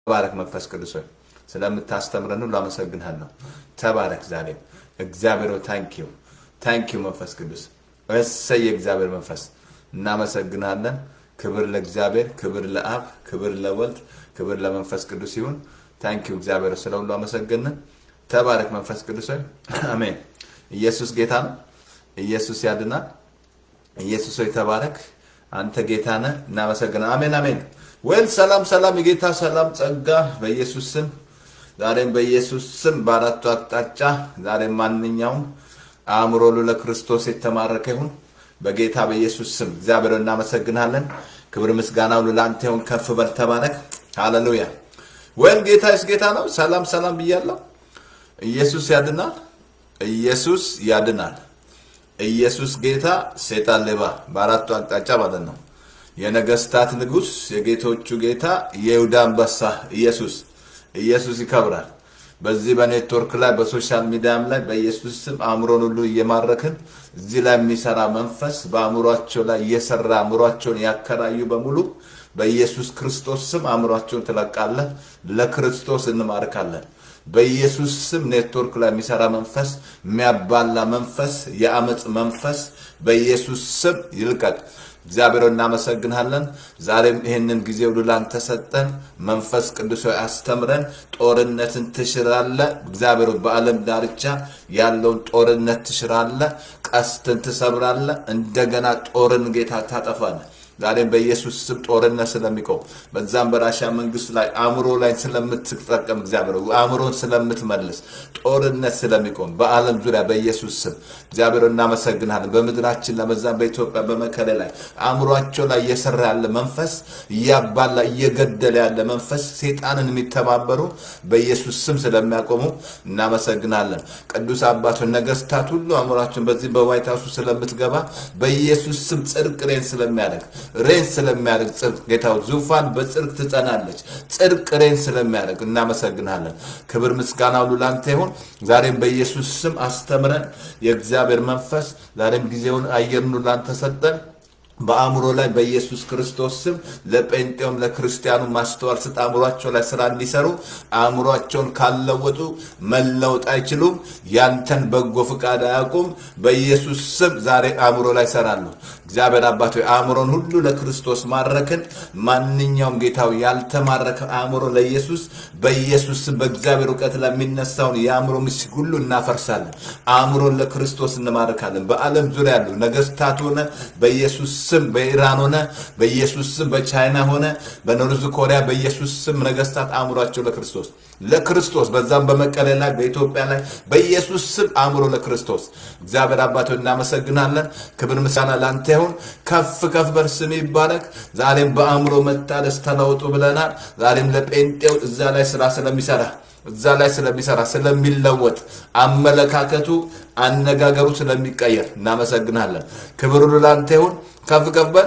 ተባረክ መንፈስ ቅዱስ ሆይ ስለምታስተምረን ሁሉ አመሰግንሃለሁ። ተባረክ ዛሬም እግዚአብሔር ታንኪዩ ታንኪዩ መንፈስ ቅዱስ እሰይ የእግዚአብሔር መንፈስ እናመሰግናለን። ክብር ለእግዚአብሔር፣ ክብር ለአብ፣ ክብር ለወልድ፣ ክብር ለመንፈስ ቅዱስ ይሁን። ታንኪዩ እግዚአብሔር ስለ ሁሉ አመሰገንን። ተባረክ መንፈስ ቅዱስ ሆይ አሜን። ኢየሱስ ጌታ ነው። ኢየሱስ ያድናል። ኢየሱስ ሆይ ተባረክ። አንተ ጌታ ነህ። እናመሰግናለን። አሜን አሜን። ወይል ሰላም ሰላም፣ የጌታ ሰላም ጸጋ በኢየሱስ ስም ዛሬም በኢየሱስ ስም በአራቱ አቅጣጫ ዛሬም ማንኛውም አእምሮ ሁሉ ለክርስቶስ የተማረከ ይሁን በጌታ በኢየሱስ ስም እግዚአብሔር እናመሰግናለን። ክብር ምስጋና ሁሉ ለአንተ ይሁን። ከፍ በል ተባረክ። ሃሌሉያ። ወይም ጌታ የስ ጌታ ነው። ሰላም ሰላም ብያለሁ። ኢየሱስ ያድናል። ኢየሱስ ያድናል። ኢየሱስ ጌታ፣ ሴጣን ሌባ፣ በአራቱ አቅጣጫ ማለት ነው። የነገስታት ንጉስ፣ የጌቶቹ ጌታ፣ የይሁዳ አንበሳ ኢየሱስ ኢየሱስ ይከብራል። በዚህ በኔትወርክ ላይ በሶሻል ሚዲያም ላይ በኢየሱስ ስም አእምሮን ሁሉ እየማረክን እዚህ ላይ የሚሰራ መንፈስ በአእምሯቸው ላይ እየሰራ አእምሯቸውን ያከራዩ በሙሉ በኢየሱስ ክርስቶስ ስም አእምሯቸውን ትለቃለህ። ለክርስቶስ እንማርካለን። በኢየሱስ ስም ኔትወርክ ላይ የሚሰራ መንፈስ፣ የሚያባላ መንፈስ፣ የአመፅ መንፈስ በኢየሱስ ስም ይልቀቅ። እግዚአብሔር እናመሰግናለን። ዛሬም ይህንን ጊዜ ሁሉ ላንተ ሰጠን። መንፈስ ቅዱስ ሆይ አስተምረን። ጦርነትን ትሽራለ። እግዚአብሔር በዓለም ዳርቻ ያለውን ጦርነት ትሽራለ። ቀስትን ትሰብራለ። እንደገና ጦርን ጌታ ታጠፋለ። ዛሬም በኢየሱስ ስም ጦርነት ስለሚቆም በዛም በራሻ መንግስት ላይ አእምሮ ላይ ስለምትጠቀም እግዚአብሔር አእምሮን ስለምትመልስ ጦርነት ስለሚቆም በዓለም ዙሪያ በኢየሱስ ስም እግዚአብሔር እናመሰግናለን። በምድራችን ለመዛም በኢትዮጵያ በመከሌ ላይ አእምሯቸው ላይ እየሰራ ያለ መንፈስ እያባላ እየገደለ ያለ መንፈስ ሴጣንን የሚተባበሩ በኢየሱስ ስም ስለሚያቆሙ እናመሰግናለን። ቅዱስ አባቶች ነገስታት ሁሉ አእምሯቸውን በዚህ በዋይት ሀውሱ ስለምትገባ በኢየሱስ ስም ጽድቅ ሬን ስለሚያደርግ ሬን ስለሚያደርግ ጽድቅ ጌታው ዙፋን በጽድቅ ትጸናለች። ጽድቅ ሬን ስለሚያደርግ እናመሰግናለን። ክብር ምስጋና ሁሉ ላንተ ይሁን። ዛሬም በኢየሱስ ስም አስተምረን። የእግዚአብሔር መንፈስ ዛሬም ጊዜውን አየርን ሁሉ ላንተ ሰጠን። በአእምሮ ላይ በኢየሱስ ክርስቶስ ስም ለጴንጤውም ለክርስቲያኑ ማስተዋል ስጥ። አእምሯቸው ላይ ስራ እንዲሰሩ አእምሯቸውን ካለወጡ መለወጥ አይችሉም። ያንተን በጎ ፍቃድ አያውቁም። በኢየሱስ ስም ዛሬ አእምሮ ላይ ይሰራሉ። እግዚአብሔር አባት ሆይ አእምሮን ሁሉ ለክርስቶስ ማረክን። ማንኛውም ጌታው ያልተማረከ አእምሮ ለኢየሱስ በኢየሱስ ስም በእግዚአብሔር እውቀት ላይ የሚነሳውን የአእምሮ ምሽግ ሁሉ እናፈርሳለን። አእምሮን ለክርስቶስ እንማርካለን። በዓለም ዙሪያ ያሉ ነገስታት ሆነ በኢየሱስ ስም በኢራን ሆነ በኢየሱስ ስም በቻይና ሆነ በኖርዝ ኮሪያ በኢየሱስ ስም ነገስታት አእምሯቸው ለክርስቶስ ለክርስቶስ በዛም በመቀሌ ላይ በኢትዮጵያ ላይ በኢየሱስ ስም አእምሮ ለክርስቶስ እግዚአብሔር አባቶ እናመሰግናለን። ክብር ምስጋና ላንተ ይሁን። ከፍ ከፍ በር ስም ይባረክ። ዛሬም በአእምሮ መታደስ ተለውጡ ብለናል። ዛሬም ለጴንጤው እዛ ላይ ስራ ስለሚሰራ እዛ ላይ ስለሚሰራ ስለሚለወጥ አመለካከቱ አነጋገሩ ስለሚቀየር እናመሰግናለን። ክብር ሁሉ ላንተ ይሁን። ከፍ ከፍ በል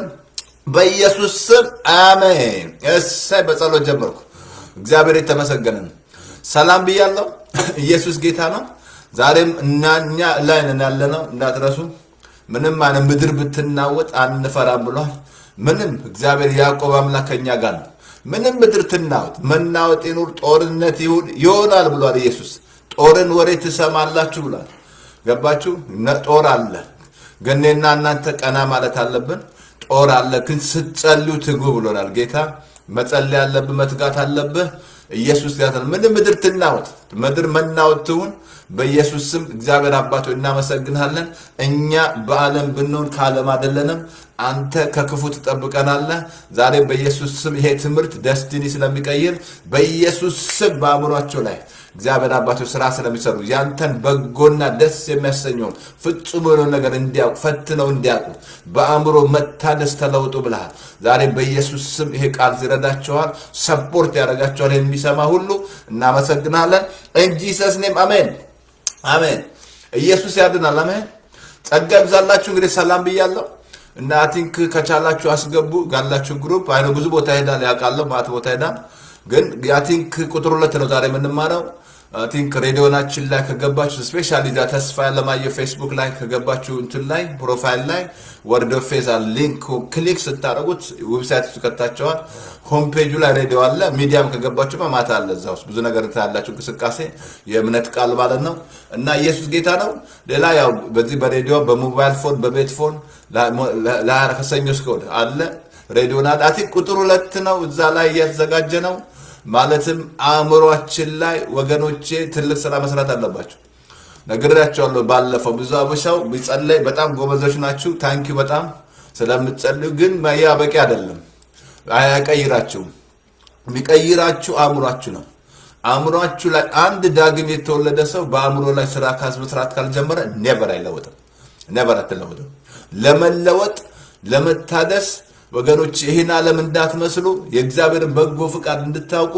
በኢየሱስ ስም አሜን። እሰይ በጸሎት ጀመርኩ። እግዚአብሔር የተመሰገነ ነው። ሰላም ብያለሁ። ኢየሱስ ጌታ ነው። ዛሬም እኛ ላይ ነን ያለነው እንዳትረሱ። ምንም አይነት ምድር ብትናወጥ አንፈራም ብሏል። ምንም እግዚአብሔር ያዕቆብ አምላክ ከኛ ጋር ነው። ምንም ምድር ትናወጥ፣ መናወጥ ይኑር፣ ጦርነት ይሁን ይሆናል ብሏል ኢየሱስ። ጦርን ወሬ ትሰማላችሁ ብሏል። ገባችሁ? ጦር አለ። ገኔና እናንተ ቀና ማለት አለብን። ጦር አለ፣ ግን ስትጸልዩ ትጉ ብሎናል ጌታ። መጸለይ አለብህ፣ መትጋት አለብህ። ኢየሱስ ጋር ምንም ምድር ትናወጥ፣ ምድር መናወጥ ትሁን በኢየሱስ ስም እግዚአብሔር አባቶ እናመሰግናለን። እኛ በዓለም ብንሆን ከዓለም አይደለንም። አንተ ከክፉ ትጠብቀናለህ። ዛሬ በኢየሱስ ስም ይሄ ትምህርት ደስቲኒ ስለሚቀይር በኢየሱስ ስም በአእምሯቸው ላይ እግዚአብሔር አባቶች ስራ ስለሚሰሩ ያንተን በጎና ደስ የሚያሰኘውን ፍጹም የሆነውን ነገር እንዲያውቁ ፈትነው እንዲያውቁ በአእምሮ መታደስ ተለውጡ ብልሃል። ዛሬ በኢየሱስ ስም ይሄ ቃል ይረዳቸዋል፣ ሰፖርት ያደርጋቸዋል። የሚሰማ ሁሉ እናመሰግናለን። እንጂሰስ ኔም አሜን አሜን። ኢየሱስ ያድናል። አሜን። ጸጋ ይብዛላችሁ። እንግዲህ ሰላም ብያለሁ እና አይ ቲንክ ከቻላችሁ አስገቡ ጋላችሁ ግሩፕ አይነ ብዙ ቦታ ሄዳል ያውቃለሁ፣ ማት ቦታ ሄዳል። ግን አይ ቲንክ ቁጥር ሁለት ነው ዛሬ የምንማረው ቲንክ ሬዲዮናችን ላይ ከገባችሁ ስፔሻሊ ዛ ተስፋ ያለማየሁ ፌስቡክ ላይ ከገባችሁ እንትን ላይ ፕሮፋይል ላይ ወርድ ኦፍ ፌዝ ሊንክ ክሊክ ስታደርጉት ዌብሳይት ውስጥ ከታቸዋል። ሆም ፔጁ ላይ ሬዲዮ አለ። ሚዲያም ከገባችሁ ማታ አለ። እዛ ውስጥ ብዙ ነገር ታያላችሁ። እንቅስቃሴ የእምነት ቃል ማለት ነው እና ኢየሱስ ጌታ ነው። ሌላ ያው በዚህ በሬዲዮ በሞባይል ፎን በቤት ፎን ከሰኞ እስከ እሑድ አለ ሬዲዮና አቲ ቁጥር ሁለት ነው። እዛ ላይ እያተዘጋጀ ነው። ማለትም አእምሯችን ላይ ወገኖቼ ትልቅ ስራ መስራት አለባቸው። ነግሬያቸዋለሁ ባለፈው። ብዙ አበሻው ቢጸለይ በጣም ጎበዞች ናችሁ። ታንኪዩ በጣም ስለምትጸልዩ። ግን ያ በቂ አይደለም፣ አያቀይራችሁም። የሚቀይራችሁ አእምሯችሁ ነው። አእምሯችሁ ላይ አንድ ዳግም የተወለደ ሰው በአእምሮ ላይ ስራ ካስ መስራት ካልጀመረ ኔቨር አይለወጥም። ኔቨር አትለወጥም። ለመለወጥ ለመታደስ ወገኖች ይህን ዓለም እንዳትመስሉ የእግዚአብሔርን በጎ ፍቃድ እንድታውቁ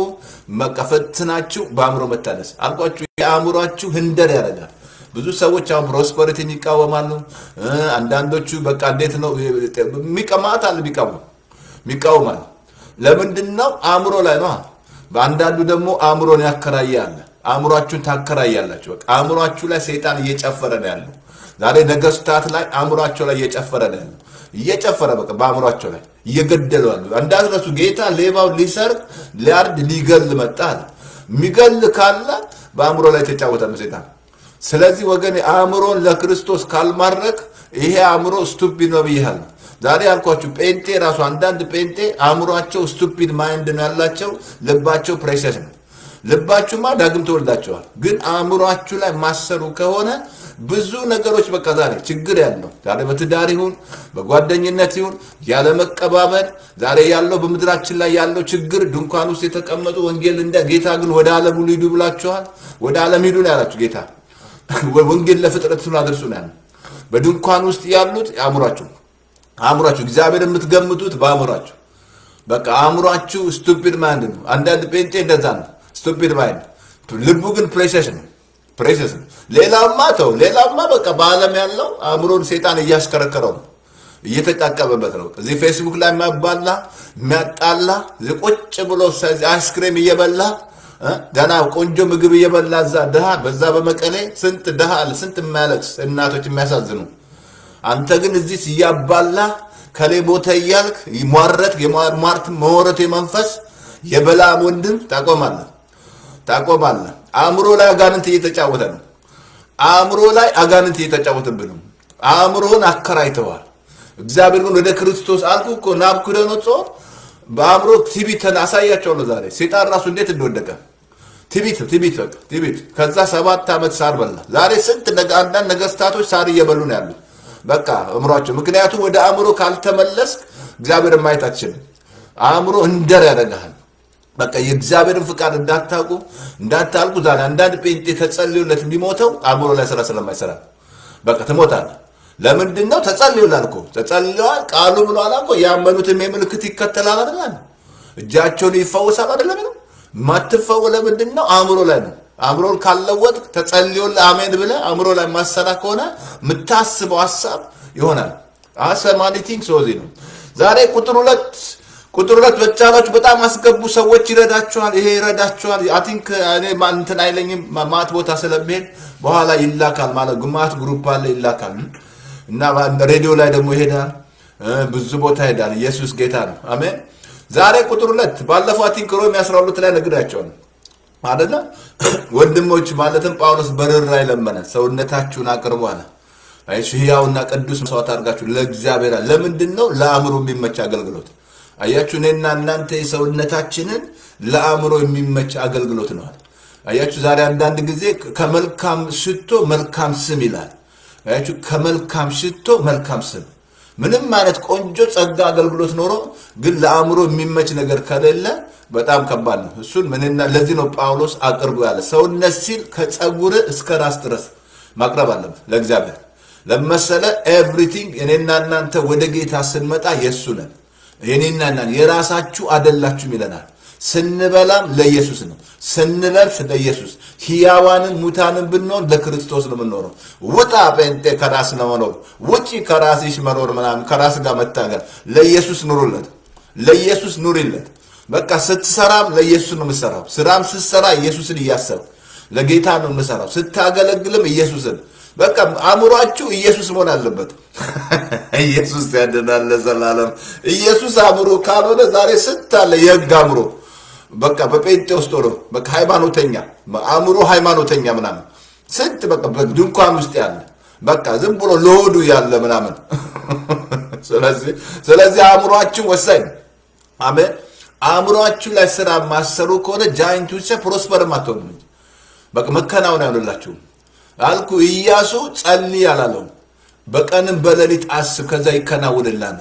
መቀፈትናችሁ በአእምሮ መታደስ አልኳችሁ። የአእምሯችሁ ህንደር ያደርጋል። ብዙ ሰዎች አሁን ፕሮስፐሪቲን ይቃወማሉ። አንዳንዶቹ በቃ እንዴት ነው የሚቀማት አለ የሚቃወሙ የሚቃወማል። ለምንድን ነው? አእምሮ ላይ ነው። በአንዳንዱ ደግሞ አእምሮን ያከራያል። አእምሯችሁን ታከራያላችሁ። በቃ አእምሯችሁ ላይ ሰይጣን እየጨፈረ ነው ያለው። ዛሬ ነገስታት ላይ አእምሯቸው ላይ እየጨፈረ ነው ያለው እየጨፈረ በቃ በአእምሯቸው ላይ እየገደሉ ያሉ እንዳትረሱ። ጌታ ሌባው ሊሰርቅ ሊያርድ ሊገል መጣ አለ። የሚገል ካለ በአእምሮ ላይ ተጫወተ ነው ሰይጣን። ስለዚህ ወገን አእምሮን ለክርስቶስ ካልማድረግ ይሄ አእምሮ ስቱፒድ ነው ብያለሁ። ዛሬ ያልኳችሁ ጴንጤ ራሱ አንዳንድ ጴንጤ አእምሯቸው ስቱፒድ ማይንድ ነው ያላቸው፣ ልባቸው ፕሬሸስ ነው። ልባችሁማ ዳግም ተወልዳቸዋል። ግን አእምሯችሁ ላይ ማሰሩ ከሆነ ብዙ ነገሮች በቃ ዛሬ ችግር ያለው ዛሬ በትዳር ይሁን በጓደኝነት ይሁን ያለ መቀባበል ዛሬ ያለው በምድራችን ላይ ያለው ችግር ድንኳን ውስጥ የተቀመጡ ወንጌል እንደ ጌታ ግን ወደ ዓለም ሁሉ ሂዱ ብላችኋል። ወደ ዓለም ሂዱ ነው ያላችሁ ጌታ። ወንጌል ለፍጥረት ሁሉ አድርሱ ነው ያለው። በድንኳን ውስጥ ያሉት አእምሯችሁ አእምሯችሁ እግዚአብሔር የምትገምቱት በአእምሯችሁ በቃ አእምሯችሁ ስቱፒድ ማይንድ ነው። አንዳንድ ጴንጤ እንደዛ ነው፣ ስቱፒድ ማይንድ። ልቡ ግን ፕሬሸስ ነው ፕሬሸስ ነው። ሌላማ ተው፣ ሌላማ በቃ በዓለም ያለው አእምሮን ሴጣን እያሽከረከረው ነው፣ እየተጫቀበበት ነው። እዚህ ፌስቡክ ላይ የሚያባላ የሚያጣላ ቁጭ ብሎ አይስክሬም እየበላ ገና ቆንጆ ምግብ እየበላ እዛ ድሃ በዛ በመቀሌ ስንት ድሃ አለ፣ ስንት የሚያለቅስ እናቶች የሚያሳዝኑ። አንተ ግን እዚህ እያባላ ከሌ ቦታ እያልክ ሟረት የሟርት መወረቱ የመንፈስ የበላም ወንድም ታቆማለህ ታቆማለህ። አእምሮ ላይ አጋንንት እየተጫወተ ነው። አእምሮ ላይ አጋንንት እየተጫወተብህ ነው። አእምሮህን አከራይተዋል። እግዚአብሔር ግን ወደ ክርስቶስ አልኩ እኮ ናቡከደነፆር በአእምሮ ቲቢትን አሳያቸዋለሁ። ዛሬ ሴጣን ራሱ እንዴት እንደወደቀ ቲቢት ቲቢት በቃ ቲቢት። ከዛ ሰባት ዓመት ሳር በላ። ዛሬ ስንት አንዳንድ ነገስታቶች ሳር እየበሉ ነው ያሉት። በቃ አእምሯቸው። ምክንያቱም ወደ አእምሮ ካልተመለስክ እግዚአብሔርን ማየት አትችልም። አእምሮ እንደር ያደርግሃል። በቃ የእግዚአብሔርን ፍቃድ እንዳታውቁ እንዳታልቁ። ዛሬ አንዳንድ ጴንጤ ተጸልዮለት የሚሞተው አእምሮ ላይ ስራ ስለማይሰራ በቃ ትሞታለህ። ለምንድን ነው? ተጸልዮላል እኮ ተጸልየዋል። ቃሉ ብሏል እኮ ያመኑትም የምልክት ይከተላል አይደል? እጃቸውን ይፈወሳል አይደለም? ነው ማትፈው ለምንድን ነው? አእምሮ ላይ ነው። አእምሮን ካለወጥ ተጸልዮልህ አሜን ብለህ አእምሮ ላይ ማሰራ ከሆነ የምታስበው ሀሳብ ይሆናል። አሰማኒቲንግ ሶዚ ነው። ዛሬ ቁጥር ሁለት ቁጥር ሁለት በቻላችሁ በጣም አስገቡ። ሰዎች ይረዳችኋል። ይሄ ይረዳችኋል። አይ ቲንክ እኔ እንትን አይለኝም ማት ቦታ ስለሚሄድ በኋላ ይላካል ማለት ግማት ግሩፕ አለ ይላካል እና ሬዲዮ ላይ ደግሞ ይሄዳል። ብዙ ቦታ ይሄዳል። ኢየሱስ ጌታ ነው። አሜን። ዛሬ ቁጥር ሁለት ባለፈው አይ ቲንክ ሮሜ 12 ላይ ነግራቸዋል አይደለ? ወንድሞች ማለትም ጳውሎስ በርኅራኄ ለመነ፣ ሰውነታችሁን አቅርቡ አለ። እሺ ሕያውና ቅዱስ መስዋዕት አድርጋችሁ ለእግዚአብሔር ለምንድን ነው? ለአእምሮ የሚመች አገልግሎት አያችሁ እኔና እናንተ የሰውነታችንን ለአእምሮ የሚመች አገልግሎት ነዋል። አያችሁ ዛሬ አንዳንድ ጊዜ ከመልካም ሽቶ መልካም ስም ይላል። አያችሁ ከመልካም ሽቶ መልካም ስም። ምንም አይነት ቆንጆ ጸጋ አገልግሎት ኖሮ ግን ለአእምሮ የሚመች ነገር ከሌለ በጣም ከባድ ነው። እሱን ምንና ለዚህ ነው ጳውሎስ አቅርቡ ያለ ሰውነት ሲል ከጸጉር እስከ ራስ ድረስ ማቅረብ አለበት ለእግዚአብሔር ለመሰለ ኤቭሪቲንግ እኔና እናንተ ወደ ጌታ ስንመጣ የእሱ ነን። የኔና እናን የራሳችሁ አደላችሁም ይለናል። ስንበላም ለኢየሱስ ነው፣ ስንለብስ ለኢየሱስ ሕያዋንን ሙታንን ብንሆን ለክርስቶስ ነው የምንኖረው። ውጣ ጴንጤ ከራስ ለመኖር ውጪ ከራስሽ መኖር ምናምን ከራስ ጋር መታገል። ለኢየሱስ ኑሩለት፣ ለኢየሱስ ኑሪለት። በቃ ስትሰራም ለኢየሱስ ነው የምትሰራው። ስራም ስትሰራ ኢየሱስን እያሰብ ለጌታ ነው የምሰራው። ስታገለግልም ኢየሱስን በቃ አእምሯችሁ ኢየሱስ መሆን አለበት። ኢየሱስ ያድናል ለዘላለም። ኢየሱስ አእምሮ ካልሆነ ዛሬ ስንት አለ የህግ አእምሮ በቃ በጴንጤ ውስጥ ሆኖ በቃ ሃይማኖተኛ አእምሮ ሃይማኖተኛ ምናምን ስንት በቃ በድንኳን ውስጥ ያለ በቃ ዝም ብሎ ለሆዱ ያለ ምናምን። ስለዚህ ስለዚህ አእምሯችን ወሳኝ ነው። አሜን። አእምሯችሁ ላይ ስራ ማሰሩ ከሆነ ጃይንት ውሰ ፕሮስፐርም አትሆንም እንጂ በቃ መከናወን አይሆንላችሁም። አልኩ ኢያሱ ጸልይ አላለውም። በቀንም በሌሊት አስብ፣ ከዛ ይከናወንልሃል።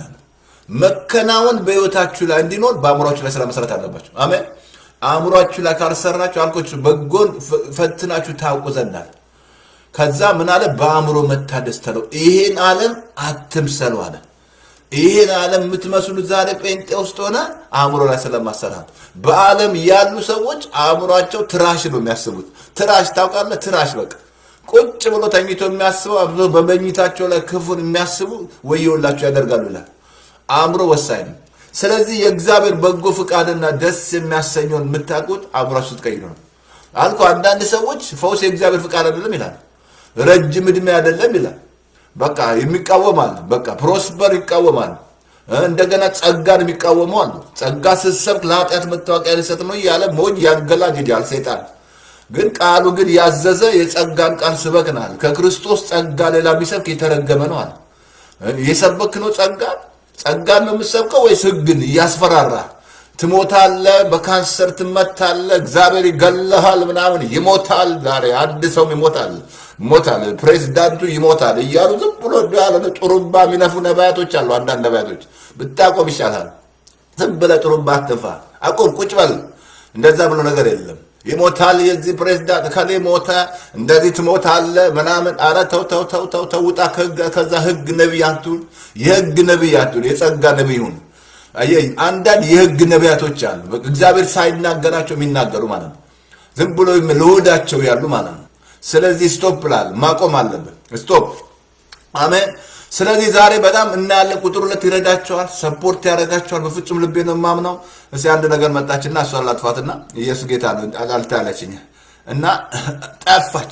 መከናወን በህይወታችሁ ላይ እንዲኖር በአእምሯችሁ ላይ ስራ መሰረት አለባችሁ። አሜን። አእምሯችሁ ላይ ካልሰራችሁ አልኮች በጎን ፈትናችሁ ታውቁ ዘንዳል። ከዛ ምን አለ? በአእምሮ መታደስ ተለው። ይሄን ዓለም አትምሰሉ አለ። ይሄን ዓለም የምትመስሉት ዛሬ ጴንጤ ውስጥ ሆነ አእምሮ ላይ ስለማሰራት በዓለም ያሉ ሰዎች አእምሯቸው ትራሽ ነው የሚያስቡት። ትራሽ ታውቃለህ? ትራሽ በቃ ቁጭ ብሎ ተኝቶ የሚያስበው አብዞ በመኝታቸው ላይ ክፉን የሚያስቡ ወየውላቸው ያደርጋሉ ይላል። አእምሮ ወሳኝ ነው። ስለዚህ የእግዚአብሔር በጎ ፍቃድና ደስ የሚያሰኘውን የምታውቁት አእምሯችሁ ስትቀይሩ ነው። አልኩ አንዳንድ ሰዎች ፈውስ የእግዚአብሔር ፍቃድ አይደለም ይላል። ረጅም ዕድሜ አይደለም ይላል። በቃ የሚቃወማል። በቃ ፕሮስፐር ይቃወማል። እንደገና ጸጋን የሚቃወሙ አሉ። ጸጋ ስትሰብክ ለኃጢአት መታወቂያ ሊሰጥ ነው እያለ ሞኝ ያንገላግጃል ሰይጣን። ግን ቃሉ ግን ያዘዘ የጸጋን ቃል ስበክናል። ከክርስቶስ ጸጋ ሌላ ቢሰብክ የተረገመ ነው አለ። የሰበክ ነው ጸጋን ጸጋን ነው የምሰብከው ወይስ ህግን እያስፈራራ ትሞታለ፣ በካንሰር ትመታለ፣ እግዚአብሔር ይገልሃል፣ ምናምን ይሞታል። ዛሬ አንድ ሰውም ይሞታል ይሞታል፣ ፕሬዚዳንቱ ይሞታል እያሉ ዝም ብሎ ያለ ጥሩምባ የሚነፉ ነቢያቶች አሉ። አንዳንድ ነቢያቶች ብታቆም ይሻላል። ዝም ብለህ ጥሩምባ አትንፋ፣ አቁም፣ ቁጭ በል። እንደዛ ብሎ ነገር የለም። ይሞታል፣ የዚህ ፕሬዚዳንት ከሌ ሞተ፣ እንደዚህ ትሞታለ ምናምን። አረ ተው ተው ተው ተው ተው፣ ውጣ ከዛ ህግ ነቢይ አትሁን፣ የህግ ነቢይ አትሁን፣ የጸጋ ነቢይ ሁን። አየህ፣ አንዳንድ የህግ ነቢያቶች አሉ፣ እግዚአብሔር ሳይናገራቸው የሚናገሩ ማለት ነው። ዝም ብሎ ለወዳቸው ያሉ ማለት ነው። ስለዚህ ስቶፕ ላል ማቆም አለብን። ስቶፕ አሜን። ስለዚህ ዛሬ በጣም እናያለን። ቁጥር ሁለት ይረዳቸዋል፣ ሰፖርት ያደርጋቸዋል። በፍጹም ልቤ ነው የማምነው። እስኪ አንድ ነገር መጣችና እሷን ላጥፋትና ኢየሱስ ጌታ ነው አልታለችኝ እና ጠፋች።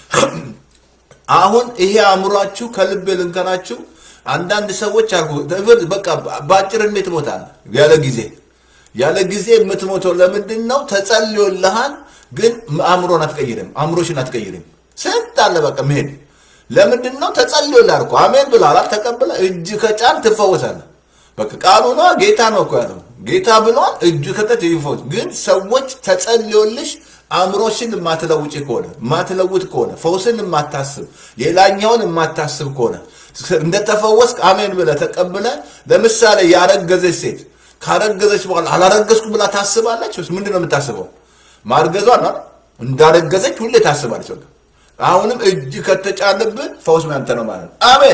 አሁን ይሄ አእምሯችሁ ከልቤ ልንገራችሁ፣ አንዳንድ ሰዎች አልኩ በቃ በአጭር ዕድሜ ትሞታለህ ያለ ጊዜ ያለ ጊዜ የምትሞተው ለምንድን ነው? ተጸልዮልሃል ግን አእምሮን አትቀይርም። አእምሮሽን አትቀይርም። ስንት አለ በቃ መሄድ ለምንድን ነው? ተጸልዮልሃል እኮ አሜን ብለሃል። ተቀብለ እጅ ከጫን ትፈወሳለህ። በቃ ቃሉ ነው ጌታ ነው እኮ ያለው ጌታ ብሏል። እጁ ከቀት ይፈወስ። ግን ሰዎች ተጸልዮልሽ አእምሮሽን የማትለውጭ ከሆነ የማትለውጥ ከሆነ ፈውስን የማታስብ የላኛውን የማታስብ ከሆነ እንደተፈወስክ አሜን ብለህ ተቀብለ ለምሳሌ ያረገዘች ሴት ካረገዘች በኋላ አላረገዝኩ ብላ ታስባለች። ምንድን ነው የምታስበው? ማርገዟን እንዳረገዘች ሁሌ ታስባለች። በቃ አሁንም እጅ ከተጫነብህ ፈውስ ያንተ ነው ማለት ነው። አሜን።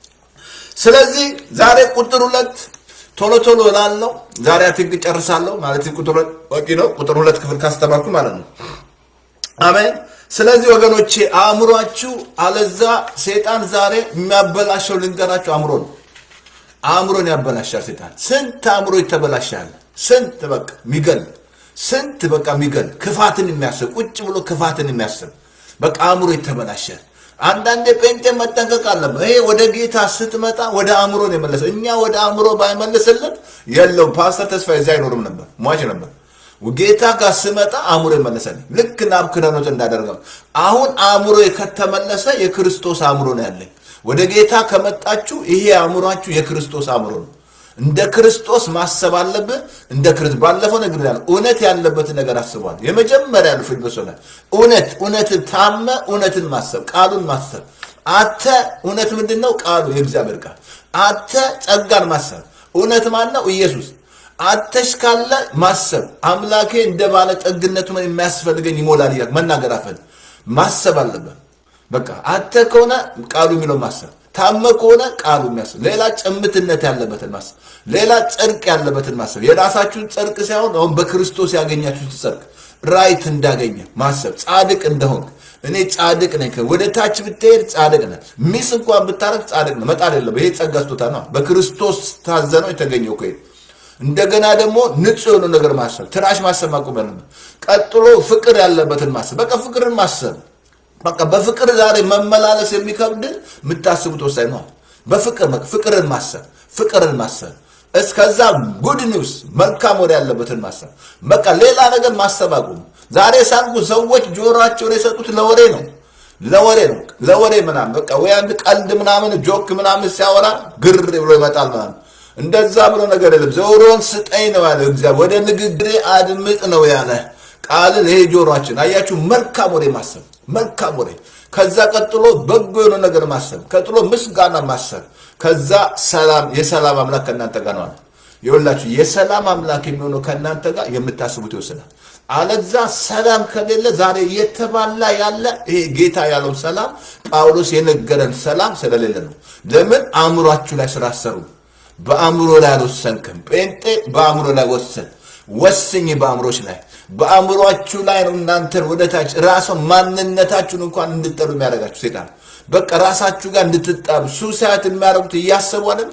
ስለዚህ ዛሬ ቁጥር ሁለት ቶሎ ቶሎ እላለሁ። ዛሬ አትንቅ ጨርሳለሁ ማለት ቁጥር ሁለት በቂ ነው። ቁጥር ሁለት ክፍል ካስተማርኩ ማለት ነው። አሜን። ስለዚህ ወገኖቼ አእምሯችሁ፣ አለዛ ሴጣን ዛሬ የሚያበላሸው ልንገራችሁ፣ አእምሮ ነው። አእምሮን ያበላሻል ሴጣን። ስንት አእምሮ ይተበላሻል። ስንት በቃ የሚገል ስንት በቃ የሚገል ክፋትን የሚያስብ ቁጭ ብሎ ክፋትን የሚያስብ በቃ አእምሮ ይተበላሻል። አንዳንዴ ጴንጤ መጠንቀቅ አለበት። ይሄ ወደ ጌታ ስትመጣ ወደ አእምሮ ነው የመለሰው። እኛ ወደ አእምሮ ባይመልስልን የለውም ፓስተር ተስፋ እዚህ አይኖርም ነበር፣ ሟች ነበር። ጌታ ጋር ስመጣ አእምሮ ይመለሰልኝ። ልክ ናቡከደነፆር እንዳደረገው አሁን አእምሮ ከተመለሰ የክርስቶስ አእምሮ ነው ያለኝ። ወደ ጌታ ከመጣችሁ ይሄ አእምሯችሁ የክርስቶስ አእምሮ ነው። እንደ ክርስቶስ ማሰብ አለብህ። እንደ ክርስቶስ ባለፈው ነገር ያለ እውነት ያለበትን ነገር አስቧል። የመጀመሪያ ያሉ ፊልጵስ ላይ እውነት እውነትን ታመ እውነትን ማሰብ ቃሉን ማሰብ አተ እውነት ምንድን ነው? ቃሉ የእግዚአብሔር ቃል አተ ጸጋን ማሰብ እውነት ማን ነው? ኢየሱስ አተሽ ካለ ማሰብ አምላኬ እንደ ባለ ጠግነቱ የሚያስፈልገኝ ይሞላል እያልክ መናገር አፈል ማሰብ አለበት። በቃ አተ ከሆነ ቃሉ የሚለው ማሰብ ታመ ከሆነ ቃሉ የሚያስብ ሌላ ጭምትነት ያለበትን ማሰብ ሌላ ጽድቅ ያለበትን ማሰብ የራሳችሁን ጽድቅ ሳይሆን አሁን በክርስቶስ ያገኛችሁት ጽድቅ ራይት እንዳገኘ ማሰብ ጻድቅ እንደሆን እኔ ጻድቅ ነኝ። ወደ ታች ብትሄድ ጻድቅ ነህ። ሚስ እንኳን ብታረግ ጻድቅ ነህ። መጣል የለም። ይሄ ጸጋ ስጦታ ነው። በክርስቶስ ታዘነው የተገኘው እኮ እንደገና ደግሞ ንጹህ የሆነ ነገር ማሰብ፣ ትራሽ ማሰብ ማቆም ያለበት። ቀጥሎ ፍቅር ያለበትን ማሰብ፣ በቃ ፍቅርን ማሰብ በቃ በፍቅር ዛሬ መመላለስ የሚከብድ የምታስቡት ወሳኝ ነው። በፍቅር በቃ ፍቅርን ማሰብ ፍቅርን ማሰብ እስከዛ ጉድ ኒውስ መልካም ወደ ያለበትን ማሰብ በቃ ሌላ ነገር ማሰብ አቁም። ዛሬ ሳልኩ ሰዎች ጆሮአቸውን የሰጡት ለወሬ ነው ለወሬ ነው ለወሬ ምናምን በቃ ወይ አንድ ቀልድ ምናምን ጆክ ምናምን ሲያወራ ግር ብሎ ይመጣል ምናምን እንደዛ ብሎ ነገር የለም። ጆሮን ስጠኝ ነው ያለ እግዚአብሔር። ወደ ንግግሬ አድምጥ ነው ያለ ቃልን ይሄ ጆሮአችን አያችሁ፣ መልካም ወሬ ማሰብ መልካም ወሬ፣ ከዛ ቀጥሎ በጎ የሆነ ነገር ማሰብ፣ ቀጥሎ ምስጋና ማሰብ፣ ከዛ ሰላም የሰላም አምላክ ከእናንተ ጋር ነው አለ። ይኸውላችሁ የሰላም አምላክ የሚሆነው ከእናንተ ጋር የምታስቡት ይወስናል። አለዛ ሰላም ከሌለ ዛሬ እየተባላ ያለ ይሄ ጌታ ያለው ሰላም ጳውሎስ የነገረን ሰላም ስለሌለ ነው። ለምን አእምሯችሁ ላይ ስላሰሩ በአእምሮ ላይ አልወሰንክም። ጴንጤ በአእምሮ ላይ ወሰን ወስኝ በአእምሮች ላይ በአእምሯችሁ ላይ ነው እናንተን ወደ ታች ራሱ ማንነታችሁን እንኳን እንድጠሉ የሚያደርጋችሁ ሴጣን በቃ ራሳችሁ ጋር እንድትጣሉ ሱሳያት የሚያደርጉት እያሰቡ አይደል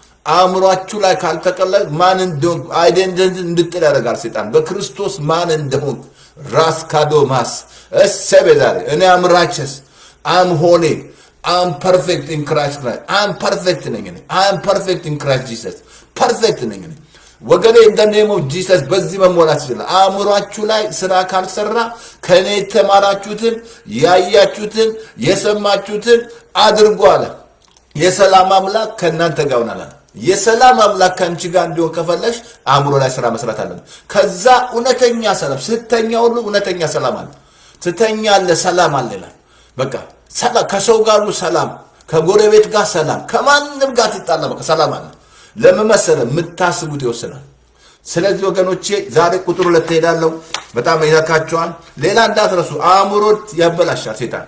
አእምሯችሁ ላይ ካልተቀለ ማን እንደሆን አይደንቲቲ እንድጥል ያደርጋል ሴጣን በክርስቶስ ማን እንደሆን ራስ ካዶማስ እሰቤ ዛሬ እኔ አም ራቸስ አም ሆኔ አም ፐርፌክት ኢን ክራይስት ክራይስት አም ፐርፌክት ነኝ እኔ አም ፐርፌክት ኢን ክራይስት ጂሰስ ፐርፌክት ነኝ እኔ ወገኔ እንደ ኔም ኦፍ ጂሰስ በዚህ መሞላት ይችላል። አእምሯችሁ ላይ ስራ ካልሰራ ከእኔ የተማራችሁትን ያያችሁትን የሰማችሁትን አድርጎ አለ። የሰላም አምላክ ከእናንተ ጋር ይሆናል አለ። የሰላም አምላክ ከአንቺ ጋር እንዲሆን ከፈለሽ አእምሮ ላይ ስራ መስራት አለ። ከዛ እውነተኛ ሰላም ስተኛ ሁሉ እውነተኛ ሰላም አለ። ስተኛ አለ ሰላም አለ ይላል። በቃ ሰላም ከሰው ጋር ሁሉ ሰላም፣ ከጎረቤት ጋር ሰላም፣ ከማንም ጋር ትጣላ በቃ ሰላም አለ። ለምን መሰለህ? የምታስቡት ይወስናል። ስለዚህ ወገኖቼ ዛሬ ቁጥር ሁለት ሄዳለሁ። በጣም ይነካቸዋል። ሌላ እንዳትረሱ፣ አእምሮ ያበላሻል ሴጣን።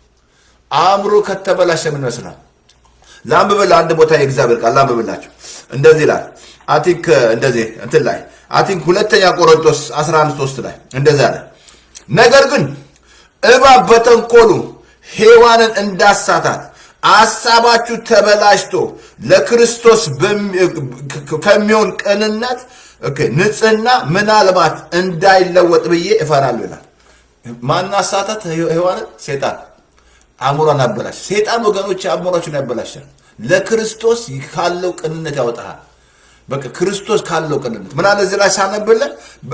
አእምሮ ከተበላሸ ምን ይመስላል? ላንብብልህ አንድ ቦታ የእግዚአብሔር ቃል ላንብብላችሁ። እንደዚህ ይላል አቲንክ እንደዚህ እንትን ላይ አቲንክ ሁለተኛ ቆሮንቶስ 11 3 ላይ እንደዚህ አለ። ነገር ግን እባብ በተንኮሉ ሔዋንን እንዳሳታት አሳባችሁ ተበላሽቶ ለክርስቶስ ከሚሆን ቅንነት ንጽህና ምናልባት እንዳይለወጥ ብዬ እፈራለሁ ይላል። ማን አሳታት ሔዋንን? ሴጣን አእምሯን አበላሽ። ሴጣን ወገኖች አእምሯችን ያበላሻል። ለክርስቶስ ካለው ቅንነት ያወጣሃል። በቃ ክርስቶስ ካለው ቅንነት ምን አለ እዚህ ላይ ሳነብልህ፣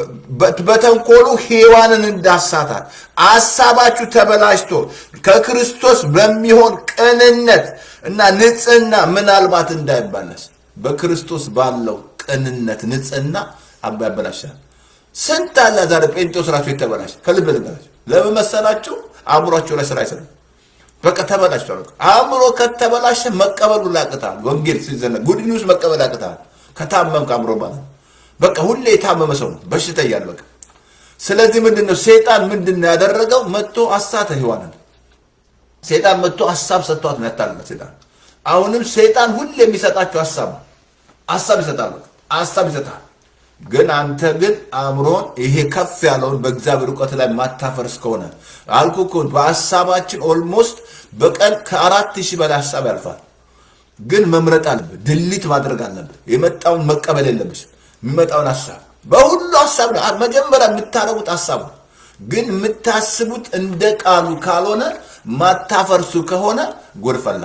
በተንኮሉ ሔዋንን እንዳሳታት አሳባችሁ ተበላሽቶ ከክርስቶስ በሚሆን ቅንነት እና ንጽህና ምናልባት እንዳይባለስ በክርስቶስ ባለው ቅንነት ንጽህና ያበላሻል። ስንት አለ ዛሬ ጴንጤዎስ ራሱ የተበላሽ ከልብ ልንገራቸው። ለምን መሰላችሁ? አእምሯቸው ላይ ስራ አይሰራም። በቃ ተበላሽቷል። አእምሮ ከተበላሸ መቀበሉ ያቅታል። ወንጌል ሲዘነ ጉድ ኒውስ መቀበል ያቅታል። ከታመምክ አእምሮ ማለት በቃ ሁሌ የታመመ ሰው ነው በሽታ እያለ በቃ። ስለዚህ ምንድን ነው ሴጣን ምንድን ነው ያደረገው? መጥቶ አሳተ ሔዋንን። ሴጣን መጥቶ ሀሳብ ሰጥቷት ነው ያታለለ ሴጣን። አሁንም ሴጣን ሁሌ የሚሰጣቸው ሀሳብ ነው። ሀሳብ ይሰጣል፣ በቃ ሀሳብ ይሰጣል። ግን አንተ ግን አእምሮን ይሄ ከፍ ያለውን በእግዚአብሔር እውቀት ላይ ማታፈርስ ከሆነ አልኩ እኮ በሀሳባችን ኦልሞስት በቀን ከአራት ሺህ በላይ ሀሳብ ያልፋል። ግን መምረጥ አለብህ፣ ድሊት ማድረግ አለብህ። የመጣውን መቀበል የለብሽ። የሚመጣውን ሀሳብ በሁሉ ሀሳብ ነው መጀመሪያ የምታረጉት ሀሳብ ነው። ግን የምታስቡት እንደ ቃሉ ካልሆነ ማታፈርሱ ከሆነ ጎድፈላ።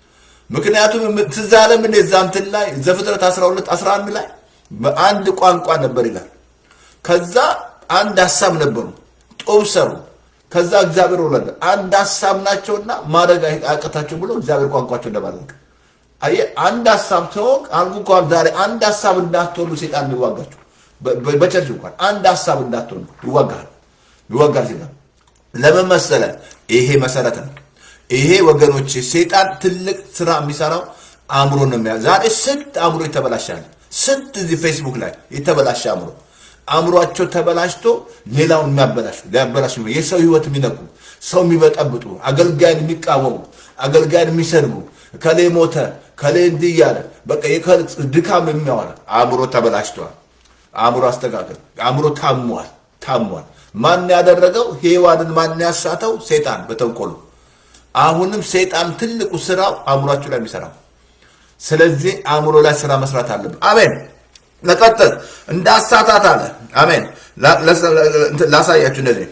ምክንያቱም ትዝ አለም እዛ እንትን ላይ ዘፍጥረት 12 11 ላይ በአንድ ቋንቋ ነበር ይላል። ከዛ አንድ ሀሳብ ነበሩ፣ ጦብ ሰሩ። ከዛ እግዚአብሔር ወለደ። አንድ ሀሳብ ናቸውና ማድረግ አያቅታቸው ብሎ እግዚአብሔር ቋንቋቸው እንደማድረግ አየህ፣ አንድ ሀሳብ ተወቅ አልኩ እንኳን ዛሬ አንድ ሀሳብ እንዳትሆኑ ሴጣን የሚዋጋችሁ በቸርች እንኳን አንድ ሀሳብ እንዳትሆኑ ይዋጋል፣ ይዋጋል ሴጣን። ለምን መሰለ? ይሄ መሰረት ነው። ይሄ ወገኖች ሴጣን ትልቅ ስራ የሚሰራው አእምሮ ነው የሚያ ዛሬ ስንት አእምሮ ይተበላሻል። ስንት እዚህ ፌስቡክ ላይ የተበላሸ አእምሮ አእምሯቸው ተበላሽቶ ሌላውን የሚያበላሹ ሊያበላሹ የሰው ህይወት የሚነኩ ሰው የሚበጠብጡ አገልጋይን የሚቃወሙ አገልጋይን የሚሰድቡ ከሌ ሞተ ከሌ እንዲህ እያለ በቃ ድካም የሚያወራ አእምሮ ተበላሽቷል። አእምሮ አስተካከል። አእምሮ ታሟል፣ ታሟል። ማን ያደረገው? ሔዋንን ማን ያሳተው? ሴጣን በተንኮሉ። አሁንም ሴጣን ትልቁ ስራው አእምሯችሁ ላይ የሚሰራው ስለዚህ አእምሮ ላይ ስራ መስራት አለብን። አሜን። ለቀጥል እንዳሳታት አለ። አሜን። ላ- ለሰ- ለ- ላሳያችሁ እንደዚህ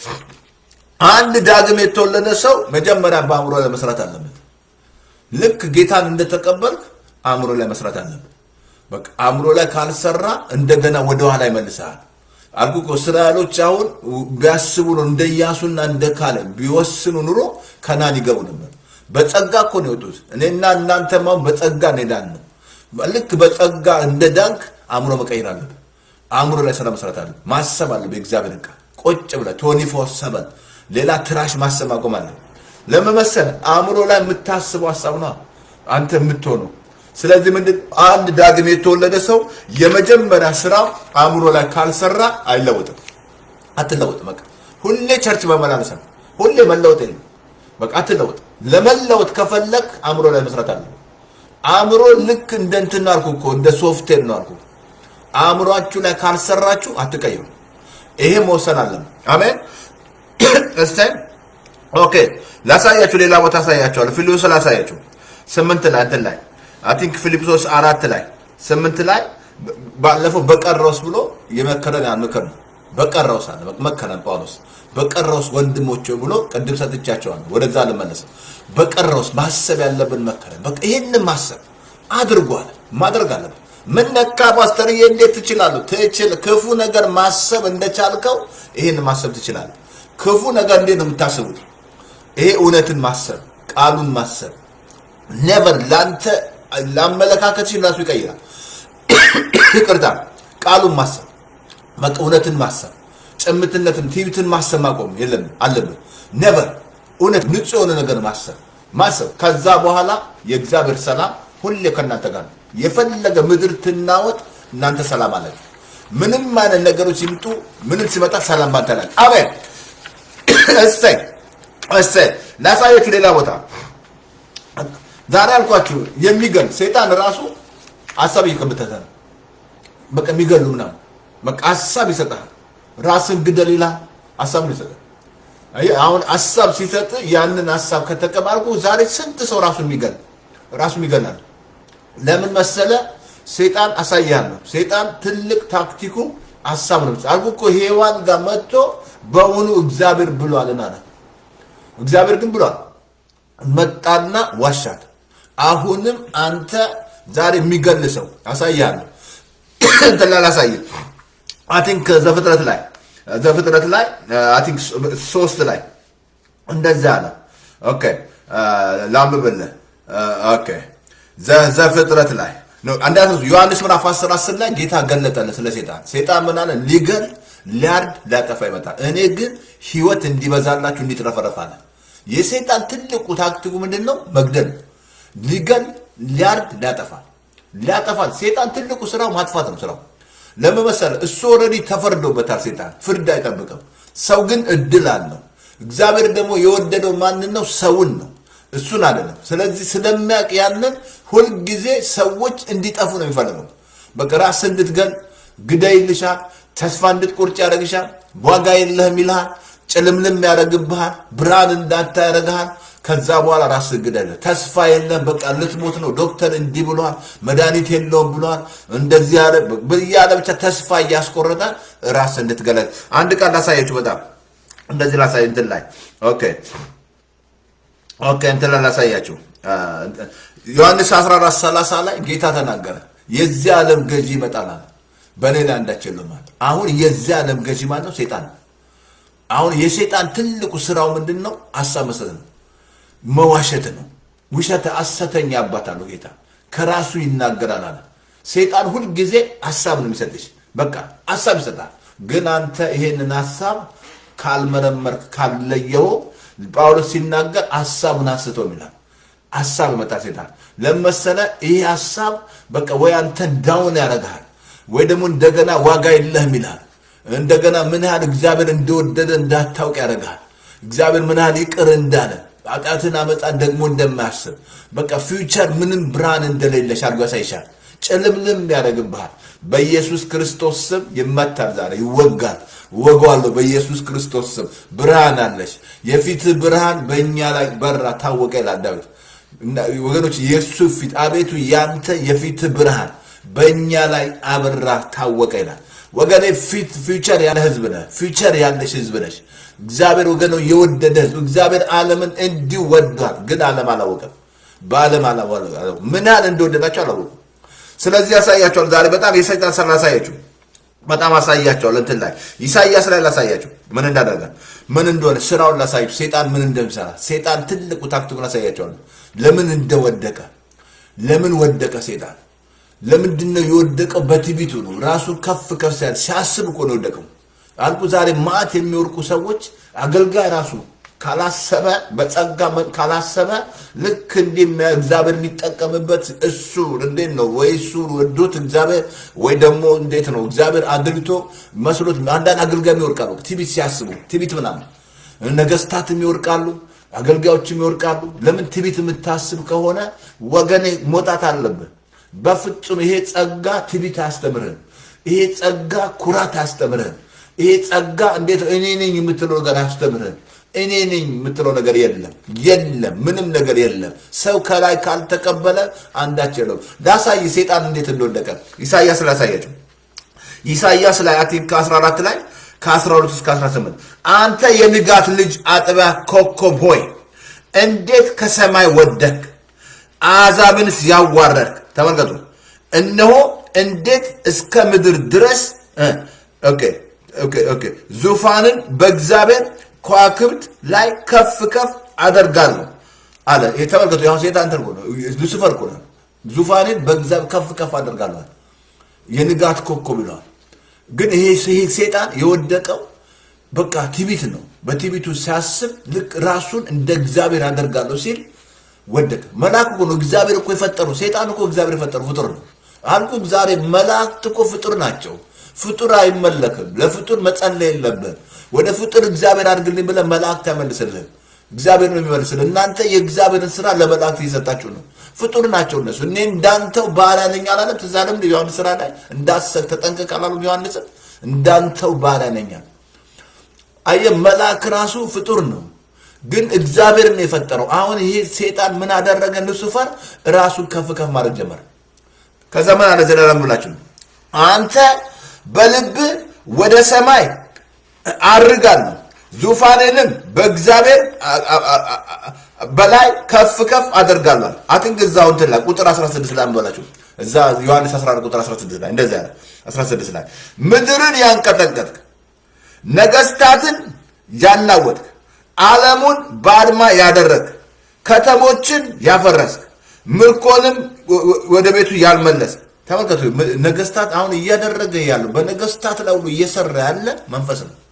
አንድ ዳግም የተወለደ ሰው መጀመሪያ በአእምሮ ላይ መስራት አለበት። ልክ ጌታን እንደተቀበልክ አእምሮ ላይ መስራት አለበት። በቃ አእምሮ ላይ ካልሰራ እንደገና ወደ ኋላ ይመልስሃል። አልኩ እኮ እስራኤሎች አሁን ቢያስቡ ነው እንደ ኢያሱና እንደ ካለ ቢወስኑ ኑሮ ከናን ይገቡ ነበር። በጸጋ እኮ ነው የወጡት። እኔና እናንተም አሁን በጸጋ እንሄዳን ነው። ልክ በጸጋ እንደ ዳንክ አእምሮ መቀየር አለብህ። አእምሮ ላይ ስራ መስራት አለ ማሰብ አለ በእግዚአብሔር ቃል ቁጭ ብለህ ቶኒ ፎር ሰበን ሌላ ትራሽ ማሰብ አቆም አለ ለመመሰል አእምሮ ላይ የምታስበው ሀሳብ ነው አንተ የምትሆነው ስለዚህ ምንድን አንድ ዳግም የተወለደ ሰው የመጀመሪያ ስራው አእምሮ ላይ ካልሰራ አይለወጥም አትለወጥም በቃ ሁሌ ቸርች መመላለስ ነው ሁሌ መለወጥ የለም በቃ አትለወጥ ለመለወጥ ከፈለግ አእምሮ ላይ መስራት አለ አእምሮ ልክ እንደ እንትን ነው አልኩ እኮ እንደ ሶፍትዌር ነው አልኩ አእምሯችሁ ላይ ካልሰራችሁ አትቀይሩ። ይሄ መወሰን አለም። አሜን። እስቲ ኦኬ፣ ላሳያችሁ፣ ሌላ ቦታ አሳያችኋለሁ። ፊልጵስዩስ ላሳያችሁ ስምንት ላይ እንትን ላይ አይ ቲንክ ፊልጵስዩስ አራት ላይ ስምንት ላይ ባለፈው በቀረውስ ብሎ የመከረን ያን ምክር ነው። በቀረውስ አለ መከረን ጳውሎስ በቀረውስ ወንድሞች ብሎ ቅድም ሰጥቻቸዋለሁ። ወደዛ ልመለስ። በቀረውስ ማሰብ ያለብን መከረን። በቃ ይህንን ማሰብ አድርጓል፣ ማድረግ አለብን። ምን ነካ ፓስተርዬ? እንዴት ትችላለህ? ትችል ክፉ ነገር ማሰብ እንደቻልከው ይሄን ማሰብ ትችላለህ። ክፉ ነገር እንዴት ነው የምታስቡት? ይሄ እውነትን ማሰብ ቃሉን ማሰብ ኔቨር ለአንተ ለአመለካከትሽን ራሱ ይቀይራል። ይቅርታ ቃሉን ማሰብ በቃ እውነትን ማሰብ ጭምትነትን፣ ትዕቢትን ማሰብ ማቆም የለም አለብን። ኔቨር እውነት ንጹህ የሆነ ነገር ማሰብ ማሰብ ከዛ በኋላ የእግዚአብሔር ሰላም ሁሌ ከእናንተ ጋር ነው። የፈለገ ምድር ትናወጥ እናንተ ሰላም አላችሁ። ምንም አይነት ነገሮች ይምጡ፣ ምንም ሲመጣ ሰላም ባንተ ላይ አሜን። እሰይ እሰይ። ላሳያችሁ ሌላ ቦታ ዛሬ አልኳችሁ የሚገል ሰይጣን ራሱ ሀሳብ እየከበተተ ነው። በቃ የሚገሉ ምናምን በቃ ሀሳብ ይሰጣል። ራስን ግደል ይላል። ሀሳብ ነው ይሰጣል። አየህ፣ አሁን ሀሳብ ሲሰጥ ያንን ሀሳብ ከተቀባልኩ ዛሬ ስንት ሰው ራሱን የሚገል ራሱን ይገላል። ለምን መሰለ? ሰይጣን አሳያለሁ። ሰይጣን ትልቅ ታክቲኩ ሀሳብ ነው። አልኩ እኮ ሔዋን ጋር መጥቶ በእውኑ እግዚአብሔር ብሏልና አለ። እግዚአብሔር ግን ብሏል። መጣና ዋሻት። አሁንም አንተ ዛሬ የሚገል ሰው አሳያለሁ። እንትን ላይ ላሳይህ። አይ ቲንክ ዘፍጥረት ላይ ዘፍጥረት ላይ አይ ቲንክ ሶስት ላይ እንደዛ አለ። ኦኬ ላንብብልህ። ኦኬ ዘፍጥረት ላይ አንዳንድ ዮሐንስ ምዕራፍ 10 10 ላይ ጌታ ገለጠለት ስለ ሴጣን። ሴጣን ምን አለ? ሊገል ሊያርድ ሊያጠፋ ይመጣል፣ እኔ ግን ህይወት እንዲበዛላችሁ እንዲትረፈረፍ አለ። የሴጣን ትልቁ ታክቲኩ ምንድን ነው? መግደል፣ ሊገል፣ ሊያርድ፣ ሊያጠፋ ሊያጠፋል። ሴጣን ትልቁ ስራው ማጥፋት ነው ስራው። ለምን መሰለህ? እሱ ኦልሬዲ ተፈርዶበታል። ሴጣን ፍርድ አይጠብቅም። ሰው ግን እድል አለው። እግዚአብሔር ደግሞ የወደደው ማንን ነው? ሰውን ነው እሱን አይደለም። ስለዚህ ስለሚያውቅ ያንን ሁልጊዜ ሰዎች እንዲጠፉ ነው የሚፈልገው። በቃ ራስህ እንድትገል ግደይ ይልሻል። ተስፋ እንድትቆርጭ ያደርግሻል። ዋጋ የለህም ይልሃል። ጭልምልም ያደርግብሃል። ብርሃን እንዳታ ያደርግሃል። ከዛ በኋላ ራስህ ግደል። ተስፋ የለም፣ በቃ ልትሞት ነው። ዶክተር እንዲህ ብሏል፣ መድኃኒት የለውም ብሏል፣ እንደዚህ ያለ እያለ ብቻ ተስፋ እያስቆረጠ ራስህ እንድትገለል። አንድ ቃል ላሳያችሁ። በጣም እንደዚህ ላሳይ እንትን ላይ ኦኬ ኦኬ እንትን ላይ ላሳያችሁ። ዮሐንስ 14 30 ላይ ጌታ ተናገረ። የዚህ ዓለም ገዢ ይመጣል አለ፣ በእኔ ላይ አንዳች የለውም አለ። አሁን የዚህ ዓለም ገዢ ማለት ነው ሴጣን። አሁን የሴጣን ትልቁ ስራው ምንድን ነው? ሀሳብ መስጠት ነው፣ መዋሸት ነው። ውሸት ሐሰተኛ አባት አለው ጌታ ከራሱ ይናገራል አለ። ሴጣን ሁልጊዜ ሀሳብ ነው የሚሰጥሽ። በቃ ሀሳብ ይሰጣል። ግን አንተ ይሄንን ሀሳብ ካልመረመርክ ካልለየው ጳውሎስ ሲናገር ሀሳቡን አንስቶ ይላል። ሀሳብ ይመጣል ሴጣን ለመሰለ ይህ ሀሳብ በቃ ወይ አንተን ዳውን ያደርግሃል ወይ ደግሞ እንደገና ዋጋ የለህም ይልሃል። እንደገና ምን ያህል እግዚአብሔር እንደወደደ እንዳታውቅ ያደርግሃል። እግዚአብሔር ምን ያህል ይቅር እንዳለ ኃጢአትን አመፃን ደግሞ እንደማያስብ በቃ ፊውቸር ምንም ብርሃን እንደሌለሽ አድርጎ ያሳይሻል። ጭልምልም ያደርግብሃል። በኢየሱስ ክርስቶስ ስም ይመታል፣ ዛሬ ይወጋል። እወገዋለሁ በኢየሱስ ክርስቶስ ስም። ብርሃን አለሽ። የፊት ብርሃን በእኛ ላይ በራ ታወቀ ይላል ዳዊት። ወገኖች የእሱ ፊት አቤቱ ያንተ የፊት ብርሃን በእኛ ላይ አበራ ታወቀ ይላል። ወገኔ ፊት ፊውቸር ያለ ህዝብ ነህ። ፊውቸር ያለሽ ህዝብ ነሽ። እግዚአብሔር ወገኖ የወደደ ህዝብ እግዚአብሔር ዓለምን እንዲሁ ወዷል። ግን ዓለም አላወቀም። በዓለም አላወቀም። ምን ያህል እንደወደዳቸው አላወቁም። ስለዚህ ያሳያቸዋል። ዛሬ በጣም የሰይጣን ስራ ላሳያችሁ፣ በጣም አሳያቸዋል። እንትን ላይ ኢሳይያስ ላይ ላሳያችሁ ምን እንዳደረገ ምን እንደሆነ ስራውን ላሳያችሁ፣ ሴጣን ምን እንደሚሰራ ሴጣን ትልቁ ታክቲኩን ላሳያቸዋል። ለምን እንደወደቀ ለምን ወደቀ ሴጣን ለምንድን ነው የወደቀው? በትዕቢቱ ነው። ራሱን ከፍ ከፍ ሲያል ሲያስብ እኮ ነው የወደቀው። አልኩ ዛሬ ማት የሚወርቁ ሰዎች አገልጋይ ራሱ ካላሰበ በጸጋ ካላሰበ ልክ እንዲህ እግዚአብሔር የሚጠቀምበት እሱ እንዴት ነው ወይ እሱ ወዶት እግዚአብሔር ወይ ደግሞ እንዴት ነው እግዚአብሔር አድልቶ መስሎት አንዳንድ አገልጋይ ይወርቃሉ። ትዕቢት ሲያስቡ ትዕቢት ምናምን ነገስታትም ይወርቃሉ፣ አገልጋዮችም ይወርቃሉ። ለምን ትዕቢት የምታስብ ከሆነ ወገኔ መውጣት አለብህ። በፍጹም ይሄ ጸጋ ትዕቢት አያስተምርህም። ይሄ ጸጋ ኩራት አያስተምርህም። ይሄ ጸጋ እንዴት እኔ ነኝ የምትለው ነገር አያስተምርህም። እኔ ነኝ የምትለው ነገር የለም፣ የለም፣ ምንም ነገር የለም። ሰው ከላይ ካልተቀበለ አንዳች የለውም። ላሳይ ሴጣን እንዴት እንደወደቀ ኢሳያስ ላሳያቸው። ኢሳያስ ላይ አቲንክ ከ14 ላይ ከ12 እስከ 18 አንተ የንጋት ልጅ አጥቢያ ኮከብ ሆይ እንዴት ከሰማይ ወደክ አሕዛብንስ ያዋረድክ ተመልከቱ። እነሆ እንዴት እስከ ምድር ድረስ ኦኬ ኦኬ ኦኬ ዙፋንን በእግዚአብሔር ከዋክብት ላይ ከፍ ከፍ አደርጋለሁ አለ። ተመልከቱ። ያሁን ሴጣን እንትን እኮ ነው፣ ሉሲፈር እኮ ነው። ዙፋንን በእግዚአብሔር ከፍ ከፍ አደርጋለሁ አለ። የንጋት ኮከብ ይለዋል። ግን ይሄ ይሄ ሴጣን የወደቀው በቃ ትዕቢት ነው። በትዕቢቱ ሲያስብ ልክ ራሱን እንደ እግዚአብሔር አደርጋለሁ ሲል ወደቀ። መልአክ እኮ ነው እግዚአብሔር እኮ የፈጠሩ። ሴጣን እኮ እግዚአብሔር የፈጠሩ ፍጡር ነው አልኩ። ዛሬ መላእክት እኮ ፍጡር ናቸው። ፍጡር አይመለክም። ለፍጡር መጸለይ የለብህም። ወደ ፍጡር እግዚአብሔር አድርግልኝ ብለህ መላእክት አይመልስልህም። እግዚአብሔር ነው የሚመልስልህ። እናንተ የእግዚአብሔርን ስራ ለመላእክት እየሰጣችሁ ነው። ፍጡር ናቸው እነሱ። እኔ እንዳንተው ባሪያ ነኝ አላለም? ትዝ አለም ዮሐንስ ስራ ላይ እንዳሰብ ተጠንቀቅ አላሉም? ዮሐንስም እንዳንተው ባሪያ ነኝ አለ። አየህ፣ መልአክ ራሱ ፍጡር ነው ግን እግዚአብሔር ነው የፈጠረው። አሁን ይሄ ሴጣን ምን አደረገ? ሉሲፈር ራሱን ከፍ ከፍ ማድረግ ጀመረ። ከዛ ምን አለ ዘላለም ብላችሁ አንተ በልብ ወደ ሰማይ አርጋለሁ ዙፋኔንም በእግዚአብሔር በላይ ከፍ ከፍ አደርጋለሁ። አትንግ እዛው እንትን ላይ ቁጥር 16 ላይ አንበላችሁ እዛ ዮሐንስ 14 ቁጥር 16 ላይ እንደዛ ያለ 16 ላይ ምድርን ያንቀጠቀጥክ ነገስታትን ያናወጥክ ዓለሙን ባድማ ያደረግ ከተሞችን ያፈረስክ ምርኮንም ወደ ቤቱ ያልመለስ ተመልከቱ ነገስታት አሁን እያደረገ ያለው በነገስታት ላይ ሁሉ እየሰራ ያለ መንፈስ ነው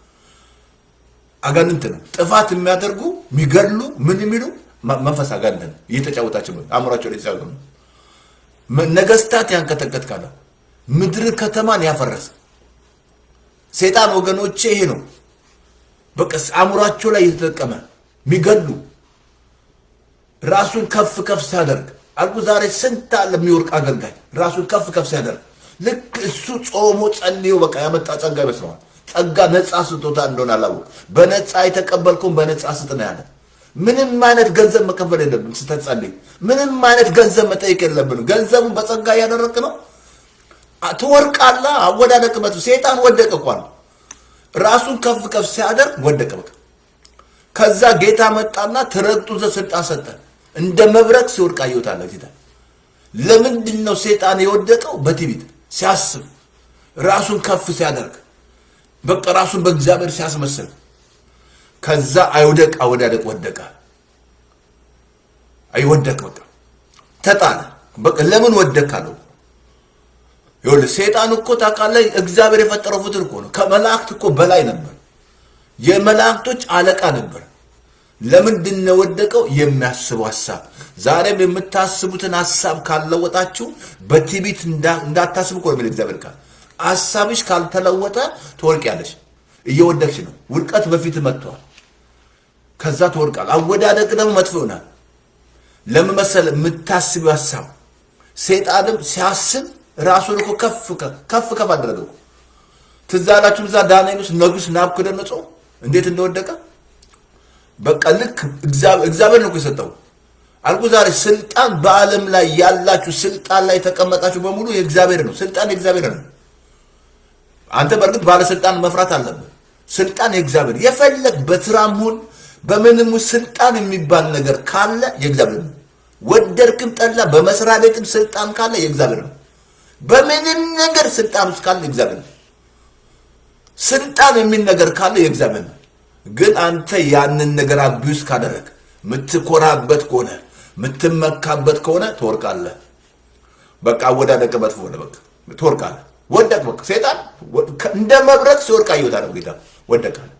አጋንንት ነው ጥፋት የሚያደርጉ የሚገድሉ ምን የሚሉ መንፈስ አጋንንት ነው እየተጫወታቸው አእምሯቸው ላይ ነው ነገስታት ያንቀጠቀጥ ካለ ምድር ከተማን ያፈረስ ሴጣን ወገኖቼ ይሄ ነው በቃ አእምሯቸው ላይ እየተጠቀመ የሚገሉ ራሱን ከፍ ከፍ ሲያደርግ አልኩ። ዛሬ ስንት አለ የሚወርቅ አገልጋይ ራሱን ከፍ ከፍ ሲያደርግ ልክ እሱ ጾሞ ጸልዮ በቃ ያመጣ ጸጋ ይመስለዋል። ጸጋ ነፃ ስጦታ እንደሆነ አላወቅ። በነፃ የተቀበልከውን በነፃ ስጥ ነው ያለ። ምንም አይነት ገንዘብ መቀበል የለብን ስትጸልይ። ምንም አይነት ገንዘብ መጠየቅ የለብን። ገንዘቡን በጸጋ እያደረግ ነው ትወርቃላ። አወዳደቅበት ሴጣን ወደቀ እኳል ራሱን ከፍ ከፍ ሲያደርግ ወደቀ። በቃ ከዛ ጌታ መጣና ትረግጡ ዘንድ ስልጣን ሰጠ። እንደ መብረቅ ሲወድቅ አየሁታለሁ ጌታ። ለምንድን ነው ሴጣን የወደቀው? በትዕቢት ሲያስብ፣ ራሱን ከፍ ሲያደርግ፣ በቃ ራሱን በእግዚአብሔር ሲያስመስል፣ ከዛ አይወደቅ አወዳደቅ ወደቀ። አይወደቅ በቃ ተጣለ። በቃ ለምን ወደቅ አለው። ይኸውልህ ሴጣን እኮ ታውቃለህ፣ እግዚአብሔር የፈጠረው ፍጡር እኮ ነው። ከመላእክት እኮ በላይ ነበር። የመላእክቶች አለቃ ነበር። ለምንድን ነው የወደቀው? የሚያስበው ሀሳብ። ዛሬም የምታስቡትን ሀሳብ ካልለወጣችሁ በትዕቢት እንዳታስቡ እኮ ነው የሚል እግዚአብሔር ቃል። ሀሳብሽ ካልተለወጠ ትወድቂያለሽ። እየወደቅሽ ነው። ውድቀት በፊት መጥቷል። ከዛ ትወድቃል። አወዳደቅ ደግሞ መጥፎ ይሆናል። ለምን መሰለህ? የምታስቢው ሀሳብ። ሴጣንም ሲያስብ ራሱን እኮ ከፍ ከፍ ከፍ አደረገው። ትዝ አላችሁ እዛ ዳንኤል ውስጥ ንጉሥ ናቡከደነፆር እንዴት እንደወደቀ በቃ ልክ እግዚአብሔር ነው እኮ የሰጠው። አልኩ ዛሬ ስልጣን በዓለም ላይ ያላችሁ ስልጣን ላይ የተቀመጣችሁ በሙሉ የእግዚአብሔር ነው። ስልጣን የእግዚአብሔር ነው። አንተ በእርግጥ ባለስልጣን መፍራት አለብህ። ስልጣን የእግዚአብሔር የፈለግ በትራም ሁን በምንም ስልጣን የሚባል ነገር ካለ የእግዚአብሔር ነው። ወደድክም ጠላ በመስሪያ ቤትም ስልጣን ካለ የእግዚአብሔር ነው። በምንም ነገር ስልጣን ውስጥ ካለ የእግዚአብሔር ነው። ስልጣን የሚል ነገር ካለ የእግዚአብሔር ነው። ግን አንተ ያንን ነገር አቢውስ ካደረግ የምትኮራበት ከሆነ የምትመካበት ከሆነ ትወርቃለህ። በቃ አወዳደቅ መጥፎ ሆነ። በቃ ትወርቃለህ። ወደቅ። በቃ ሴጣን እንደ መብረቅ ሲወርቅ አየሁት አለ ጌታ። ወደቃለ።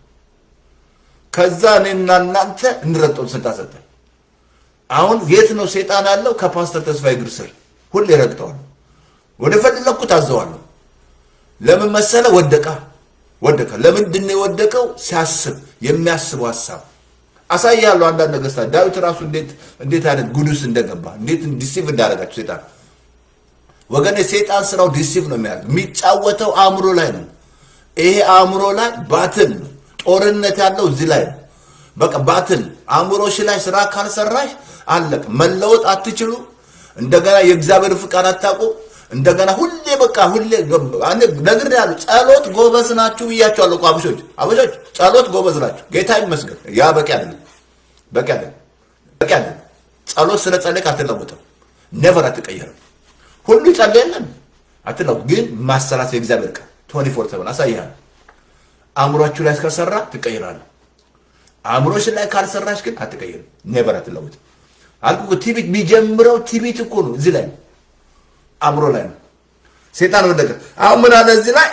ከዛ እኔና እናንተ እንረግጠውን ስልጣን ሰጠን። አሁን የት ነው ሴጣን ያለው? ከፓስተር ተስፋዬ እግር ስር ሁሌ ረግጠዋለሁ። ወደ ፈለግኩት አዘዋለሁ። ለምን መሰለ? ወደቃ ወደቀ። ለምንድን ነው የወደቀው? ሲያስብ የሚያስበው ሀሳብ አሳያለሁ። አንዳንድ ነገስታት ዳዊት ራሱ እንዴት እንዴት አይነት ጉድ ውስጥ እንደገባ እንዴት ዲሲቭ እንዳደረጋቸው ሴጣን ወገን የሴጣን ስራው ዲሲቭ ነው የሚያደርግ የሚጫወተው አእምሮ ላይ ነው። ይሄ አእምሮ ላይ ባትል ነው። ጦርነት ያለው እዚህ ላይ ነው። በቃ ባትል አእምሮሽ ላይ ስራ ካልሰራሽ አለቅ መለወጥ አትችሉ። እንደገና የእግዚአብሔር ፍቃድ አታውቁ። እንደገና ሁሌ በቃ ሁሌ ነግር ያሉ ጸሎት ጎበዝ ናችሁ ብያቸዋለሁ እኮ አበሾች አበሾች ጸሎት ጎበዝ ናችሁ። ጌታ ይመስገን። ያ በቂ አይደለም፣ በቂ አይደለም፣ በቂ አይደለም። ጸሎት ስለ ጸለቅ አትለውጥም። ነቨር አትቀየርም። ሁሉ ይጸልየለን አትለው ግን ማሰራት የእግዚአብሔር ቃል ቶኒ ፎር ሰቨን አሳይሃል። አእምሯችሁ ላይ እስከሰራ ትቀይራለህ። አእምሮሽ ላይ ካልሰራሽ ግን አትቀይርም። ኔቨር አትለውጥም። አልኩ ቲቢት የሚጀምረው ቲቢት እኮ ነው እዚህ ላይ ነው አእምሮ ላይ ነው። ሴጣን ወደቀ። አሁን ምን አለ እዚህ ላይ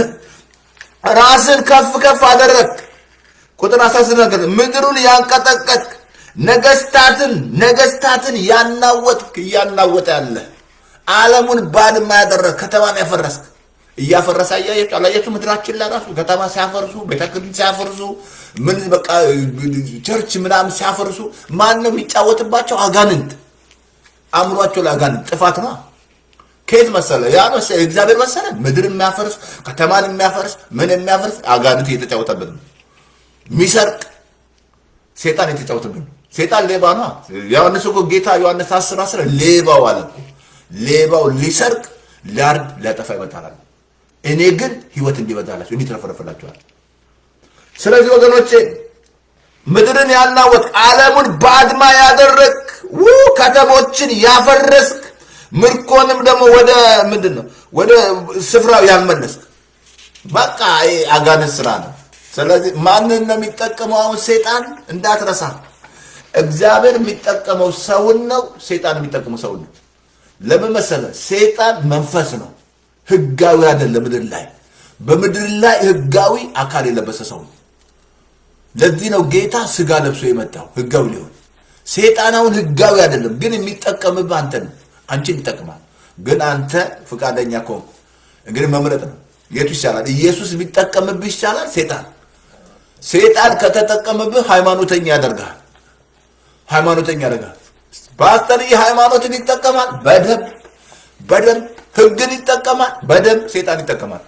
ራስን ከፍ ከፍ አደረግ። ቁጥር አሳስብ ነገር ምድሩን ያንቀጠቀጥክ ነገስታትን ነገስታትን ያናወጥክ እያናወጠ ያለ ዓለሙን ባድማ ያደረግ ከተማን ያፈረስክ እያፈረሰ አያየች አላያችሁ? ምድራችን ላይ ራሱ ከተማ ሲያፈርሱ ቤተክርስቲያን ሲያፈርሱ ምን በቃ ቸርች ምናምን ሲያፈርሱ ማን ነው የሚጫወትባቸው? አጋንንት አእምሯቸው ላይ አጋንንት ጥፋት ነው። ከየት መሰለ? ያ መሰለ እግዚአብሔር መሰለ ምድር የሚያፈርስ ከተማን የሚያፈርስ ምን የሚያፈርስ አጋንንት እየተጫወተብን ነው። የሚሰርቅ ሴጣን የተጫወተብን ነው። ሴጣን ሌባ ነው። ዮሐንስ እኮ ጌታ ዮሐንስ አስር አስር ሌባው አለ እኮ ሌባው ሊሰርቅ ሊያርድ ሊያጠፋ ይመጣል። እኔ ግን ህይወት እንዲበዛላችሁ እንዲትረፈረፍላችኋል። ስለዚህ ወገኖቼ ምድርን ያናወጥ ዓለሙን ባድማ ያደረግ ከተሞችን ያፈረስክ ምርኮንም ደግሞ ወደ ምንድን ነው ወደ ስፍራው ያልመለስክ በቃ ይሄ አጋንንት ስራ ነው። ስለዚህ ማንን ነው የሚጠቀመው? አሁን ሴጣን እንዳትረሳ፣ እግዚአብሔር የሚጠቀመው ሰውን ነው። ሴጣን የሚጠቀመው ሰውን ነው። ለምን መሰለ? ሴጣን መንፈስ ነው፣ ህጋዊ አይደለም። ምድር ላይ በምድር ላይ ህጋዊ አካል የለበሰ ሰው ነው። ለዚህ ነው ጌታ ስጋ ለብሶ የመጣው ህጋዊ ሊሆን። ሴጣን አሁን ህጋዊ አይደለም፣ ግን የሚጠቀምብህ አንተ ነው። አንቺን ይጠቅማል። ግን አንተ ፈቃደኛ ከሆንክ እንግዲህ መምረጥ ነው። የቱ ይሻላል? ኢየሱስ ቢጠቀምብህ ይሻላል? ሴጣን ሴጣን ከተጠቀምብህ ሃይማኖተኛ ያደርግሃል። ሃይማኖተኛ ያደርግሃል። ፓስተርዬ ሃይማኖትን ይጠቀማል በደንብ በደንብ ህግን ይጠቀማል በደንብ ሴጣን ይጠቀማል።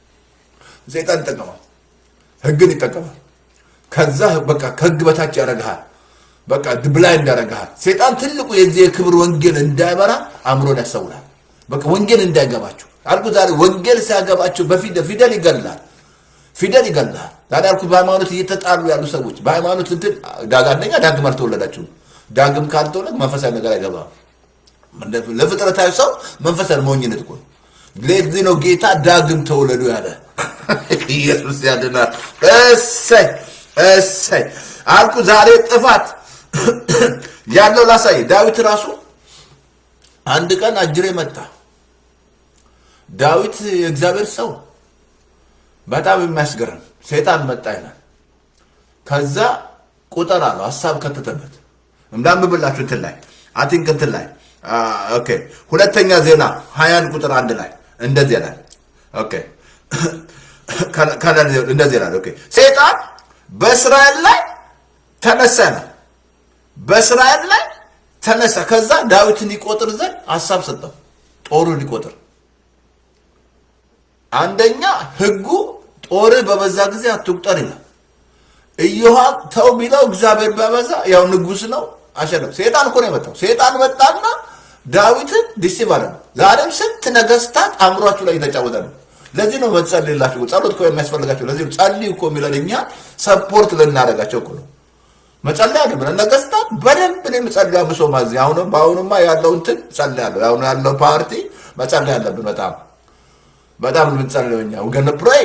ሴጣን ይጠቀማል፣ ህግን ይጠቀማል። ከዛ በቃ ከህግ በታች ያደርግሃል። በቃ ብላይንድ ያደርግሃል። ሴጣን ትልቁ የዚህ የክብር ወንጌል እንዳይበራ አእምሮን ያሰውላል። በቃ ወንጌል እንዳይገባችሁ አልኩ። ዛሬ ወንጌል ሲያገባቸው በፊደል ፊደል ይገላል፣ ፊደል ይገላል። ዛሬ አልኩ በሃይማኖት እየተጣሉ ያሉ ሰዎች በሃይማኖት እንትን አንደኛ ዳግም አልተወለዳችሁም። ዳግም ካልተወለድ መንፈሳዊ ነገር አይገባም። ለፍጥረታዊ ሰው መንፈሳዊ ሞኝነት እኮ ነው። ለዚህ ነው ጌታ ዳግም ተወለዱ ያለ። ኢየሱስ ያድናል። እሰይ እሰይ አልኩ። ዛሬ ጥፋት ያለው ላሳይ። ዳዊት ራሱ አንድ ቀን አጅሬ መጣ። ዳዊት የእግዚአብሔር ሰው በጣም የሚያስገርም ሰይጣን መጣ ይላል። ከዛ ቁጥር አለው ሀሳብ ከተተበት እንዳንብብላችሁ እንትን ላይ አቲንክ እንትን ላይ ኦኬ ሁለተኛ ዜና ሀያን ቁጥር አንድ ላይ እንደዚህ ይላል። ኦኬ እንደዚህ ይላል። ኦኬ ሰይጣን በእስራኤል ላይ ተነሳ ነው በእስራኤል ላይ ተነሳ። ከዛ ዳዊትን ይቆጥር ዘንድ ሀሳብ ሰጠው፣ ጦሩን ይቆጥር። አንደኛ ህጉ ጦር በበዛ ጊዜ አትቁጠር ይላል። ኢዮሃብ ተው ቢለው እግዚአብሔር ቢያበዛ ያው ንጉስ ነው አሸነፍ። ሴጣን እኮ ነው የመጣው። ሴጣን መጣና ዳዊትን ዲሲቭ አለ። ዛሬም ስንት ነገስታት አእምሯችሁ ላይ የተጫወተ ነው። ለዚህ ነው መጸልይላችሁ። ጸሎት እኮ የሚያስፈልጋቸው ለዚህ ነው። ጸልዩ እኮ የሚለን እኛ ሰፖርት ልናደርጋቸው እኮ ነው። መጸለይ አለብን። ነገስታት በደንብ ነው የሚጸልዩ። አብሶ ማዚ አሁን በአሁኑማ ያለው እንትን ጸልያለሁ። አሁን ያለው ፓርቲ መጸለይ አለብን። በጣም በጣም የምንጸልየው እኛ ወገን ፕሬይ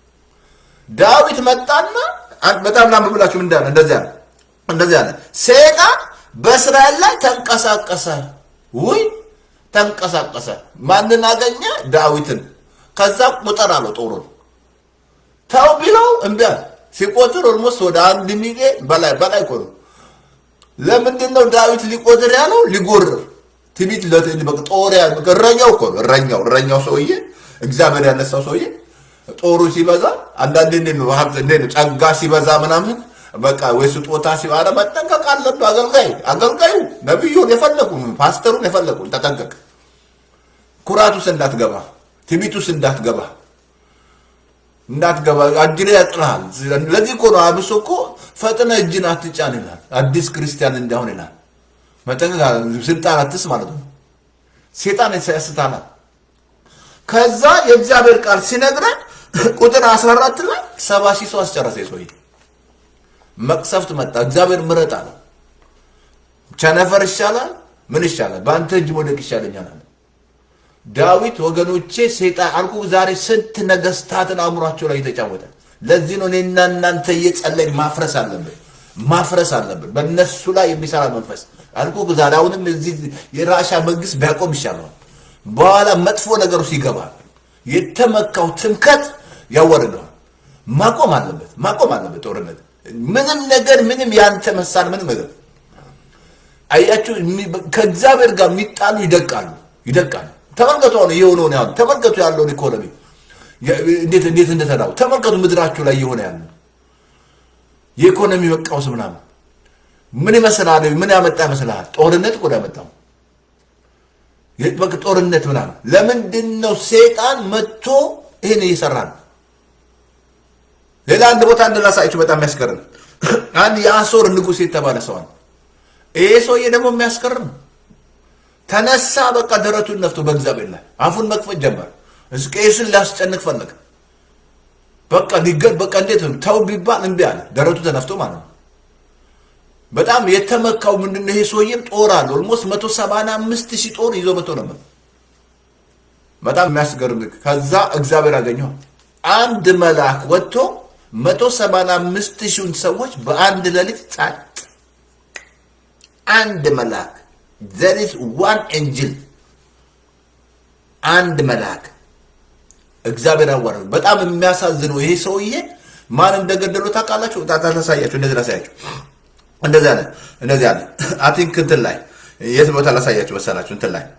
ዳዊት መጣና በጣም ላንብብላችሁ ምን እንዳለ እንደዚህ አለ እንደዚህ አለ ሰይጣን በእስራኤል ላይ ተንቀሳቀሰ ውይ ተንቀሳቀሰ ማንን አገኘ ዳዊትን ከዛ ቁጥር አለው ጦሩን ተው ቢለው እምቢ አለ ሲቆጥር ኦልሞስት ወደ አንድ ሚሊዮን በላይ በላይ እኮ ነው ለምንድን ነው ዳዊት ሊቆጥር ያለው ሊጎርር ትቢት ጦር እረኛው እኮ ነው እረኛው እረኛው ሰውዬ እግዚአብሔር ያነሳው ሰውዬ ጦሩ ሲበዛ አንዳንዴ እንዴት ነው ሀብት እንዴት ነው ጸጋ ሲበዛ ምናምን በቃ ወይ ስጦታ ሲባለ መጠንቀቅ አለብህ። አገልጋይ አገልጋዩ ነቢዩን የፈለጉ ፓስተሩን የፈለጉ ተጠንቀቅ። ኩራቱስ እንዳትገባ፣ ትቢቱስ እንዳትገባ እንዳትገባ አጅሬ ያጥልሃል። ለዚህ እኮ ነው አብሶ እኮ ፈጥነ እጅን አትጫን ይላል። አዲስ ክርስቲያን እንዳሁን ይላል። መጠንቀቅ ስልጣን አትስ ማለት ነው። ሴጣን ያስታናል። ከዛ የእግዚአብሔር ቃል ሲነግረን ቁጥር 14 ላይ ሰባ ሺህ ሰው አስጨረሰ። ሰውዬ መቅሰፍት መጣ። እግዚአብሔር ምረጥ አለ። ቸነፈር ይሻላል፣ ምን ይሻላል? በአንተ እጅ መውደቅ ይሻለኛል አለ ዳዊት። ወገኖቼ ሴጣን አልኩ ዛሬ ስንት ነገስታትን አእምሯቸው ላይ የተጫወተ። ለዚህ ነው እኔና እናንተ እየጸለይን ማፍረስ አለብን፣ ማፍረስ አለብን። በእነሱ ላይ የሚሰራ መንፈስ አልኩ ዛሬ አሁንም እዚህ የራሻ መንግስት ቢያቆም ይሻለዋል። በኋላ መጥፎ ነገሩ ሲገባ የተመካው ትምከት ያወርደዋል። ማቆም አለበት፣ ማቆም አለበት ጦርነት። ምንም ነገር ምንም ያንተ መሳል ምንም ነገር አያችሁ፣ ከእግዚአብሔር ጋር የሚጣሉ ይደቃሉ፣ ይደቃሉ። ተመልከቱ አሁን እየሆነውን ያሉ ተመልከቱ ያለውን ኢኮኖሚ እንዴት እንዴት እንደተዳው ተመልከቱ። ምድራችሁ ላይ እየሆነ ያለው የኢኮኖሚ መቃወስ ምናምን ምን ይመስላል? ምን ያመጣ ይመስልሃል? ጦርነት እኮ ነው ያመጣው። በቃ ጦርነት ምናምን። ለምንድን ነው ሴጣን መጥቶ ይህን እየሰራ ነው? ሌላ አንድ ቦታ እንድላሳያችሁ በጣም የሚያስገርም አንድ የአሶር ንጉሥ የተባለ ሰዋል። ይሄ ሰውዬ ደግሞ የሚያስገርም ተነሳ። በቃ ደረቱን ነፍቶ በእግዚአብሔር ላይ አፉን መክፈት ጀመር። ሕዝቅኤልን ሊያስጨንቅ ፈለገ። በቃ ሊገል በቃ እንዴት ነው ተው ቢባል እምቢ አለ። ደረቱ ተነፍቶ ማለት ነው። በጣም የተመካው ምንድን ነው? ይሄ ሰውዬም ጦር አለ። ኦልሞስት መቶ ሰማንያ አምስት ሺህ ጦር ይዞ መቶ ነበር። በጣም የሚያስገርም ከዛ እግዚአብሔር አገኘዋል። አንድ መልአክ ወጥቶ መቶ ሰማንያ አምስት ሺውን ሰዎች በአንድ ሌሊት ጻጥ አንድ መልአክ ዘሪስ ዋን ኤንጅል አንድ መልአክ እግዚአብሔር አዋረዱ። በጣም የሚያሳዝነው ይሄ ሰውዬ ማን እንደገደሉ ታውቃላችሁ? ታሳያችሁ። እንደዚህ ላሳያችሁ። እንደዚህ አለ እንደዚህ አለ። አይ ቲንክ እንትን ላይ የት ቦታ ላሳያችሁ መሰላችሁ? እንትን ላይ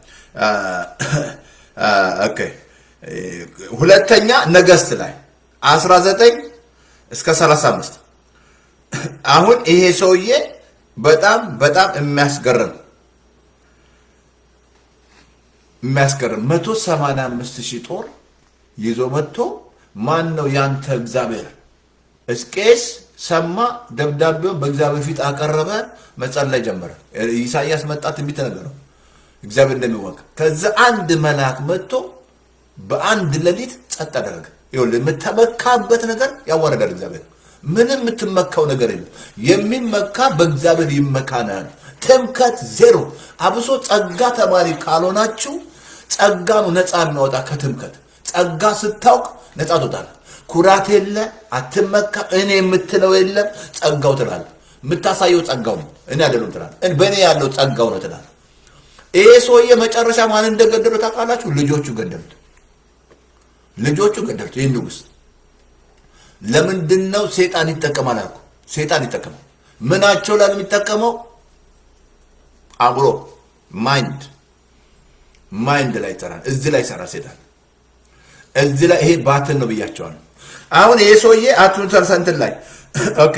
ኦኬ፣ ሁለተኛ ነገስት ላይ 19 እስከ 35 አሁን ይሄ ሰውዬ በጣም በጣም የሚያስገርም የሚያስገርም 185 ሺህ ጦር ይዞ መጥቶ ማን ነው ያንተ እግዚአብሔር? ሕዝቅኤል ሰማ፣ ደብዳቤውን በእግዚአብሔር ፊት አቀረበ፣ መጸለይ ጀመረ። ኢሳያስ መጣ፣ ትንቢት ነገረው እግዚአብሔር እንደሚዋጋ። ከዛ አንድ መልአክ መጥቶ በአንድ ሌሊት ጸጥ አደረገ። ይኸውልህ የምተመካበት ነገር ያዋረዳል እግዚአብሔር። ምንም የምትመካው ነገር የለም። የሚመካ በእግዚአብሔር ይመካ ነው ያለው። ትምከት ዜሮ። አብሶ ጸጋ ተማሪ ካልሆናችሁ ጸጋ ነው ነፃ የሚያወጣ ከትምከት። ጸጋ ስታውቅ ነፃ ትወጣለህ። ኩራት የለ፣ አትመካ፣ እኔ የምትለው የለም። ጸጋው ትላለህ። የምታሳየው ጸጋው ነው፣ እኔ አይደለም ትላለህ። በእኔ ያለው ጸጋው ነው ትላለህ። ይሄ ሰውዬ መጨረሻ ማን እንደገደሉ ታውቃላችሁ? ልጆቹ ገደሉት። ልጆቹ ገደሉት። ይህን ንጉሥ ለምንድን ነው ሴጣን ይጠቀማል አልኩ። ሴጣን ይጠቀማል። ምናቸው ላይ የሚጠቀመው አብሮ ማይንድ ማይንድ ላይ ይሰራል። እዚህ ላይ ይሰራል ሴጣን እዚህ ላይ ይሄ ባትን ነው ብያቸዋል። አሁን ይሄ ሰውዬ አቱን ተርሰንትን ላይ ኦኬ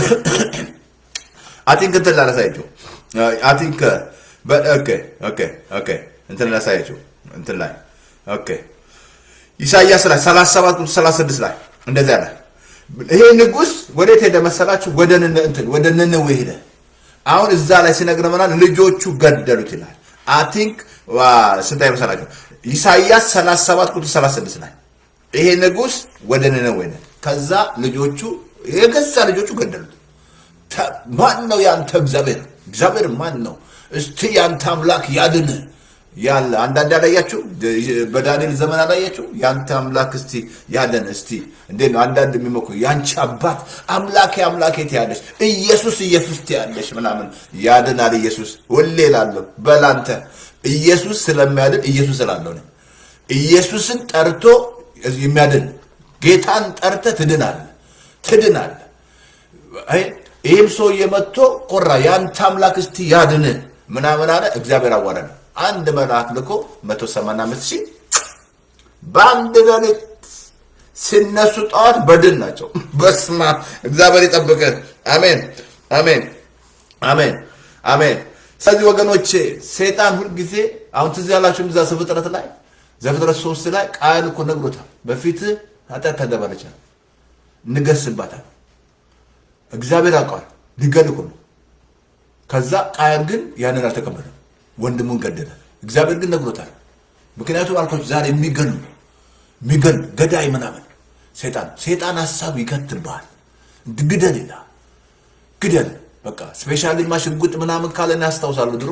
አቲንክ እንትን ላላሳያቸው አቲንክ ኦኬ ኦኬ ኦኬ እንትን ላሳያቸው እንትን ላይ ኦኬ ኢሳይያስ ላይ 37 36 ላይ እንደዚህ አለ። ይሄ ንጉሥ ወዴት ሄደ መሰላችሁ? ወደ እንትን ወደ ነነዌ ሄደ። አሁን እዛ ላይ ሲነግረን ምናል ልጆቹ ገደሉት ይላል። አይ ቲንክ ስንት አይመሰላችሁ? ኢሳይያስ 37 ቁጥር 36 ላይ ይሄ ንጉሥ ወደ ነነዌ ሄደ። ከዛ ልጆቹ የገዛ ልጆቹ ገደሉት። ተ- ማን ነው ያንተ እግዚአብሔር? እግዚአብሔር ማን ነው? እስቲ ያንተ አምላክ ያድን ያለ አንዳንድ ያላያችሁ በዳንኤል ዘመን አላያችሁ? ያንተ አምላክ እስቲ ያድን እስቲ እንዴት ነው? አንዳንድ የሚመኩ ያንቺ አባት አምላኬ አምላኬ ትያለሽ፣ ኢየሱስ ኢየሱስ ትያለሽ ምናምን ያድናል ኢየሱስ ሁሌ እላለሁ። በላንተ ኢየሱስ ስለሚያድን ኢየሱስ እላለሁ እኔ። ኢየሱስን ጠርቶ የሚያድን ጌታን ጠርተ ትድናል ትድናል። አይ ይህም ሰውዬ መጥቶ ቆራ የአንተ አምላክ እስቲ ያድን ምናምን አለ። እግዚአብሔር አዋረደ። አንድ መልአክ ልኮ መቶ ሰማንያ አምስት ሺህ በአንድ ሌሊት ሲነሱ ጠዋት በድን ናቸው። በስማ እግዚአብሔር ይጠብቅህ። አሜን አሜን አሜን አሜን። ስለዚህ ወገኖቼ ሰይጣን ሁልጊዜ አሁን ትዝ ያላችሁም እዛ ዘፍጥረት ላይ ዘፍጥረት ሶስት ላይ ቃል እኮ ነግሮታል። በፊት ኃጢአት ተደበረች እንገስባታል። እግዚአብሔር ያውቀዋል። ሊገል እኮ ነው። ከዛ ቃየል ግን ያንን አልተቀበለም፣ ወንድሙን ገደለ። እግዚአብሔር ግን ነግሮታል። ምክንያቱም አልኮች ዛሬ የሚገሉ የሚገሉ ገዳይ ምናምን ሰይጣን ሰይጣን ሀሳብ ይከትልብሃል። ግደል ይላል። ግደል በቃ ስፔሻሊ ማ ሽጉጥ ምናምን ካለን ያስታውሳሉ። ድሮ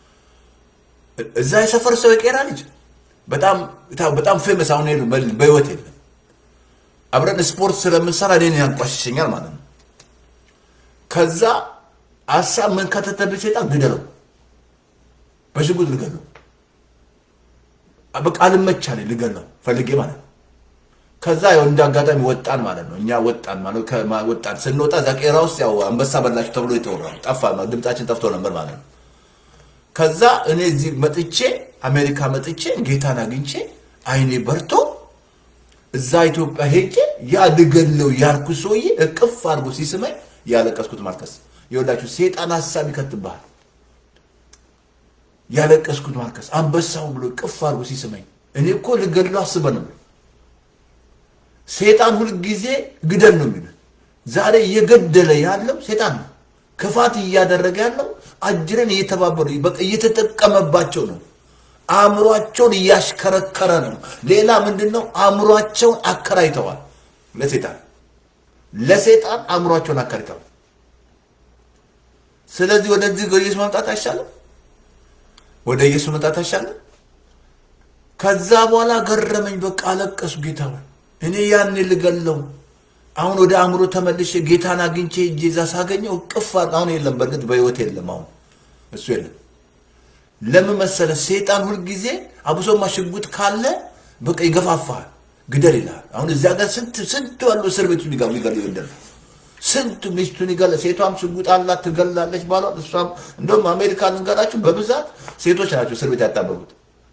እዛ የሰፈር ሰው የቄራ ልጅ በጣም በጣም ፌመስ አሁን የሉ በህይወት የለም። አብረን ስፖርት ስለምንሰራ እኔን ያንቋሽሸኛል ማለት ነው። ከዛ ሀሳብ ምን ከተተብኝ ሰይጣን ግደለው፣ በሽጉጥ ልገለው፣ በቃ አልመቻለኝ ልገለው ፈልጌ ማለት ነው። ከዛ ያው እንደ አጋጣሚ ወጣን ማለት ነው። እኛ ወጣን ማለት ከማ- ወጣን ስንወጣ እዛ ቄራ ውስጥ ያው አንበሳ በላችሁ ተብሎ የተወራው ጠፋ፣ ድምጻችን ጠፍቶ ነበር ማለት ነው። ከዛ እኔ እዚህ መጥቼ አሜሪካ መጥቼ ጌታን አግኝቼ አይኔ በርቶ እዛ ኢትዮጵያ ሄጄ ያ ልገለው ያልኩ ሰውዬ እቅፍ አድርጎ ሲስመኝ ያለቀስኩት ማልቀስ ይኸውላችሁ፣ ሴጣን ሀሳብ ይከትብሃል። ያለቀስኩት ማልቀስ አንበሳው ብሎ እቅፍ አድርጎ ሲስመኝ እኔ እኮ ልገድለው አስበህ ነው። ሴጣን ሁልጊዜ ግደል ነው የሚሉት። ዛሬ እየገደለ ያለው ሴጣን ነው። ክፋት እያደረገ ያለው አጅረን እየተባበሩ በቃ እየተጠቀመባቸው ነው። አእምሯቸውን እያሽከረከረ ነው። ሌላ ምንድን ነው? አእምሯቸውን አከራይተዋል ለሴጣን ለሴጣን አእምሯቸውን አከራይተዋል። ስለዚህ ወደዚህ ወደ ኢየሱስ መምጣት አይሻልም? ወደ ኢየሱስ መምጣት አይሻልም? ከዛ በኋላ ገረመኝ። በቃ አለቀሱ። ጌታ ሆይ እኔ ያኔ ልገለው አሁን ወደ አእምሮ ተመልሼ ጌታን አግኝቼ እጄ እዛ ሳገኘው ቅፍ አሁን የለም። በእርግጥ በህይወት የለም። አሁን እሱ የለም። ለምን መሰለ? ሴጣን ሁልጊዜ አብሶማ ሽጉጥ ካለ በቃ ይገፋፋል፣ ግደል ይላል። አሁን እዚያ ጋር ስንት ስንት ያሉ እስር ቤቱ ሊገቡ ሊገሉ ይገደል ስንት ሚስቱን ይገለ ሴቷም ሽጉጥ አላት ትገላለች፣ ባሏን እሷም እንደውም አሜሪካ ልንገራችሁ በብዛት ሴቶች ናቸው እስር ቤት ያጣበቡት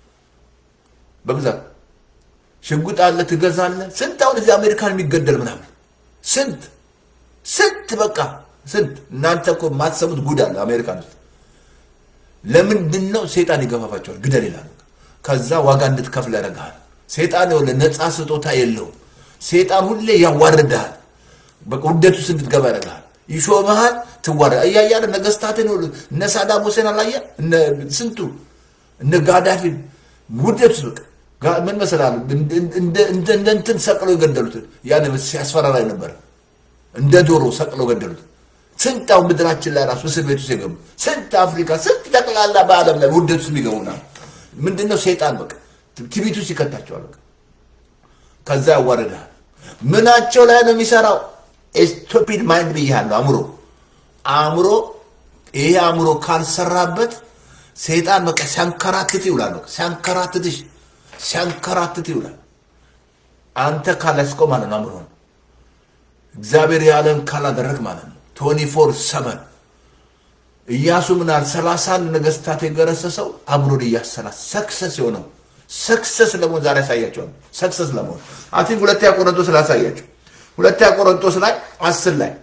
በብዛት ሽጉጥ አለ ትገዛለ። ስንት አሁን እዚህ አሜሪካን የሚገደል ምናምን ስንት ስንት በቃ ስንት እናንተ እኮ የማትሰሙት ጉድ አለ አሜሪካን ውስጥ። ለምንድን ነው ሴጣን ይገፋፋቸዋል? ግደል ይላል። ከዛ ዋጋ እንድትከፍል ያደርግሃል። ሴጣን የሆነ ነፃ ስጦታ የለውም። ሴጣን ሁሌ ያዋርድሃል። በቃ ውደት ውስጥ እንድትገባ ያደርግሃል። ይሾመሃል፣ ትዋረድ እያያለ ነገስታትን ሁሉ እነ ሳዳም ሁሴን አላየ እነ ስንቱ እነ ጋዳፊን ውደት ውስጥ በቃ ጋ- ምን መሰላል እንደ እንትን ሰቅለው የገደሉት ያን ሲያስፈራራ ነበር። እንደ ዶሮ ሰቅለው ገደሉት። ስንት አሁን ምድራችን ላይ ራሱ እስር ቤት ውስጥ የገቡ ስንት አፍሪካ ስንት ጠቅላላ በዓለም ላይ ውደት ውስጥ የሚገቡና ምንድነው ሴጣን በቃ ትቢቱ ውስጥ ይከታቸዋል። በቃ ከዛ ያዋርዳል። ምናቸው ላይ ነው የሚሰራው? ስቱፒድ ማይንድ ብያለሁ። አእምሮ አእምሮ ይሄ አእምሮ ካልሰራበት ሰይጣን በቃ ሲያንከራትት ይውላል። በቃ ሲያንከራትትሽ ሲያንከራትት ይውላል። አንተ ካላስቆም ማለት ነው አእምሮን እግዚአብሔር ያለን ካላደረግ ማለት ነው። ቶኒ ፎር ሰቨን ኢያሱ ምናል ሰላሳ አንድ ነገስታት የገረሰሰው አእምሮን እያሰላ ሰክሰስ የሆነው ሰክሰስ ለመሆን ዛሬ ያሳያቸዋል። ሰክሰስ ለመሆን አቲንክ ሁለተኛ ቆሮንቶስ ላይ ያሳያቸው ሁለተኛ ቆሮንቶስ ላይ አስር ላይ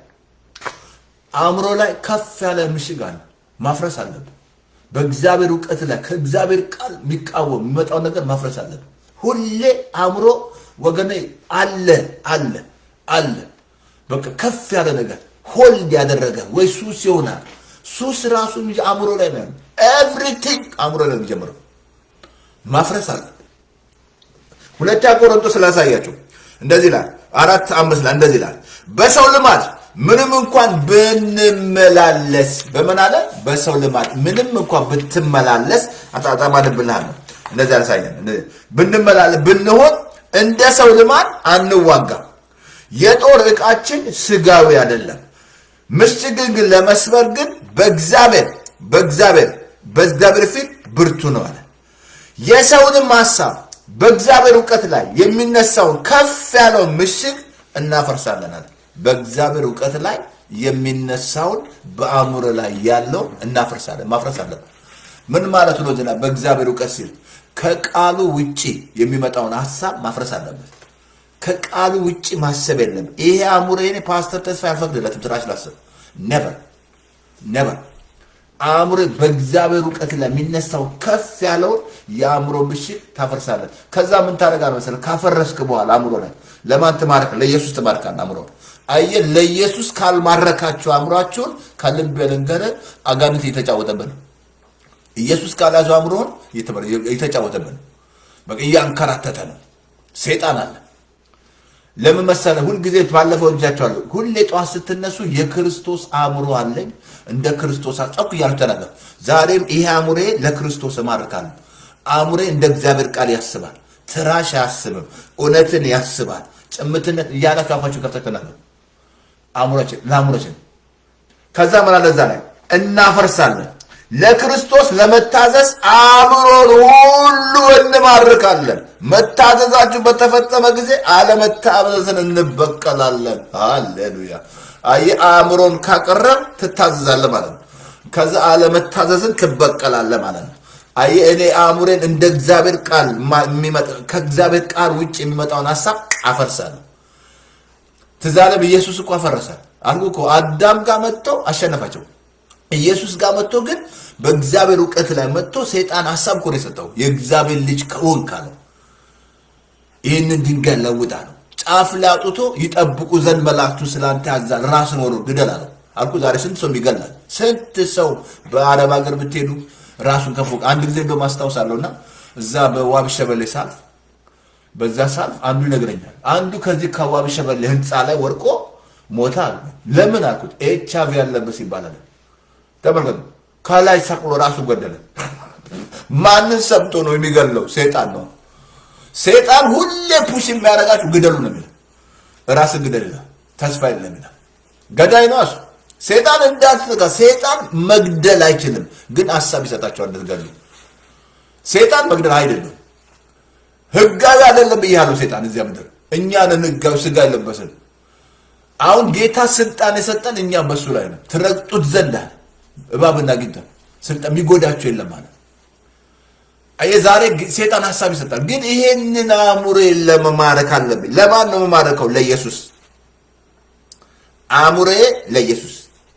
አእምሮ ላይ ከፍ ያለ ምሽግ አለ። ማፍረስ አለብን። በእግዚአብሔር እውቀት ላይ ከእግዚአብሔር ቃል የሚቃወም የሚመጣውን ነገር ማፍረስ አለብን። ሁሌ አእምሮ ወገኔ አለ አለ አለ በቃ ከፍ ያለ ነገር ሆልድ ያደረገ ወይ ሱስ ይሆናል። ሱስ ራሱ አእምሮ ላይ ነው ያለው። ኤቭሪቲንግ አእምሮ ላይ ነው የሚጀምረው። ማፍረስ አለ። ሁለተኛ ቆሮንቶስ ስላሳያቸው እንደዚህ ይላል፣ አራት አምስት ላይ እንደዚህ ይላል፣ በሰው ልማድ ምንም እንኳን ብንመላለስ በምን አለ? በሰው ልማድ ምንም እንኳን ብትመላለስ አጣጣማንብልሃል ነው እንደዚህ ያሳየን። ብንመላለስ ብንሆን እንደ ሰው ልማድ አንዋጋም። የጦር ዕቃችን ስጋዊ አይደለም። ምሽግን ግን ለመስበር ግን በእግዚአብሔር በእግዚአብሔር በእግዚአብሔር ፊት ብርቱ ነው አለ። የሰውንም ሀሳብ በእግዚአብሔር እውቀት ላይ የሚነሳውን ከፍ ያለውን ምሽግ እናፈርሳለን አለ። በእግዚአብሔር እውቀት ላይ የሚነሳውን በአእምሮ ላይ ያለው እናፈርሳለን። ማፍረስ አለብን። ምን ማለት ነው? ዝና በእግዚአብሔር እውቀት ሲል ከቃሉ ውጪ የሚመጣውን ሀሳብ ማፍረስ አለበት። ከቃሉ ውጪ ማሰብ የለም። ይሄ አእምሮ የኔ ፓስተር ተስፋ ያልፈቅድለትም ትራሽ ላስብ ነበር ነበር አእምሮ በእግዚአብሔር እውቀት ላይ የሚነሳው ከፍ ያለውን የአእምሮ ምሽግ ታፈርሳለን። ከዛ ምን ታደርጋለህ መሰለህ? ካፈረስክ በኋላ አእምሮ ላይ ለማን ትማርክ? ለኢየሱስ ትማርካለህ። አእምሮ አየህ፣ ለኢየሱስ ካልማረካችሁ አእምሯችሁን ከልብ ልንገርህ፣ አጋንንት እየተጫወተብን ነው። ኢየሱስ ካልያዘው አእምሮን እየተጫወተብን ነው። በቃ እያንከራተተ ነው። ሴጣን አለ። ለምን መሰለህ? ሁልጊዜ ባለፈው እጃቸዋለሁ። ሁሌ ጠዋት ስትነሱ የክርስቶስ አእምሮ አለኝ እንደ ክርስቶስ ጨኩ እያሉ ተናገር። ዛሬም ይሄ አእምሮዬ ለክርስቶስ እማርካለሁ። አእምሮዬ እንደ እግዚአብሔር ቃል ያስባል። ትራሽ አያስብም። እውነትን ያስባል። ጭምትነት እያላችሁ አፋችሁ ከፍታችሁ ተናገሩ። አእምሮችን ለአእምሮችን ከዛ ምን አለ እዛ ላይ እናፈርሳለን ለክርስቶስ ለመታዘዝ አእምሮን ሁሉ እንማርካለን። መታዘዛችሁ በተፈጸመ ጊዜ አለመታዘዝን እንበቀላለን። ሃሌሉያ! አየህ፣ አእምሮን ካቀረብ ትታዘዛለህ ማለት ነው። ከዛ አለመታዘዝን ትበቀላለህ ማለት ነው። አየህ፣ እኔ አእምሮን እንደ እግዚአብሔር ቃል ከእግዚአብሔር ቃል ውጭ የሚመጣውን ሀሳብ አፈርሳለሁ። ትዝ አለም ኢየሱስ እኮ አፈረሰ አልኩ እኮ አዳም ጋር መጥቶ አሸነፋቸው። ኢየሱስ ጋር መጥቶ ግን በእግዚአብሔር እውቀት ላይ መጥቶ ሰይጣን ሀሳብ እኮ ነው የሰጠው። የእግዚአብሔር ልጅ ከሆንክ አለው ይህንን ድንጋይ ለውጥ አለው። ጫፍ ላይ አውጥቶ ይጠብቁ ዘንድ መላእክቱ ስላንተ ያዛል፣ ራስን ወሮ ግደል አለው። አልኩ ዛሬ ስንት ሰው ይገላል? ስንት ሰው በአረብ ሀገር ብትሄዱ ራሱን ከፎቅ አንድ ጊዜ እንደውም አስታውሳለሁ እና እዛ በዋቢ ሸበሌ ሳልፍ በዛ ሳልፍ አንዱ ይነግረኛል። አንዱ ከዚህ ከዋቢ ሸበሌ ህንፃ ላይ ወድቆ ሞታ አለ። ለምን አልኩት። ኤች አይ ቪ ያለበት ይባላል። ተመልከቱ፣ ከላይ ሰቅሎ ራሱ ገደለ። ማንን ሰምቶ ነው የሚገለው? ሴጣን ነው። ሴጣን ሁሌ ፑሽ የሚያደርጋችሁ ግደሉ ነው የሚለው። ራስን ግደል ይላል። ተስፋ የለም ይላል። ገዳይ ነው እሱ። ሴጣን እንዳትጋ ሴጣን መግደል አይችልም፣ ግን ሀሳብ ይሰጣቸዋል እንድትገሉ። ሴጣን መግደል አይደለም፣ ህጋዊ አይደለም ብያለሁ። ሴጣን እዚያ ምድር እኛንን ህጋዊ ስጋ የለበስን። አሁን ጌታ ስልጣን የሰጠን እኛ በሱ ላይ ነው። ትረግጡት ዘንድ አለ እባብና ጊንጥ ስልጣን የሚጎዳቸው የለም ማለት የዛሬ ሴጣን ሀሳብ ይሰጣል። ግን ይሄንን አእምሮዬን ለመማረክ አለብኝ። ለማን ነው የምማረከው? ለኢየሱስ። አእምሮዬ ለኢየሱስ።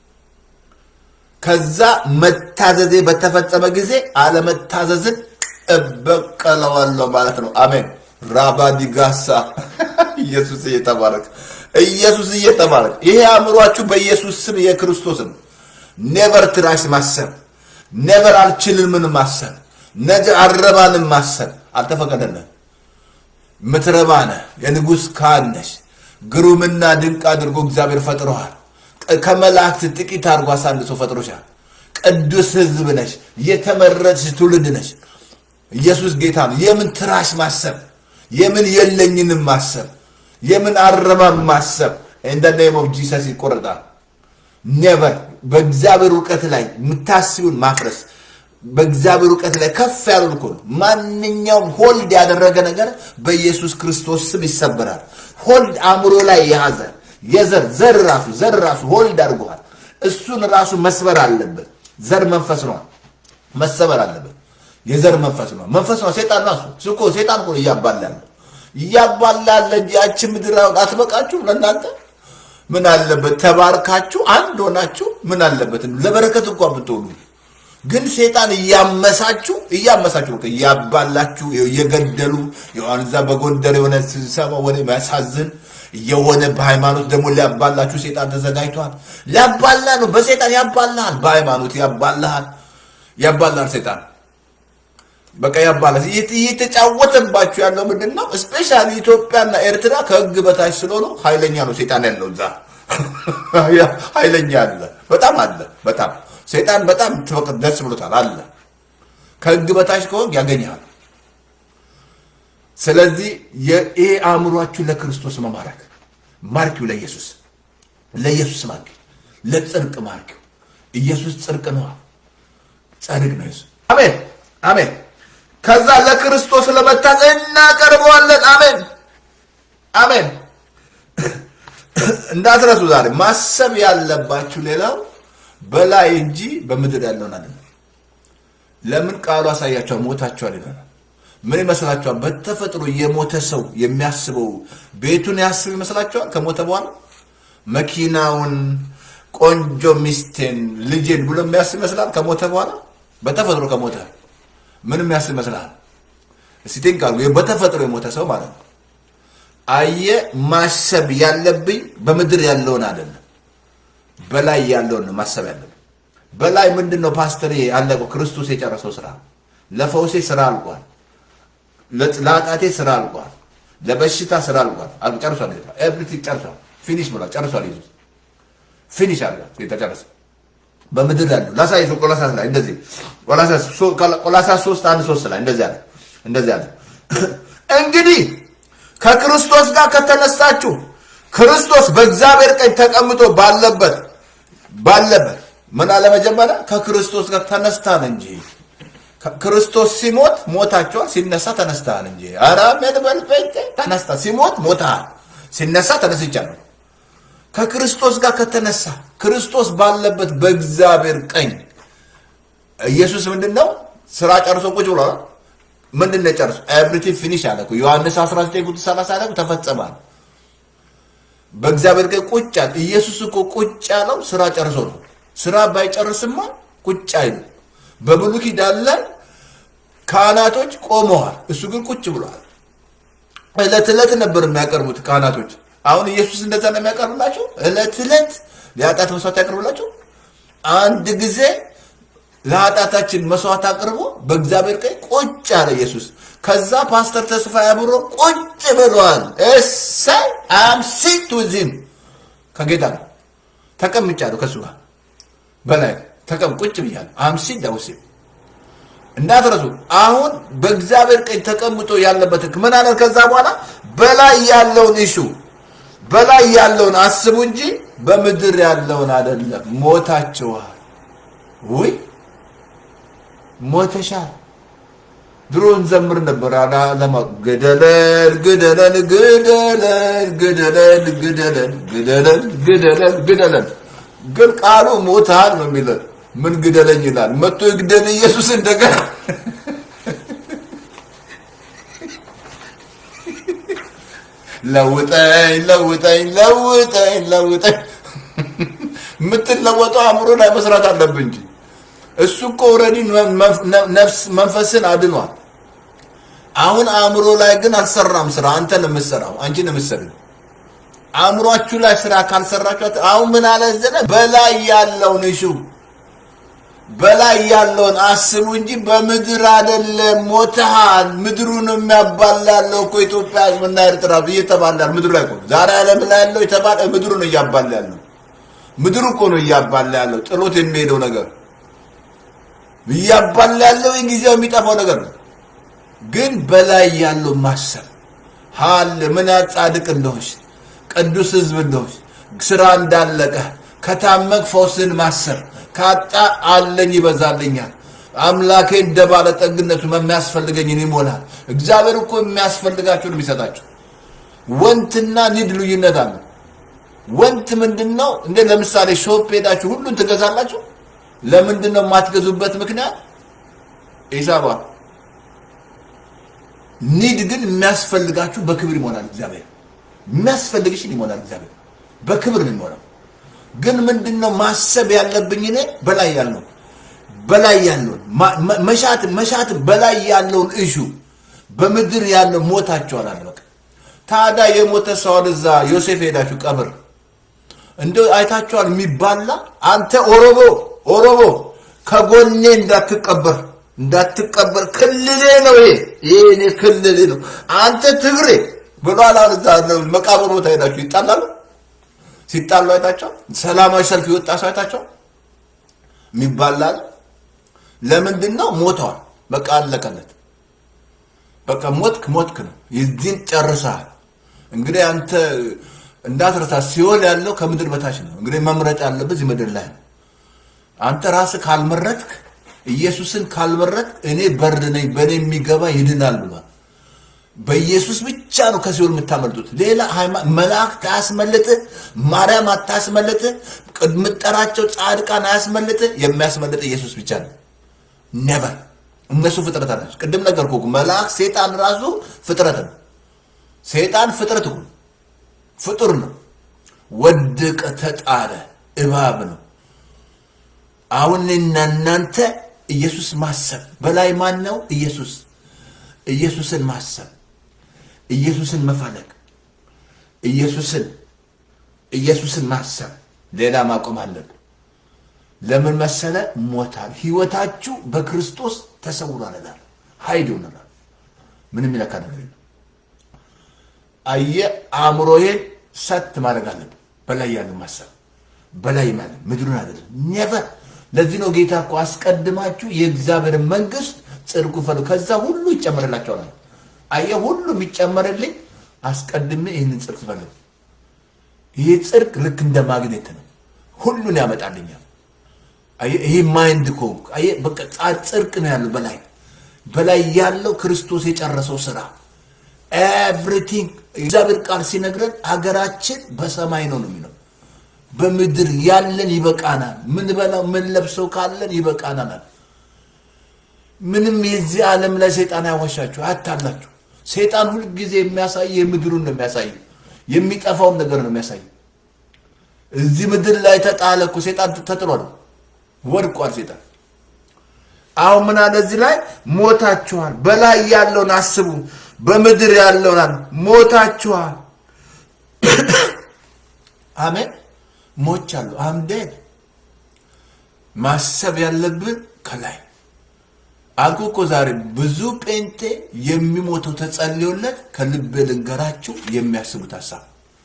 ከዛ መታዘዜ በተፈጸመ ጊዜ አለመታዘዝን እበቀለዋለሁ ማለት ነው። አሜን። ራባዲጋሳ ኢየሱስ እየተባረክ ኢየሱስ እየተባረክ ይሄ አእምሯችሁ በኢየሱስ ስም የክርስቶስ ነው። ኔቨር ትራሽ ማሰብ፣ ኔቨር አልችልም ምን ማሰብ፣ ነገ አረባንም ማሰብ አልተፈቀደለን። ምትረባ ነህ፣ የንጉሥ ካህን ነሽ። ግሩምና ድንቅ አድርጎ እግዚአብሔር ፈጥሮሃል። ከመላእክት ጥቂት አድርጎ አሳንሶ ፈጥሮሻል። ቅዱስ ሕዝብ ነሽ፣ የተመረጥሽ ትውልድ ነሽ። ኢየሱስ ጌታ ነው። የምን ትራሽ ማሰብ፣ የምን የለኝንም ማሰብ፣ የምን አረባም ማሰብ እንደ ኔም ኦፍ ጂሰስ ይቆረጣል። ኔቨር በእግዚአብሔር እውቀት ላይ የምታስቢውን ማፍረስ በእግዚአብሔር እውቀት ላይ ከፍ ያሉን እኮ ነው። ማንኛውም ሆልድ ያደረገ ነገር በኢየሱስ ክርስቶስ ስም ይሰበራል። ሆልድ አእምሮ ላይ የያዘ የዘር ዘር ራሱ ዘር ራሱ ሆልድ አድርገዋል። እሱን ራሱ መስበር አለበት። ዘር መንፈስ ነው፣ መሰበር አለበት። የዘር መንፈስ ነው፣ መንፈስ ነው። ሴጣን ነው እሱ እሱ እኮ ሴጣን እኮ ነው እያባላ ያለው እያባላ ያለ እንጂ ያቺ ምድር አትበቃችሁ ለእናንተ ምን አለበት ተባርካችሁ አንድ ሆናችሁ ምን አለበት ለበረከት እንኳን ብትሆኑ ግን ሴጣን እያመሳችሁ እያመሳችሁ በቃ እያባላችሁ እየገደሉ የሆነ እዛ በጎንደር የሆነ ስብሰባ ወደ የሚያሳዝን የሆነ በሃይማኖት ደግሞ ሊያባላችሁ ሴጣን ተዘጋጅቷል። ሊያባላ ነው። በሴጣን ያባላሃል፣ በሃይማኖት ያባላሃል፣ ያባላል ሴጣን በቃ ያባላል። እየተጫወተባችሁ ያለው ምንድን ነው? እስፔሻሊ ኢትዮጵያና ኤርትራ ከህግ በታች ስለሆኑ ኃይለኛ ነው ሴጣን ያለው እዛ ኃይለኛ አለ፣ በጣም አለ። በጣም ሴጣን በጣም ደስ ብሎታል አለ። ከህግ በታች ከሆን ያገኛል። ስለዚህ ይሄ አእምሯችሁ ለክርስቶስ መማረክ ማርኪው፣ ለኢየሱስ ለኢየሱስ ማርኪው፣ ለጽድቅ ማርኪው። ኢየሱስ ጽድቅ ነው፣ ጻድቅ ነው ኢየሱስ። አሜን አሜን። ከዛ ለክርስቶስ ለመታዘዝ እናቀርበዋለን። አሜን አሜን። እንዳትረሱ ዛሬ ማሰብ ያለባችሁ ሌላው በላይ እንጂ በምድር ያለውን አይደለም። ለምን ቃሉ አሳያቸዋል፣ ሞታቸዋል ይለናል። ምን ይመስላችኋል? በተፈጥሮ የሞተ ሰው የሚያስበው ቤቱን ያስብ ይመስላችኋል? ከሞተ በኋላ መኪናውን፣ ቆንጆ ሚስቴን፣ ልጄን ብሎ የሚያስብ ይመስላል? ከሞተ በኋላ በተፈጥሮ ከሞተ ምን የሚያስብ ይመስላል? እስቲ ቲንክ አድርጉ። በተፈጥሮ የሞተ ሰው ማለት ነው። አየ ማሰብ ያለብኝ በምድር ያለውን አይደለም፣ በላይ ያለውን ነው ማሰብ ያለብኝ። በላይ ምንድን ነው ፓስተር? ያለቀው ክርስቶስ የጨረሰው ስራ። ለፈውሴ ስራ አልቋል። ለኃጢአቴ ስራ አልቋል። ለበሽታ ስራ አልቋል። አልቆ ጨርሷል። ጌታ ኤቭሪቲንግ ጨርሷል። ፊኒሽ ብሏል። ጨርሷል። ኢየሱስ ፊኒሽ አለ። ጌታ ጨረሰ። በምድር ያለው ላሳይህ። ቆላሳስ ላይ እንደዚህ ቆላሳስ ሶስት አንድ ሶስት ላይ እንደዚህ አለ እንደዚህ አለ እንግዲህ ከክርስቶስ ጋር ከተነሳችሁ ክርስቶስ በእግዚአብሔር ቀኝ ተቀምጦ ባለበት ባለበት ምን አለ መጀመሪያ ከክርስቶስ ጋር ተነስታን እንጂ ክርስቶስ ሲሞት ሞታቸዋል፣ ሲነሳ ተነስተሃል እንጂ። ኧረ ምን በል ጴንጤ ተነስታ ሲሞት ሞተሃል፣ ሲነሳ ተነስቻለሁ። ከክርስቶስ ጋር ከተነሳ ክርስቶስ ባለበት በእግዚአብሔር ቀኝ ኢየሱስ ምንድን ነው ስራ ጨርሶ ቁጭ ብሏል። ምንድን ነው ጨርሶ ኤቭሪቲንግ ፊኒሽ አለ እኮ ዮሐንስ 19 ቁጥር 30 ላይ ተፈጸማል። በእግዚአብሔር ቀኝ ቁጭ አለ። ኢየሱስ እኮ ቁጭ ያለው ስራ ጨርሶ ነው። ስራ ባይጨርስማ ቁጭ አይሉ። በብሉይ ኪዳን ላይ ካህናቶች ቆመዋል፣ እሱ ግን ቁጭ ብሏል። እለት እለት ነበር የሚያቀርቡት ካህናቶች። አሁን ኢየሱስ እንደዛ ነው የሚያቀርብላቸው። እለት እለት ለኃጢአት መስዋዕት ያቀርብላቸው። አንድ ጊዜ ለኃጢአታችን መስዋዕት አቅርቦ በእግዚአብሔር ቀኝ ቁጭ አለ ኢየሱስ። ከዛ ፓስተር ተስፋ ያብሮ ቁጭ ብሏል። እሰይ አም ሲት ዊዝም ከጌታ ጋር ተቀምጫለሁ፣ ከእሱ ጋር በላይ ተቀም ቁጭ ብያለሁ። አም ሲት ዳውስ እንዳትረሱ። አሁን በእግዚአብሔር ቀኝ ተቀምጦ ያለበት ምን አለ? ከዛ በኋላ በላይ ያለውን እሹ በላይ ያለውን አስቡ እንጂ በምድር ያለውን አይደለም። ሞታችኋል። ውይ ሞተሻል። ድሮ እንዘምር ነበር አላማ ግደለን ግደለን ግደለን ግደለን ግደለን ግደለን ግደለን ግደለን። ግን ቃሉ ሞታል ነው የሚለን። ምን ግደለኝ ይላል። መጥቶ ይግደል ኢየሱስ እንደገና ለውጠኝ ለውጠኝ ለውጠኝ ለውጠኝ። የምትለወጠው አእምሮ ላይ መስራት አለብህ እንጂ እሱ እኮ ኦልሬዲ ነፍስ መንፈስን አድኗል። አሁን አእምሮ ላይ ግን አልሰራም ስራ። አንተ ነው የምትሰራው፣ አንቺ ነው የምትሰሪው። አእምሯችሁ ላይ ስራ ካልሰራችሁ አሁን ምን አለ ዘለ በላይ ያለውን እሹ በላይ ያለውን አስቡ እንጂ በምድር አይደለም። ሞተሃል። ምድሩን የሚያባላ ያለው እኮ ኢትዮጵያ ሕዝብና ኤርትራ እየተባላ ምድሩ ላይ እኮ ዛሬ ዓለም ላይ ያለው የተባለ ምድሩ ነው እያባላ ያለው። ምድሩ እኮ ነው እያባላ ያለው። ጥሎት የሚሄደው ነገር እያባላ ያለው ጊዜው የሚጠፋው ነገር ነው። ግን በላይ ያለው ማሰብ ሀል ምን ጻድቅ እንደሆንሽ ቅዱስ ሕዝብ እንደሆንሽ ስራ እንዳለቀ ከታመቅ ፈውስን ማሰብ ካጣ አለኝ ይበዛልኛል። አምላኬ እንደ ባለጠግነቱ የሚያስፈልገኝን ይሞላል። እግዚአብሔር እኮ የሚያስፈልጋችሁን የሚሰጣችሁ። ወንትና ኒድ ልዩነት አለ። ወንት ምንድን ነው? እንደ ለምሳሌ ሾፕ ሄዳችሁ ሁሉን ትገዛላችሁ። ለምንድን ነው የማትገዙበት ምክንያት? ኢሳባ ኒድ ግን የሚያስፈልጋችሁ በክብር ይሞላል እግዚአብሔር። የሚያስፈልግሽን ይሞላል እግዚአብሔር። በክብር ነው የሚሞላው። ግን ምንድነው ማሰብ ያለብኝ እኔ በላይ ያለው በላይ ያለውን መሻት መሻት በላይ ያለውን እሹ በምድር ያለው ሞታቸዋል አለ። በቃ ታዲያ የሞተ ሰውን እዛ ዮሴፍ ሄዳችሁ ቀብር እንደ አይታችኋል የሚባላ አንተ ኦሮሞ ኦሮሞ ከጎኔ እንዳትቀበር እንዳትቀበር ክልሌ ነው ይሄ ይሄ እኔ ክልሌ ነው አንተ ትግሬ ብሏል አሁን እዛ መቃብር ቦታ ሄዳችሁ ይጣላሉ ሲጣሉ አይታቸው ሰላማዊ ሰልፍ የወጣ ሰው አይታቸው የሚባላል ለምንድን ነው ሞተዋል በቃ አለቀለት በቃ ሞትክ ሞትክ ነው የዚህን ጨርሰሃል እንግዲህ አንተ እንዳትረሳ ሲኦል ያለው ከምድር በታች ነው እንግዲህ መምረጥ ያለብህ እዚህ ምድር ላይ ነው አንተ ራስህ ካልመረጥክ ኢየሱስን ካልመረጥክ እኔ በር ነኝ በእኔ የሚገባ ይድናል ብሏል በኢየሱስ ብቻ ነው ከሲኦል የምታመልጡት ሌላ መላእክት አያስመልጥህ ማርያም አታስመልጥህ የምጠራቸው ጻድቃን አያስመልጥህ የሚያስመልጥ ኢየሱስ ብቻ ነው ነበር እነሱ ፍጥረት ናቸው ቅድም ነገር እኮ መልአክ ሴጣን ራሱ ፍጥረት ነው ሴጣን ፍጥረት እኮ ፍጡር ነው ወደቀ ተጣለ እባብ ነው አሁን እኔና እናንተ ኢየሱስ ማሰብ በላይ ማን ነው ኢየሱስ ኢየሱስን ማሰብ ኢየሱስን መፈለግ ኢየሱስን ኢየሱስን ማሰብ ሌላ ማቆም አለብን ለምን መሰለ ሞታል ህይወታችሁ በክርስቶስ ተሰውሯል ይላል ሀይድ ይሆናል ምንም ይለካ ነገር የለም አየ አእምሮዬን ሰት ማድረግ አለብን በላይ ያለ ማሰብ በላይ ማለት ምድሩን አይደለም ኔቨር ለዚህ ነው ጌታ እኮ አስቀድማችሁ የእግዚአብሔር መንግስት ጽድቁ ፈልጉ ከዛ ሁሉ ይጨመርላቸዋል አየ ሁሉ የሚጨመርልኝ አስቀድሜ ይህንን ጽድቅ ፈልጉ ይሄ ጽድቅ ልክ እንደ ማግኔት ነው ሁሉን ያመጣልኛል ይሄ ማይንድ እኮ በቃ ጽድቅ ነው ያለው በላይ በላይ ያለው ክርስቶስ የጨረሰው ስራ ኤቭሪቲንግ እግዚአብሔር ቃል ሲነግረን ሀገራችን በሰማይ ነው ነው የሚለው በምድር ያለን ይበቃናል ምን በላው ምን ለብሰው ካለን ይበቃናል ምንም የዚህ ዓለም ላይ ሰይጣን ያዋሻችሁ አታላችሁ ሰይጣን ሁልጊዜ የሚያሳይ የምድሩን ነው የሚያሳይ የሚጠፋውን ነገር ነው የሚያሳይ እዚህ ምድር ላይ ተጣለ እኮ ሰይጣን ተጥሏል ወድቋል ሴጣን አሁን ምን አለ እዚህ ላይ ሞታችኋል በላይ ያለውን አስቡ በምድር ያለውን ሞታችኋል አሜን ሞቻለሁ አምዴን ማሰብ ያለብን ከላይ አልኩ እኮ ዛሬ ብዙ ጴንጤ የሚሞተው ተጸልዮለት ከልብ ልንገራችሁ የሚያስቡት ሀሳብ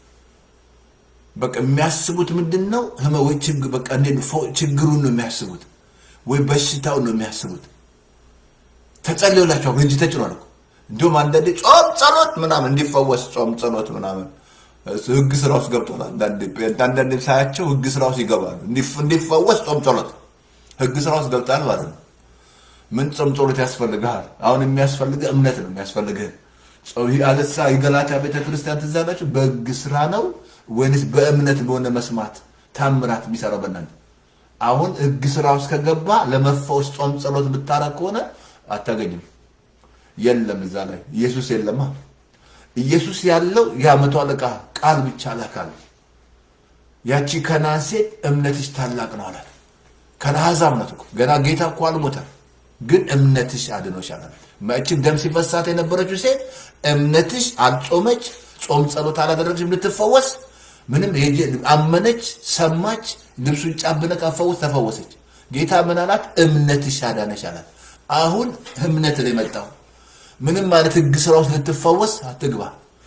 በቃ የሚያስቡት ምንድን ነው? ወይ በቃ ችግሩን ነው የሚያስቡት፣ ወይ በሽታውን ነው የሚያስቡት። ተጸልዮላቸው እንጂ ተጭኗል እኮ እንዲሁም አንዳንዴ ጾም ጸሎት ምናምን እንዲፈወስ ጾም ጸሎት ምናምን ህግ ስራ ውስጥ ገብቷል። አንዳንዴ ሳያቸው ህግ ስራ ውስጥ ይገባሉ። እንዲፈወስ ጾም ጸሎት ህግ ስራ ውስጥ ገብታል ማለት ነው። ምን ጾም ጸሎት ያስፈልግሃል? አሁን የሚያስፈልግህ እምነት ነው የሚያስፈልግህ። አለሳ የገላትያ ቤተክርስቲያን ትዝ አላችሁ? በህግ ስራ ነው ወይንስ በእምነት በሆነ መስማት ታምራት የሚሰራው በእናንተ? አሁን ህግ ስራ ውስጥ ከገባ ለመፈወስ ጾም ጸሎት ብታረግ ከሆነ አታገኝም። የለም እዛ ላይ ኢየሱስ የለማ። ኢየሱስ ያለው የአመቱ አለቃ ቃል ብቻ ላካል። ያቺ ከናን ሴት እምነትሽ ታላቅ ነው አላት። ከነአሕዛብ ናት እኮ ገና ጌታ እኮ አልሞተም፣ ግን እምነትሽ አድኖሻል አላት። እችን ደም ሲፈሳት የነበረችው ሴት እምነትሽ አልጾመች፣ ጾም ጸሎት አላደረገችም ልትፈወስ ምንም አመነች፣ ሰማች፣ ልብሱን ጫብነ ካፈወስ ተፈወሰች። ጌታ ምን አላት? እምነትሽ አዳነሽ አላት። አሁን እምነት ላይ መጣው። ምንም ማለት ህግ ስራ ውስጥ ልትፈወስ አትግባ።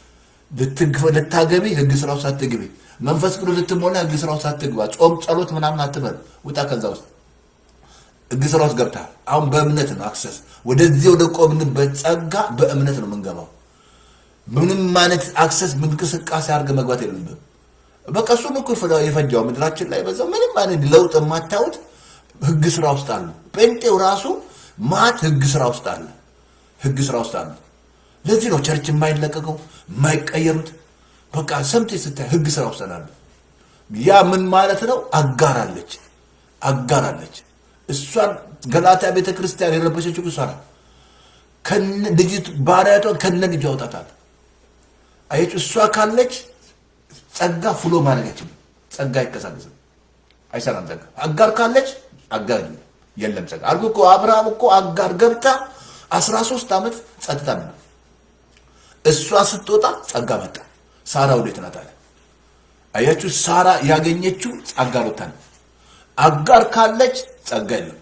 ልታገቢ ህግ ስራ ውስጥ አትግቢ። መንፈስ ቅዱስ ልትሞላ ህግ ስራ ውስጥ አትግባ። ጾም ጸሎት ምናምን አትበል። ውጣ ከዛ ውስጥ ህግ ስራ ውስጥ ገብታ አሁን በእምነት ነው አክሰስ ወደዚህ ወደ ቆምንበት ጸጋ በእምነት ነው የምንገባው። ምንም አይነት አክሰስ እንቅስቃሴ አድርገህ መግባት የለብህም። በቃ እሱን እኮ የፈጃው ምድራችን ላይ በዛው ምንም አይነት ለውጥ የማታዩት ህግ ስራ ውስጥ አሉ። ጴንጤው ራሱ ማት ህግ ስራ ውስጥ አለ። ህግ ስራ ውስጥ አለ። ለዚህ ነው ቸርች የማይለቀቀው የማይቀየሩት። በቃ ሰምቴ ስታይ ህግ ስራ ውስጥ አለ። ያ ምን ማለት ነው? አጋራለች አጋራለች። እሷን ገላትያ ቤተ ክርስቲያን የረበሸችው እሷ ናት። ልጅቱ ባሪያቷን ከነ ልጁ ያውጣታል። አየች እሷ ካለች ጸጋ ፍሎ ማድረግ አይችልም። ጸጋ አይቀሳቀስም፣ አይሰራም። ጸጋ አጋር ካለች አጋር የለም ጸጋ አልኩ እኮ አብርሃም እኮ አጋር ገብታ አስራ ሶስት ዓመት ጸጥታ ነበር። እሷ ስትወጣ ጸጋ መጣ። ሳራ ወዴት ናት አለ። አያችሁ፣ ሳራ ያገኘችው ጸጋ ወጣ ነው። አጋር ካለች ጸጋ የለም።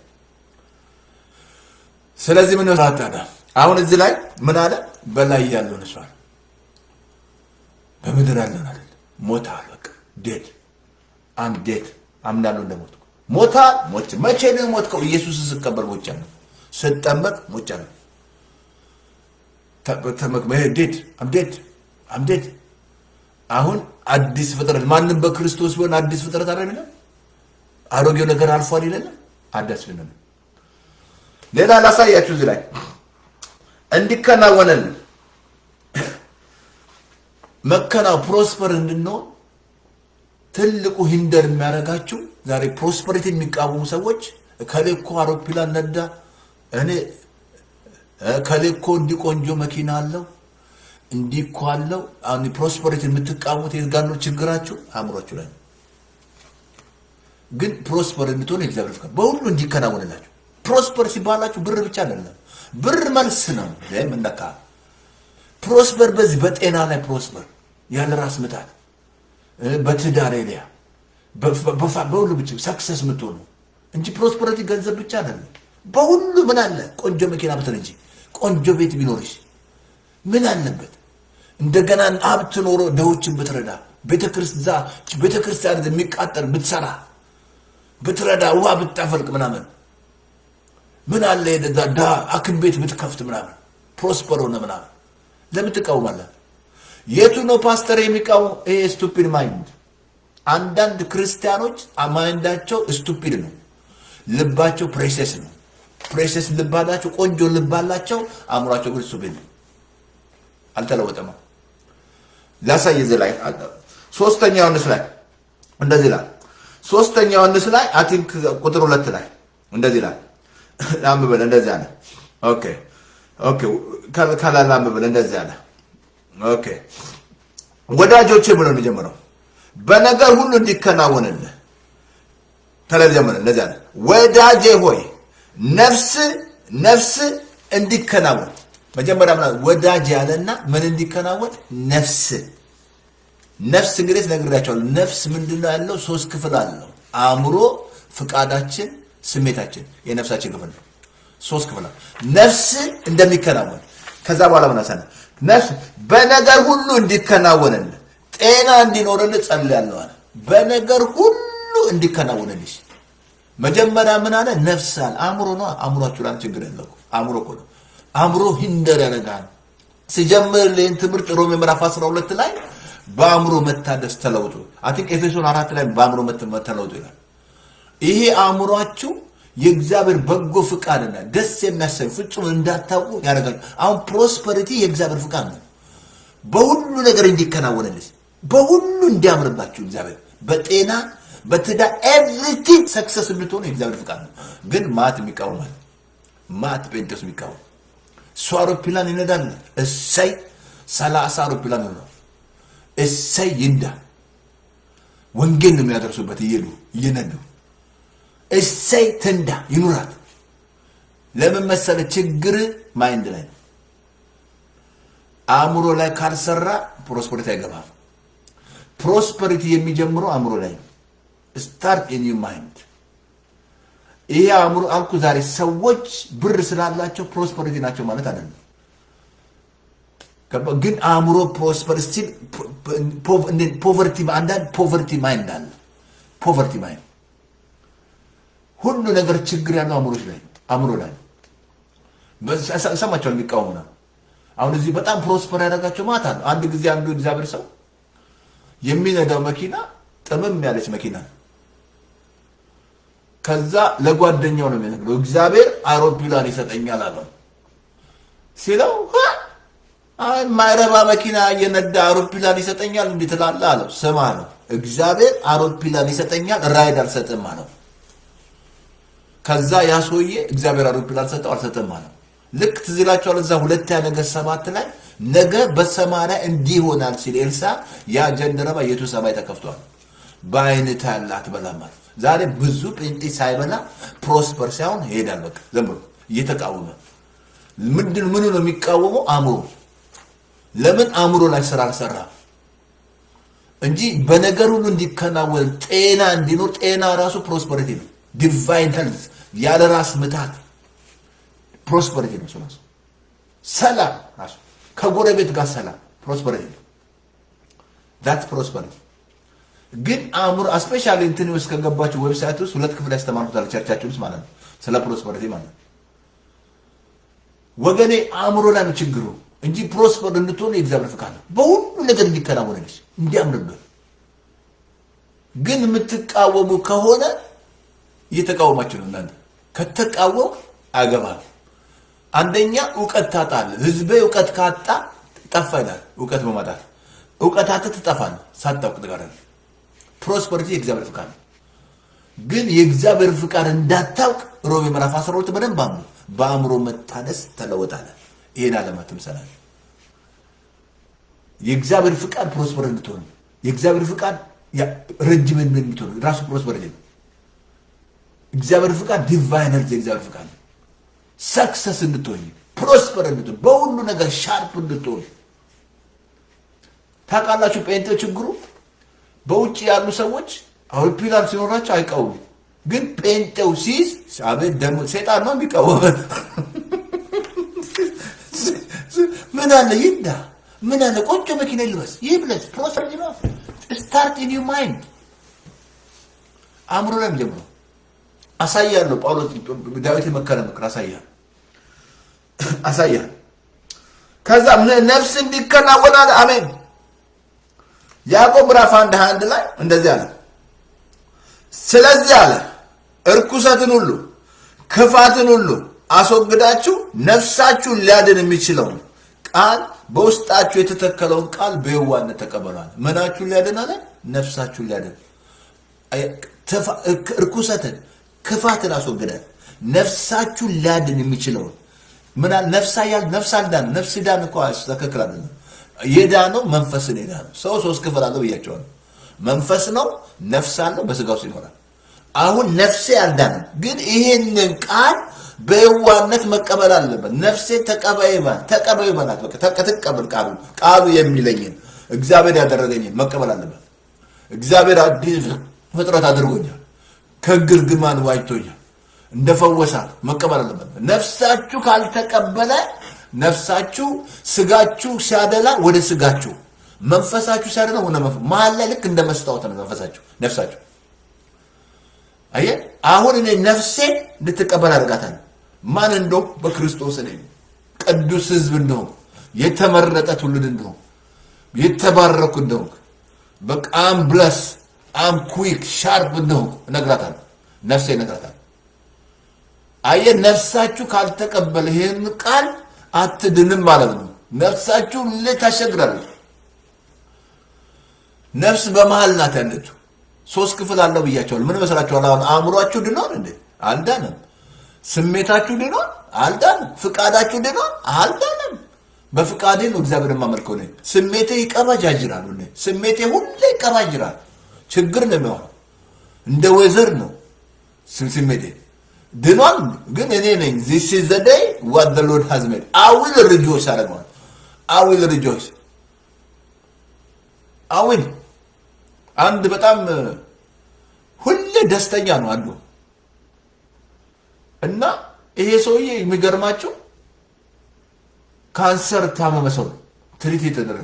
ስለዚህ ምን ታዳ አሁን እዚህ ላይ ምን አለ? በላይ ያለውን እሷ በምድር ያለውን አለ ሞታ በቃ ዴድ አም ዴድ አምናለሁ እንደሞት ሞታ ሞች መቼ ነው የሞትከው? ኢየሱስን ስቀበል ሞቻለሁ፣ ስጠመቅ ሞቻለሁ። ዴድ አም ዴድ አም ዴድ አሁን አዲስ ፍጥረት ማንም በክርስቶስ ቢሆን አዲስ ፍጥረት አይደለም። አሮጌው ነገር አልፏል ይለንም አዲስ ፍጥረት ሌላ ላሳያችሁ እዚህ ላይ እንዲከናወነልን መከና ፕሮስፐር እንድንሆን ትልቁ ሂንደር የሚያደርጋችሁ ዛሬ ፕሮስፐሪቲ የሚቃወሙ ሰዎች ከሌኮ አውሮፕላን ነዳ፣ እኔ ከሌኮ እንዲህ ቆንጆ መኪና አለው እንዲህ እኮ አለው። አሁን ፕሮስፐሪቲ የምትቃወሙት የት ጋር ነው ችግራችሁ? አእምሯችሁ ላይ ነው። ግን ፕሮስፐር እንድትሆን የእግዚአብሔር ፍቃድ በሁሉ እንዲከናወንላችሁ ፕሮስፐር ሲባላችሁ ብር ብቻ አይደለም። ብር መልስ ነው የምነካ ፕሮስፐር በዚህ በጤና ላይ ፕሮስፐር ያለ ራስ ምታት በትዳር ኤሪያ በሁሉ ብቻ ሰክሰስ የምትሆኑ እንጂ ፕሮስፐሪቲ ገንዘብ ብቻ አይደለም። በሁሉ ምን አለ ቆንጆ መኪና ብትል እንጂ ቆንጆ ቤት ቢኖርሽ ምን አለበት? እንደገና ሀብት ኖሮ ደዎችን ብትረዳ ቤተክርስቲያን የሚቃጠል ብትሰራ ብትረዳ ውሃ ብታፈልቅ ምናምን ምን አለ የደዛ ዳ ሐኪም ቤት ብትከፍት ምናምን ፕሮስፐር ሆነ ምናምን ለምን ትቃወማለህ? የቱ ነው ፓስተር የሚቃወም? ይሄ ስቱፒድ ማይንድ። አንዳንድ ክርስቲያኖች ማይንዳቸው ስቱፒድ ነው፣ ልባቸው ፕሬሴስ ነው። ፕሬሴስ ልብ አላቸው፣ ቆንጆ ልብ አላቸው፣ አእምሯቸው ግን ስቱፒድ ነው፣ አልተለወጠም። ላሳይ እዚህ ላይ ሶስተኛ ዮሐንስ ላይ እንደዚህ ይላል። ሶስተኛ ዮሐንስ ላይ አይ ቲንክ ቁጥር ሁለት ላይ እንደዚህ ይላል ላምበል እንደዚህ አለ። ኦኬ ኦኬ ከላይ ላምበል እንደዚህ አለ። ኦኬ ወዳጆቼ ብሎ ነው የጀመረው። በነገር ሁሉ እንዲከናወንልህ ተለብ ጀመረ። እንደዚህ አለ። ወዳጄ ሆይ ነፍስ ነፍስ እንዲከናወን መጀመሪያ ምን ወዳጅ ያለና ምን እንዲከናወን ነፍስ ነፍስ እንግዲህ ነግሬያቸዋለሁ። ነፍስ ምንድነው ያለው? ሶስት ክፍል አለው። አእምሮ፣ ፍቃዳችን ስሜታችን የነፍሳችን ክፍል ነው። ሶስት ክፍል ነው። ነፍስ እንደሚከናወን ከዛ በኋላ ምን አሰነ ነፍስ በነገር ሁሉ እንዲከናወንልህ ጤና እንዲኖርልህ ጸልያለሁ አለ። በነገር ሁሉ እንዲከናወንልሽ መጀመሪያ ምን አለ? ነፍስ አለ። አእምሮ ነው። አእምሯችሁ ላይ ችግር ያለው አእምሮ እኮ ነው። አእምሮ ሂንደር ያደርጋል። ሲጀምር ይህን ትምህርት ሮሜ ምዕራፍ 12 ላይ በአእምሮ መታደስ ተለውጡ። አይ ቲንክ ኤፌሶን አራት ላይ በአእምሮ ተለውጡ ይላል። ይሄ አእምሯችሁ የእግዚአብሔር በጎ ፍቃድና ደስ የሚያሰኝ ፍጹም እንዳታውቁ ያደርጋል። አሁን ፕሮስፐሪቲ የእግዚአብሔር ፍቃድ ነው። በሁሉ ነገር እንዲከናወንልሽ፣ በሁሉ እንዲያምርባችሁ እግዚአብሔር በጤና በትዳር ኤቭሪቲንግ ሰክሰስ እንድትሆኑ የእግዚአብሔር ፍቃድ ነው። ግን ማት የሚቃወማል። ማት ጴንጤስ የሚቃወም እሱ አውሮፕላን ይነዳል። እሰይ ሰላሳ አውሮፕላን ነው እሰይ ይንዳ። ወንጌል ነው የሚያደርሱበት እየሄዱ እየነዱ እሰይ ትንዳ ይኑራት። ለምን መሰለ? ችግር ማይንድ ላይ ነው። አእምሮ ላይ ካልሰራ ፕሮስፐሪቲ አይገባም። ፕሮስፐሪቲ የሚጀምረው አእምሮ ላይ ነው። ስታርት ኢን ዩ ማይንድ። ይሄ አእምሮ አልኩ። ዛሬ ሰዎች ብር ስላላቸው ፕሮስፐሪቲ ናቸው ማለት አይደለም። ግን አእምሮ ፕሮስፐር ስቲል ፖቨርቲ አንዳንድ ፖቨርቲ ማይንድ አለ። ፖቨርቲ ማይንድ ሁሉ ነገር ችግር ያለው አእምሮች ላይ አእምሮ ላይ ሰማቸው የሚቃወሙ ነው። አሁን እዚህ በጣም ፕሮስፐር ያደረጋቸው ማታ ነው። አንድ ጊዜ አንዱ እግዚአብሔር ሰው የሚነዳው መኪና ጥምም ያለች መኪና ነው። ከዛ ለጓደኛው ነው የሚነግረው እግዚአብሔር አውሮፕላን ይሰጠኛል አለው ሲለው ማይረባ መኪና እየነዳ አውሮፕላን ይሰጠኛል እንዲህ ትላለህ አለው። ስማ አለው እግዚአብሔር አውሮፕላን ይሰጠኛል ራይድ አልሰጥም አለው። ከዛ ያ ሰውዬ እግዚአብሔር አውሮፕላን ሰጠው አልሰጠም አለው። ልክ ትዝ ይላችኋል እዛ ሁለተኛ ነገሥት ሰባት ላይ ነገ በሰማርያ እንዲህ ይሆናል ሲል ኤልሳ ያ ጀንደረባ የቱ ሰማይ ተከፍቷል። በዓይንህ ታያለህ አትበላም አለ። ዛሬ ብዙ ጴንጤ ሳይበላ ፕሮስፐር ሳይሆን ይሄዳል። በቃ ዝም ብሎ እየተቃወመ ምንድን ምኑ ነው የሚቃወመው? አእምሮ ለምን አእምሮ ላይ ስራ አልሰራ እንጂ በነገር ሁሉ እንዲከናወን ጤና እንዲኖር ጤና ራሱ ፕሮስፐሪቲ ነው። ዲቫይን ሄልት ያለ ራስ ምታት ፕሮስፐሪቲ ነው። እሱ ራሱ ሰላም ራሱ ከጎረቤት ጋር ሰላም ፕሮስፐሪቲ ነው። ዳት ፕሮስፐሪቲ ግን አእምሮ ስፔሻሊ እንትን ውስጥ ከገባችሁ ዌብሳይት ውስጥ ሁለት ክፍል ያስተማርኩታል ቸርቻችን ውስጥ ማለት ነው ስለ ፕሮስፐሪቲ ማለት ነው። ወገኔ አእምሮ ላይ ነው ችግሩ እንጂ ፕሮስፐር እንድትሆን የእግዚአብሔር ፍቃድ ነው። በሁሉ ነገር እንዲከናወንልሽ እንዲያምርብህ። ግን የምትቃወሙ ከሆነ እየተቃወማችሁ ነው እናንተ። ከተቃወም አገባል አንደኛ እውቀት ታጣለህ። ህዝቤ እውቀት ካጣ ጠፋ ይላል። እውቀት በማጣት እውቀት አጥተህ ትጠፋለህ ሳታውቅ ትቀራለህ። ፕሮስፐሪቲ የእግዚአብሔር ፍቃድ ነው። ግን የእግዚአብሔር ፍቃድ እንዳታውቅ ሮሜ ምዕራፍ 12 በደንብ አምኑ። በአእምሮ መታደስ ተለወጣለህ። ይሄን ዓለም ትምሰላለህ። የእግዚአብሔር ፍቃድ ፕሮስፐር እንድትሆን የእግዚአብሔር ፍቃድ ረጅም ዕድሜ እንድትሆን ራሱ ፕሮስፐሪቲ ነው። እግዚአብሔር ፍቃድ ዲቫይን ሄልዝ የእግዚአብሔር ፍቃድ ነው። ሰክሰስ እንድትሆን ፕሮስፐር እንድትሆን በሁሉ ነገር ሻርፕ እንድትሆን ታውቃላችሁ። ጴንጤ ችግሩ በውጭ ያሉ ሰዎች አውሮፕላን ሲኖራቸው አይቃወሙ፣ ግን ጴንጤው ሲይዝ አቤት ደግሞ ሴጣን ነው የሚቃወም። ምን አለ ይዳ ምን አለ ቆንጆ መኪና ይልበስ ይብለስ ፕሮስፐሪቲ ነው። ስታርት ኢን ዩ ማይንድ አእምሮ ላይ ጀምሮ አሳያለሁ። ጳውሎስ ዳዊት የመከረ ምክር አሳያለሁ አሳያለሁ። ከዛ ነፍስ እንዲከናወን አለ። አሜን። ያዕቆብ ምዕራፍ አንድ ሃያ አንድ ላይ እንደዚህ አለ። ስለዚህ አለ እርኩሰትን ሁሉ ክፋትን ሁሉ አስወግዳችሁ ነፍሳችሁን ሊያድን የሚችለውን ቃል በውስጣችሁ የተተከለውን ቃል በየዋነት ተቀበሏል። ምናችሁን ሊያድን አለ? ነፍሳችሁን ሊያድን እርኩሰትን ክፋትን አስወግዳል። ነፍሳችሁን ሊያድን የሚችለውን ምን ነፍሳ ያል ነፍስ አልዳን ነፍስ ዳን እኮ ትክክል አይደለም። የዳነው መንፈስን የዳነው ሰው ሶስት ክፍል አለው ብያቸዋለሁ። መንፈስ ነው፣ ነፍስ አለው፣ በስጋ ውስጥ ይኖራል። አሁን ነፍሴ አልዳንም፣ ግን ይሄንን ቃል በየዋነት መቀበል አለበት። ነፍሴ ተቀበይ በል ተቀበይ በላት። በቃ ትቀበል ቃሉ ቃሉ የሚለኝን እግዚአብሔር ያደረገኝን መቀበል አለበት። እግዚአብሔር አዲስ ፍጥረት አድርጎኛል፣ ከግርግማን ዋጅቶኛል፣ እንደፈወሳት መቀበል አለበት። ነፍሳችሁ ካልተቀበለ ነፍሳችሁ ስጋችሁ ሲያደላ ወደ ስጋችሁ፣ መንፈሳችሁ ሲያደላ ወደ መንፈስ መሀል ላይ ልክ እንደ መስታወት ነው መንፈሳችሁ ነፍሳችሁ። አየህ አሁን እኔ ነፍሴን እንድትቀበል አድርጋታለሁ። ማን እንደው በክርስቶስ እኔ ቅዱስ ሕዝብ እንደሆን የተመረጠ ትውልድ እንደሆን የተባረኩ እንደሆን በቃ አም ብለስ አም ኩዊክ ሻርፕ እንደሆን እነግራታለሁ። ነፍሴ እነግራታለሁ። አየህ ነፍሳችሁ ካልተቀበለ ይህን ቃል አትድንም ማለት ነው። ነፍሳችሁ ታሸግራለች። ነፍስ በመሀል ናት ያለችው። ሶስት ክፍል አለው ብያቸዋል። ምን መስላችኋል? አሁን አእምሯችሁ ድኗል እንዴ? አልዳንም። ስሜታችሁ ድኗል? አልዳንም። ፍቃዳችሁ ድኗል? አልዳንም። በፍቃዴ ነው እግዚአብሔር የማመልከው ነኝ። ስሜቴ ይቀባጃጅራል። ሁሌ ስሜቴ ሁሌ ይቀባጅራል። ችግር ነው የሚሆነው። እንደ ወይዘር ነው ስሜቴ ድኗል። ግን እኔ ነኝ ዚስ ኢዝ ዘ ዴይ ዋት ዘ ሎርድ ሃዝ ሜድ አይ ዊል ሪጆይስ አደርገዋል። አይ ዊል ሪጆይስ አይ ዊል አንድ በጣም ሁሌ ደስተኛ ነው አንዱ እና ይሄ ሰውዬ የሚገርማቸው ካንሰር ታመመ ሰው ነው ትሪት የተደረገ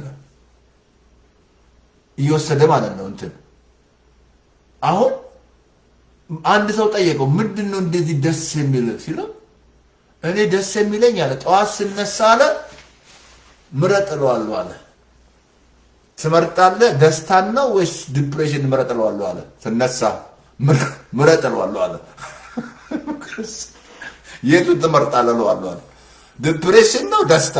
እየወሰደ ማለት ነው እንትን አሁን አንድ ሰው ጠየቀው ምንድን ነው እንደዚህ ደስ የሚል ሲለው እኔ ደስ የሚለኝ አለ ጠዋት ስነሳ አለ ምረጥ እለዋለሁ አለ ትመርጣለህ ደስታን ነው ወይስ ዲፕሬሽን ምረጥ እለዋለሁ አለ ስነሳ ምረጥ እለዋለሁ አለ የቱን ትመርጣለህ እለዋለሁ አለ ዲፕሬሽን ነው ደስታ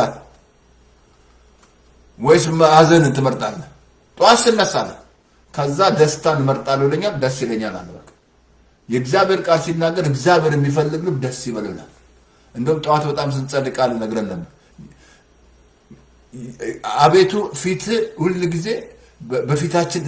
ወይስ ሀዘንን ትመርጣለህ ጠዋት ስነሳ አለ ከዛ ደስታን እመርጣለሁ ይለኛል ደስ ይለኛል አለ በቃ የእግዚአብሔር ቃል ሲናገር እግዚአብሔር የሚፈልግ ልብ ደስ ይበልናል እንደውም ጠዋት በጣም ስንጸልይ ቃል ነግረን ነበር አቤቱ ፊት ሁል ጊዜ በፊታችን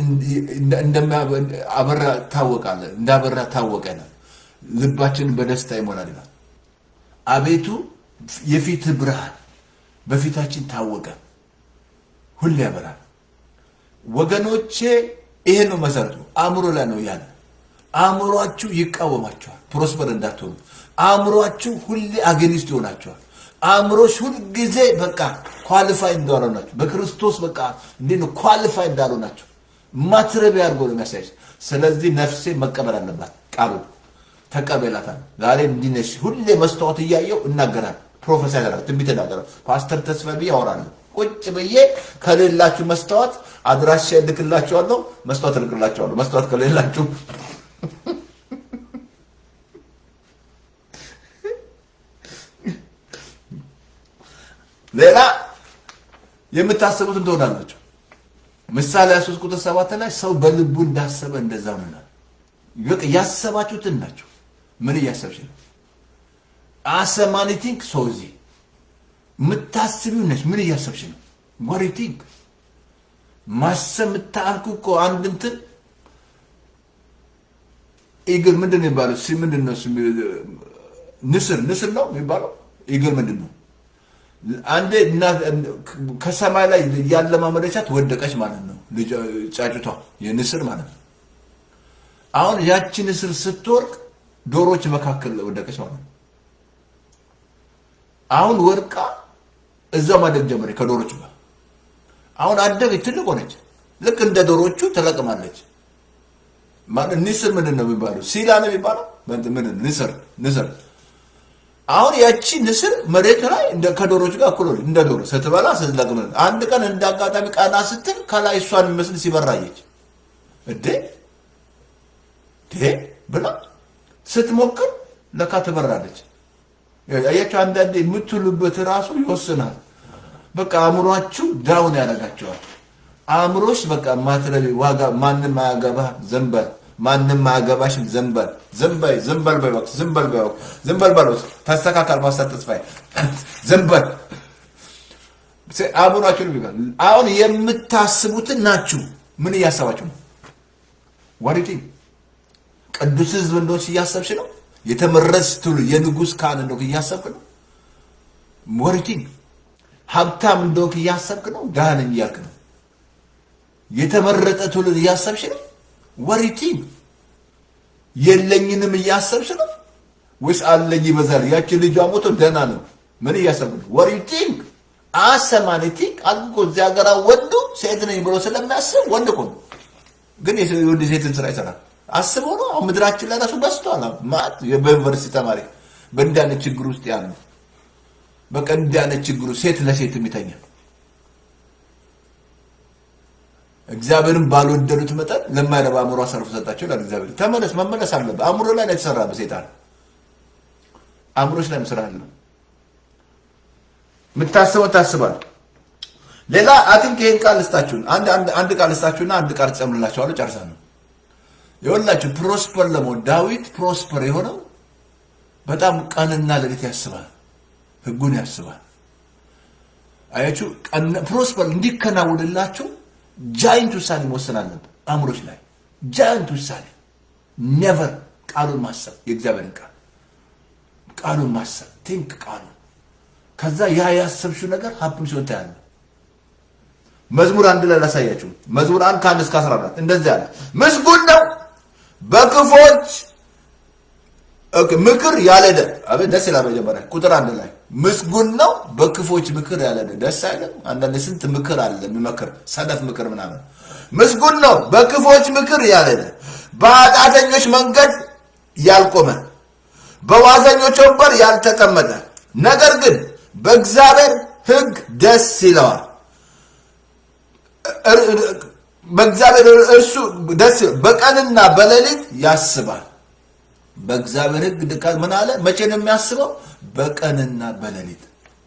አበራ ታወቃለ እንዳበራ ታወቀናል ልባችንን በደስታ ይሞላል ይላል አቤቱ የፊት ብርሃን በፊታችን ታወቀ ሁሌ ያበራል። ወገኖቼ ይሄ ነው መሰረቱ። አእምሮ ላይ ነው ያለ። አእምሯችሁ ይቃወማቸዋል፣ ፕሮስፐር እንዳትሆኑ። አእምሯችሁ ሁሌ አጌኒስት ይሆናቸዋል። አእምሮች ሁልጊዜ በቃ ኳሊፋይ እንዳሉ ናቸው። በክርስቶስ በቃ እንዴት ነው ኳሊፋይ እንዳሉ ናቸው። ማትረቢያ አድርጎ ነው የሚያሳይ። ስለዚህ ነፍሴ መቀበል አለባት ቃሉ ተቀበላታል። ዛሬ እንዲህ ነሽ። ሁሌ መስታወት እያየው እናገራለሁ፣ ፕሮፌሰር ያደርጋል፣ ትንቢት እናገራለሁ። ፓስተር ተስፋ ብዬ አወራለሁ። ቁጭ ብዬ ከሌላችሁ መስታወት አድራሻ እልክላችኋለሁ፣ መስታወት እልክላችኋለሁ። መስታወት ከሌላችሁ ሌላ የምታስቡትን ትሆናላችሁ። ምሳሌ 23 ቁጥር 7 ላይ ሰው በልቡ እንዳሰበ እንደዛ ሆነናል። በቃ ያሰባችሁትን ናቸው። ምን እያሰብሽ ነው? አሰማኒ ቲንክ ሰው እዚህ የምታስቢው ነች። ምን እያሰብሽ ነው? ወሪ ቲንክ ማሰብ የምታልኩ እኮ አንድ እንትን ኢግል ምንድን ነው የሚባለው? ሲ ምንድን ነው ንስር ንስር ነው የሚባለው። ኢግል ምንድን ነው? አንዴ ከሰማይ ላይ ያለማመደቻት ወደቀች ማለት ነው። ጫጩቷ የንስር ማለት ነው። አሁን ያቺ ንስር ስትወርቅ ዶሮች መካከል ወደቀች ማለት ነው። አሁን ወርቃ እዛው ማደግ ጀመረ ከዶሮች ጋር። አሁን አደገች፣ ትልቅ ሆነች። ልክ እንደ ዶሮቹ ተለቅማለች። ንስር ምንድን ነው የሚባለው? ሲላ ነው የሚባለው። ምንድን ንስር ንስር አሁን ያቺ ንስር መሬት ላይ እንደ ከዶሮች ጋር እኩል እንደ ዶሮ ስትበላ ስትለቅም፣ አንድ ቀን እንደ አጋጣሚ ቀና ስትል ከላይ እሷን የሚመስል ሲበራየች እዴ ዴ ብላ ስትሞክር ለካ ትበራለች። አያችሁ፣ አንዳንዴ የምትሉበት ራሱ ይወስናል። በቃ አእምሯችሁ ዳውን ያደርጋቸዋል። አእምሮች በቃ ማትረቢ ዋጋ ማንም አያገባ ዘንበል ማንም አያገባሽም ዘንበል ዘንበል ዘንበል በይወቅ ዘንበል በይወቅ ዘንበል በሎት ተስተካከል ማስተር ተስፋዬ ዘንበል አእምሯችሁን ይባል። አሁን የምታስቡትን ናችሁ። ምን እያሰባችሁ ነው? ዋሪቲ ቅዱስ ህዝብ እንደሆንሽ እያሰብሽ ነው። የተመረጥሽ ትውልድ የንጉሥ ካህን እንደሆንክ እያሰብክ ነው። ወሪቲ ሀብታም እንደሆንክ እያሰብክ ነው። ድሃ ነኝ እያልክ ነው። የተመረጠ ትውልድ እያሰብሽ ነው። ወሪቲ የለኝንም እያሰብሽ ነው ወይስ አለኝ ይበዛል? ያቺ ልጇ ሞቶ ደህና ነው። ምን እያሰብክ ነው? ወሪቲ አሰማኒቲ አልኩ እኮ እዚህ ሀገር ወንዱ ሴት ነኝ ብሎ ስለሚያስብ ወንድ እኮ ነው። ግን የወንድ ሴትን ስራ ይሰራል። አስበው ነው። አሁን ምድራችን ላይ ራሱ በስቷል። ማለት በዩኒቨርሲቲ ተማሪ በእንዲህ አይነት ችግር ውስጥ ያሉ በቃ እንዲህ አይነት ችግሩ ሴት ለሴት የሚተኛ እግዚአብሔርን ባልወደዱት መጠን ለማይረባ አእምሮ አሳልፎ ሰጣቸው ይላል እግዚአብሔር። ተመለስ፣ መመለስ አለበት። አእምሮ ላይ ነው የተሰራ በሴጣን አእምሮች ላይ ስራ አለ። የምታስበው ታስባል። ሌላ አቲንክ ይሄን ቃል ልስጣችሁን አንድ አንድ ቃል ልስጣችሁና አንድ ቃል ትጨምርላችኋለሁ። ጨርሳለሁ። የወላችሁ ፕሮስፐር ለመሆን ዳዊት ፕሮስፐር የሆነው በጣም ቀንና ሌሊት ያስባል፣ ህጉን ያስባል። አያችሁ፣ ፕሮስፐር እንዲከናወንላችሁ ጃይንት ውሳኔ መወሰን አለብን። አእምሮች ላይ ጃይንት ውሳኔ ኔቨር ቃሉን ማሰብ የእግዚአብሔርን ቃል ቃሉን ማሰብ ቲንክ ቃሉን ከዛ ያ ያሰብሽው ነገር ሀብም ሲሆን ታያለ። መዝሙር አንድ ላይ ላሳያችሁ። መዝሙር አንድ ከአንድ እስከ አስራ አራት እንደዚህ አለ። ምስጉን ነው በክፎች ምክር ያልሄደ። አቤት ደስ ይላል። መጀመሪያ ቁጥር አንድ ላይ ምስጉን ነው በክፎች ምክር ያልሄደ። ደስ አይልም? አንዳንድ ስንት ምክር አለ የሚመክር ሰነፍ ምክር ምናምን። ምስጉን ነው በክፎች ምክር ያልሄደ፣ በኃጢአተኞች መንገድ ያልቆመ፣ በዋዘኞች ወንበር ያልተቀመጠ፣ ነገር ግን በእግዚአብሔር ሕግ ደስ ይለዋል። በእግዚአብሔር እርሱ ደስ በቀንና በሌሊት ያስባል። በእግዚአብሔር ሕግ ድቃት ምን አለ? መቼ ነው የሚያስበው? በቀንና በሌሊት።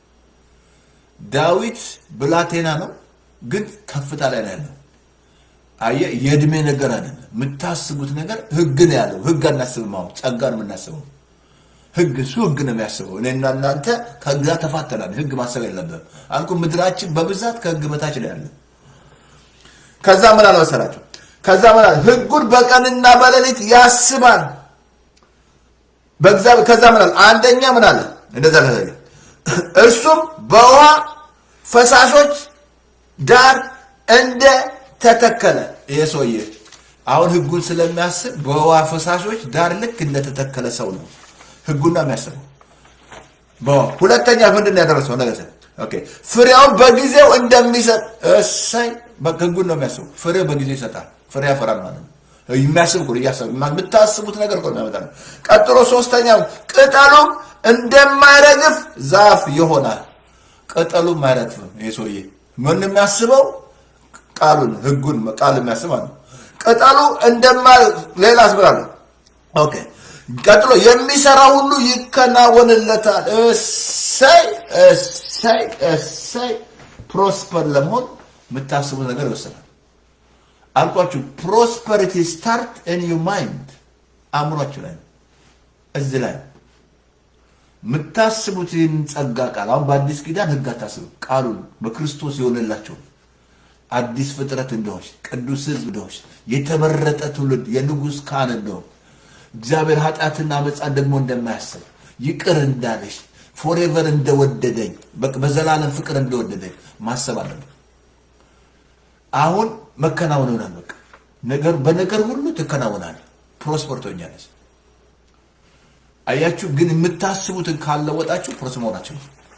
ዳዊት ብላቴና ነው፣ ግን ከፍታ ላይ ነው ያለው። አየህ፣ የእድሜ ነገር አይደለም። የምታስቡት ነገር ሕግ ነው ያለው። ሕግ አናስብም። አሁን ጸጋ ነው የምናስበው። ሕግ እሱ ሕግ ነው የሚያስበው። እኔና እናንተ ከሕግ ጋር ተፋተናል። ሕግ ማሰብ የለብንም አልኩ። ምድራችን በብዛት ከሕግ በታች ነው ያለ። ከዛ ምን አለ መሰላቸው? ከዛ ምን አለ? ሕጉን በቀንና በሌሊት ያስባል በእግዚአብሔር ከዛ ምን አለ? አንደኛ ምን አለ? እንደዛ ለዘለ እርሱም በውሃ ፈሳሾች ዳር እንደ ተተከለ ይሄ ሰውዬ አሁን ህጉን ስለሚያስብ በውሃ ፈሳሾች ዳር ልክ እንደተተከለ ሰው ነው ህጉን ነው የሚያስበው። በውሃ ሁለተኛ ምንድን ነው ያደረሰው ነገር ኦኬ ፍሬውን በጊዜው እንደሚሰጥ እሰይ በቃ ህጉን ነው የሚያስበው። ፍሬው በጊዜው ይሰጣል፣ ፍሬ ያፈራል ማለት ነው። የሚያስብ እኮ ነው እያሰብ የምታስቡት ነገር እኮ ነው የሚያመጣ ነው። ቀጥሎ ሶስተኛው ቅጠሉም እንደማይረግፍ ዛፍ ይሆናል። ቅጠሉም አይረግፍም። ይሄ ሰውዬ ምን የሚያስበው ቃሉን ህጉን ቃል የሚያስብ ማለት ነው። ቅጠሉ እንደማ ሌላ አስብራለሁ። ኦኬ ቀጥሎ የሚሰራ ሁሉ ይከናወንለታል። እሰይ እሰይ እሰይ ፕሮስፐር ለመሆን የምታስቡት ነገር ይወስናል። አልኳችሁ ፕሮስፐሪቲ ስታርት ኢን ዩ ማይንድ አእምሯችሁ ላይ ነው። እዚህ ላይ ነው የምታስቡት ይህን ጸጋ ቃል አሁን በአዲስ ኪዳን ህግ አታስቡ። ቃሉን በክርስቶስ የሆነላቸው አዲስ ፍጥረት እንደሆንሽ ቅዱስ ህዝብ እንደሆንሽ የተመረጠ ትውልድ የንጉሥ ካህን እንደሆን እግዚአብሔር ኃጢአትና አመፃን ደግሞ እንደማያስብ ይቅር እንዳለሽ ፎሬቨር እንደወደደኝ በ- በዘላለም ፍቅር እንደወደደኝ ማሰብ አለብን። አሁን መከናወን ይሆናል። በቃ ነገር በነገር ሁሉ ትከናወናል። ፕሮስፐር ትሆኛለች። አያችሁ፣ ግን የምታስቡትን ካለወጣችሁ ፕሮስ መሆናችሁ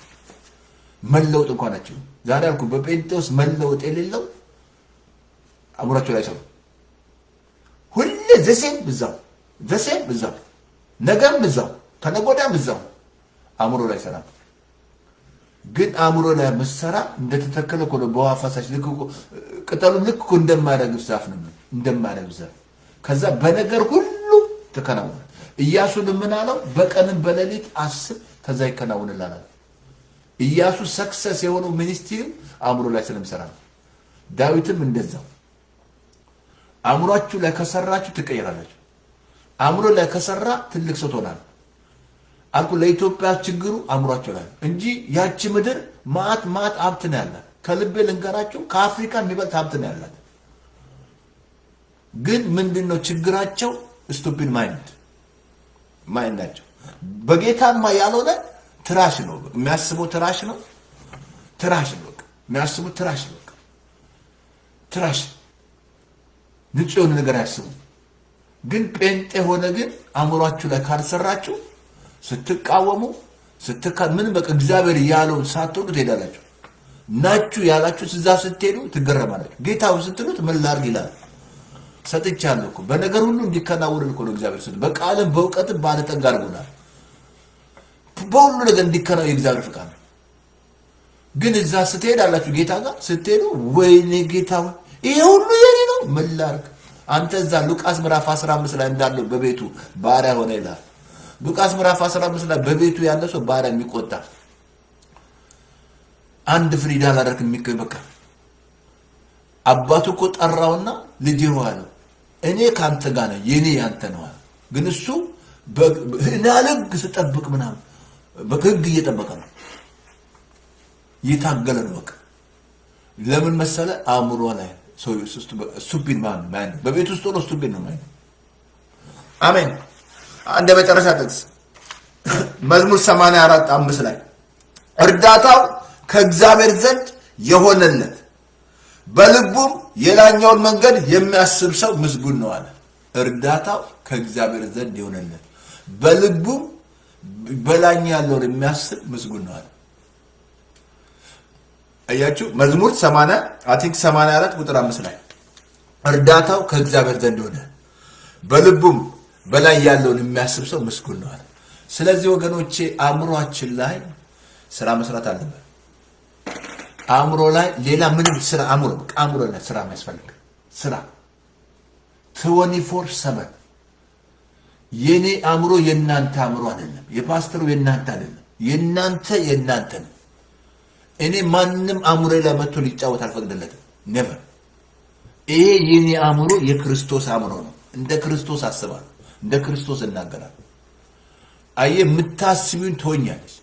መለወጥ እንኳን ናቸው። ዛሬ አልኩ በጴንጤዎስ መለወጥ የሌለው አእምሯቸው ላይ ሰው ሁሌ ዘሴም ብዛው ዘሴም ብዛው ነገም ብዛው ተነጎዳም ብዛው አእምሮ ላይ ሰራ ግን አእምሮ ላይ መሰራ እንደተተከለ እኮ ነው። በውሃ ፈሳሽ ልክ እኮ ቅጠሉ ልክ እኮ እንደማያረግፍ ዛፍ ነው እንደማያረግፍ ዛፍ። ከዛ በነገር ሁሉ ተከናወነ። ኢያሱን ምን አለው? በቀንም በሌሊት አስብ፣ ከዛ ይከናወንልሃል። ኢያሱ ሰክሰስ የሆነው ሚኒስትሪም አእምሮ ላይ ስለሚሰራ ነው። ዳዊትም እንደዛው አእምሯችሁ ላይ ከሰራችሁ ትቀይራላችሁ። አእምሮ ላይ ከሰራ ትልቅ ሰው ትሆናል። አልኩ ለኢትዮጵያ ችግሩ አእምሯቸው ላይ ነው እንጂ ያቺ ምድር ማት ማት ሀብት ነው ያላት። ከልቤ ልንገራቸው ከአፍሪካ የሚበልጥ ሀብት ነው ያላት። ግን ምንድን ነው ችግራቸው? ስቱፒድ ማይንድ ማይንድ ናቸው። በጌታማ ያልሆነ ትራሽ ነው የሚያስበው፣ ትራሽ ነው፣ ትራሽ ነው በቃ የሚያስቡት ትራሽ ነው በቃ ትራሽ ንጹህ የሆነ ነገር አያስቡም። ግን ጴንጤ ሆነ ግን አእምሯችሁ ላይ ካልሰራችሁ ስትቃወሙ ስትካ ምን በቃ እግዚአብሔር ያለውን ሳትሆኑ ትሄዳላችሁ። ናችሁ ያላችሁ እዛ ስትሄዱ ትገረማላችሁ። ጌታው ስትሉት ምን ላድርግ ይላል። ሰጥቻለሁ እኮ በነገር ሁሉ እንዲከናወንን እኮ ነው እግዚአብሔር ስጥ በቃልም በእውቀትም ባለጠጋ አድርጎናል። በሁሉ ነገር እንዲከናወን የእግዚአብሔር ፍቃድ ነው። ግን እዛ ስትሄድ አላችሁ ጌታ ጋር ስትሄዱ ወይኔ ጌታ ሆይ ይሄ ሁሉ የኔ ነው ምን ላድርግ? አንተ እዛ ሉቃስ ምዕራፍ 15 ላይ እንዳለው በቤቱ ባሪያ ሆነ ይላል። ሉቃስ ምዕራፍ 15 ላይ በቤቱ ያለ ሰው ባሪያ የሚቆጣ አንድ ፍሪዳ ላደርግ የሚገኝ በቃ አባቱ እኮ ጠራውና ልጅ አለው እኔ ከአንተ ጋር ነኝ የኔ ያንተ ነው አለ። ግን እሱ ህናል ህግ ስጠብቅ ምናምን በቃ ህግ እየጠበቀ ነው እየታገለ ነው በቃ ለምን መሰለ አእምሮ ላይ ስቱፒድ ማን በቤት ውስጥ ሆኖ ስቱፒድ ነው ማለት አሜን አንድ የመጨረሻ ጥቅስ መዝሙር 84 አምስት ላይ እርዳታው ከእግዚአብሔር ዘንድ የሆነለት በልቡም የላኛውን መንገድ የሚያስብ ሰው ምስጉን ነው አለ። እርዳታው ከእግዚአብሔር ዘንድ የሆነለት በልቡም በላኛ ያለውን የሚያስብ ምስጉን ነው አለ። አያችሁ መዝሙር 80 አይ ቲንክ 84 ቁጥር 5 ላይ እርዳታው ከእግዚአብሔር ዘንድ ሆነ በልቡም በላይ ያለውን የሚያስብ ሰው ምስጉን ነው አለ። ስለዚህ ወገኖቼ አእምሯችን ላይ ስራ መስራት አለበት። አእምሮ ላይ ሌላ ምንም ስራ አእምሮ አእምሮ ላይ ስራ የሚያስፈልግ ስራ ትወኒ ፎር ሰቨን የኔ አእምሮ የእናንተ አእምሮ አይደለም። የፓስተሩ የእናንተ አይደለም። የእናንተ የእናንተ ነው። እኔ ማንም አእምሮ ላይ መጥቶ ሊጫወት አልፈቅድለትም። ኔቨር። ይሄ የኔ አእምሮ የክርስቶስ አእምሮ ነው። እንደ ክርስቶስ አስባለሁ፣ እንደ ክርስቶስ እናገራለሁ። አየ የምታስቢውን ትሆኛለች፣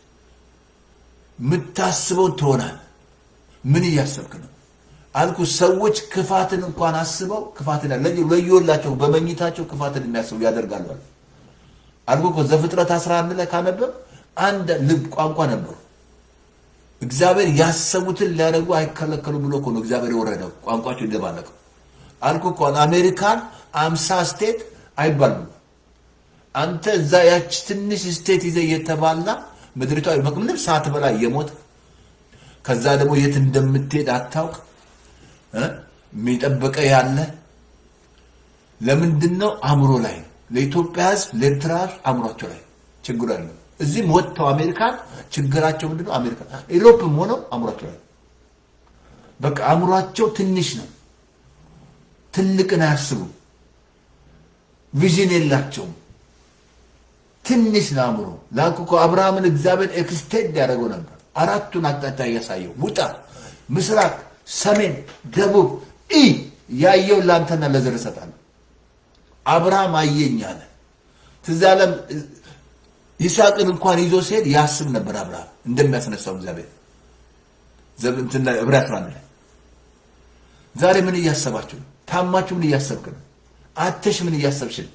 የምታስበውን ትሆናል። ምን እያሰብክ ነው አልኩ። ሰዎች ክፋትን እንኳን አስበው ክፋትን ለየወላቸው በመኝታቸው ክፋትን የሚያስቡ ያደርጋሉ አልኩ እኮ ዘፍጥረት 11 ላይ ካነበብ አንድ ልብ ቋንቋ ነበሩ እግዚአብሔር ያሰቡትን ሊያደርጉ አይከለከሉ ብሎ እኮ ነው እግዚአብሔር የወረደው። ቋንቋቸው ይደባለቀው አልኩ እኮ አሜሪካን አምሳ ስቴት አይባሉም። አንተ እዛ ያች ትንሽ ስቴት ይዘህ እየተባላ ምድሪቷ ምንም ሰዓት በላይ እየሞት ከዛ ደግሞ የት እንደምትሄድ አታውቅ እ የሚጠበቀ ያለ ለምንድን ነው? አእምሮ ላይ ለኢትዮጵያ ሕዝብ ለኤርትራ ሕዝብ አእምሯቸው ላይ ችግሩ ያለው እዚህም ወጥተው አሜሪካን ችግራቸው ምንድን ነው? አሜሪካ ኢሮፕም ሆነው አእምሯቸው ላይ በቃ አእምሯቸው ትንሽ ነው። ትልቅን አያስቡም። ቪዥን የላቸውም። ትንሽ ነው አእምሮ። ላኩ እኮ አብርሃምን እግዚአብሔር ኤክስቴንድ ያደረገው ነበር። አራቱን አቅጣጫ እያሳየው ውጣ፣ ምስራቅ፣ ሰሜን፣ ደቡብ ኢ ያየው ለአንተና ለዘር እሰጣለሁ። አብርሃም አየኝ አለ። ትዝ ያለም ይስሐቅን እንኳን ይዞ ሲሄድ ያስብ ነበር አብርሃም እንደሚያስነሳው እግዚአብሔር ዕብራውያን አስራ አንድ ላይ ዛሬ ምን እያሰባችሁ ነው? ታማችሁ ምን እያሰብክ ነው? አተሽ ምን እያሰብሽ ነው?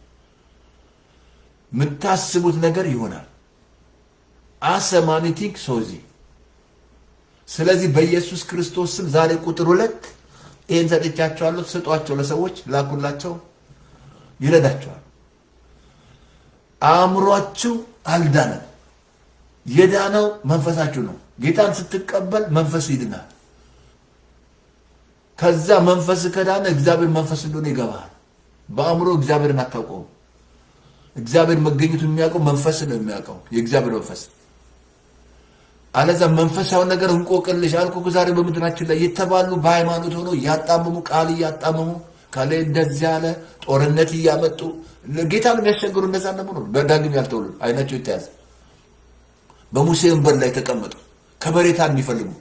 የምታስቡት ነገር ይሆናል። አሰማኒቲንግ ሶዚ ስለዚህ በኢየሱስ ክርስቶስ ስም ዛሬ ቁጥር ሁለት ይህን ሰጥቻቸዋለሁ። ስጧቸው፣ ለሰዎች ላኩላቸው፣ ይረዳቸዋል። አእምሯችሁ አልዳነም። የዳነው መንፈሳችሁ ነው። ጌታን ስትቀበል መንፈስ ይድናል። ከዛ መንፈስ ከዳነ እግዚአብሔር መንፈስ እንደሆነ ይገባል። በአእምሮ እግዚአብሔርን አታውቀውም። እግዚአብሔር መገኘቱ የሚያውቀው መንፈስ ነው የሚያውቀው የእግዚአብሔር መንፈስ። አለዛ መንፈሳዊ ነገር እንቆቅልሽ አልኩ እኮ ዛሬ በምድራችን ላይ የተባሉ በሃይማኖት ሆኖ እያጣመሙ ቃል እያጣመሙ ከላይ እንደዚህ ያለ ጦርነት እያመጡ ጌታ ነው የሚያስቸግሩ። እነዛ ደግሞ ነው በዳግም ያልተወለዱ አይናቸው የተያዘ በሙሴ ወንበር ላይ ተቀመጡ ከበሬታን የሚፈልጉ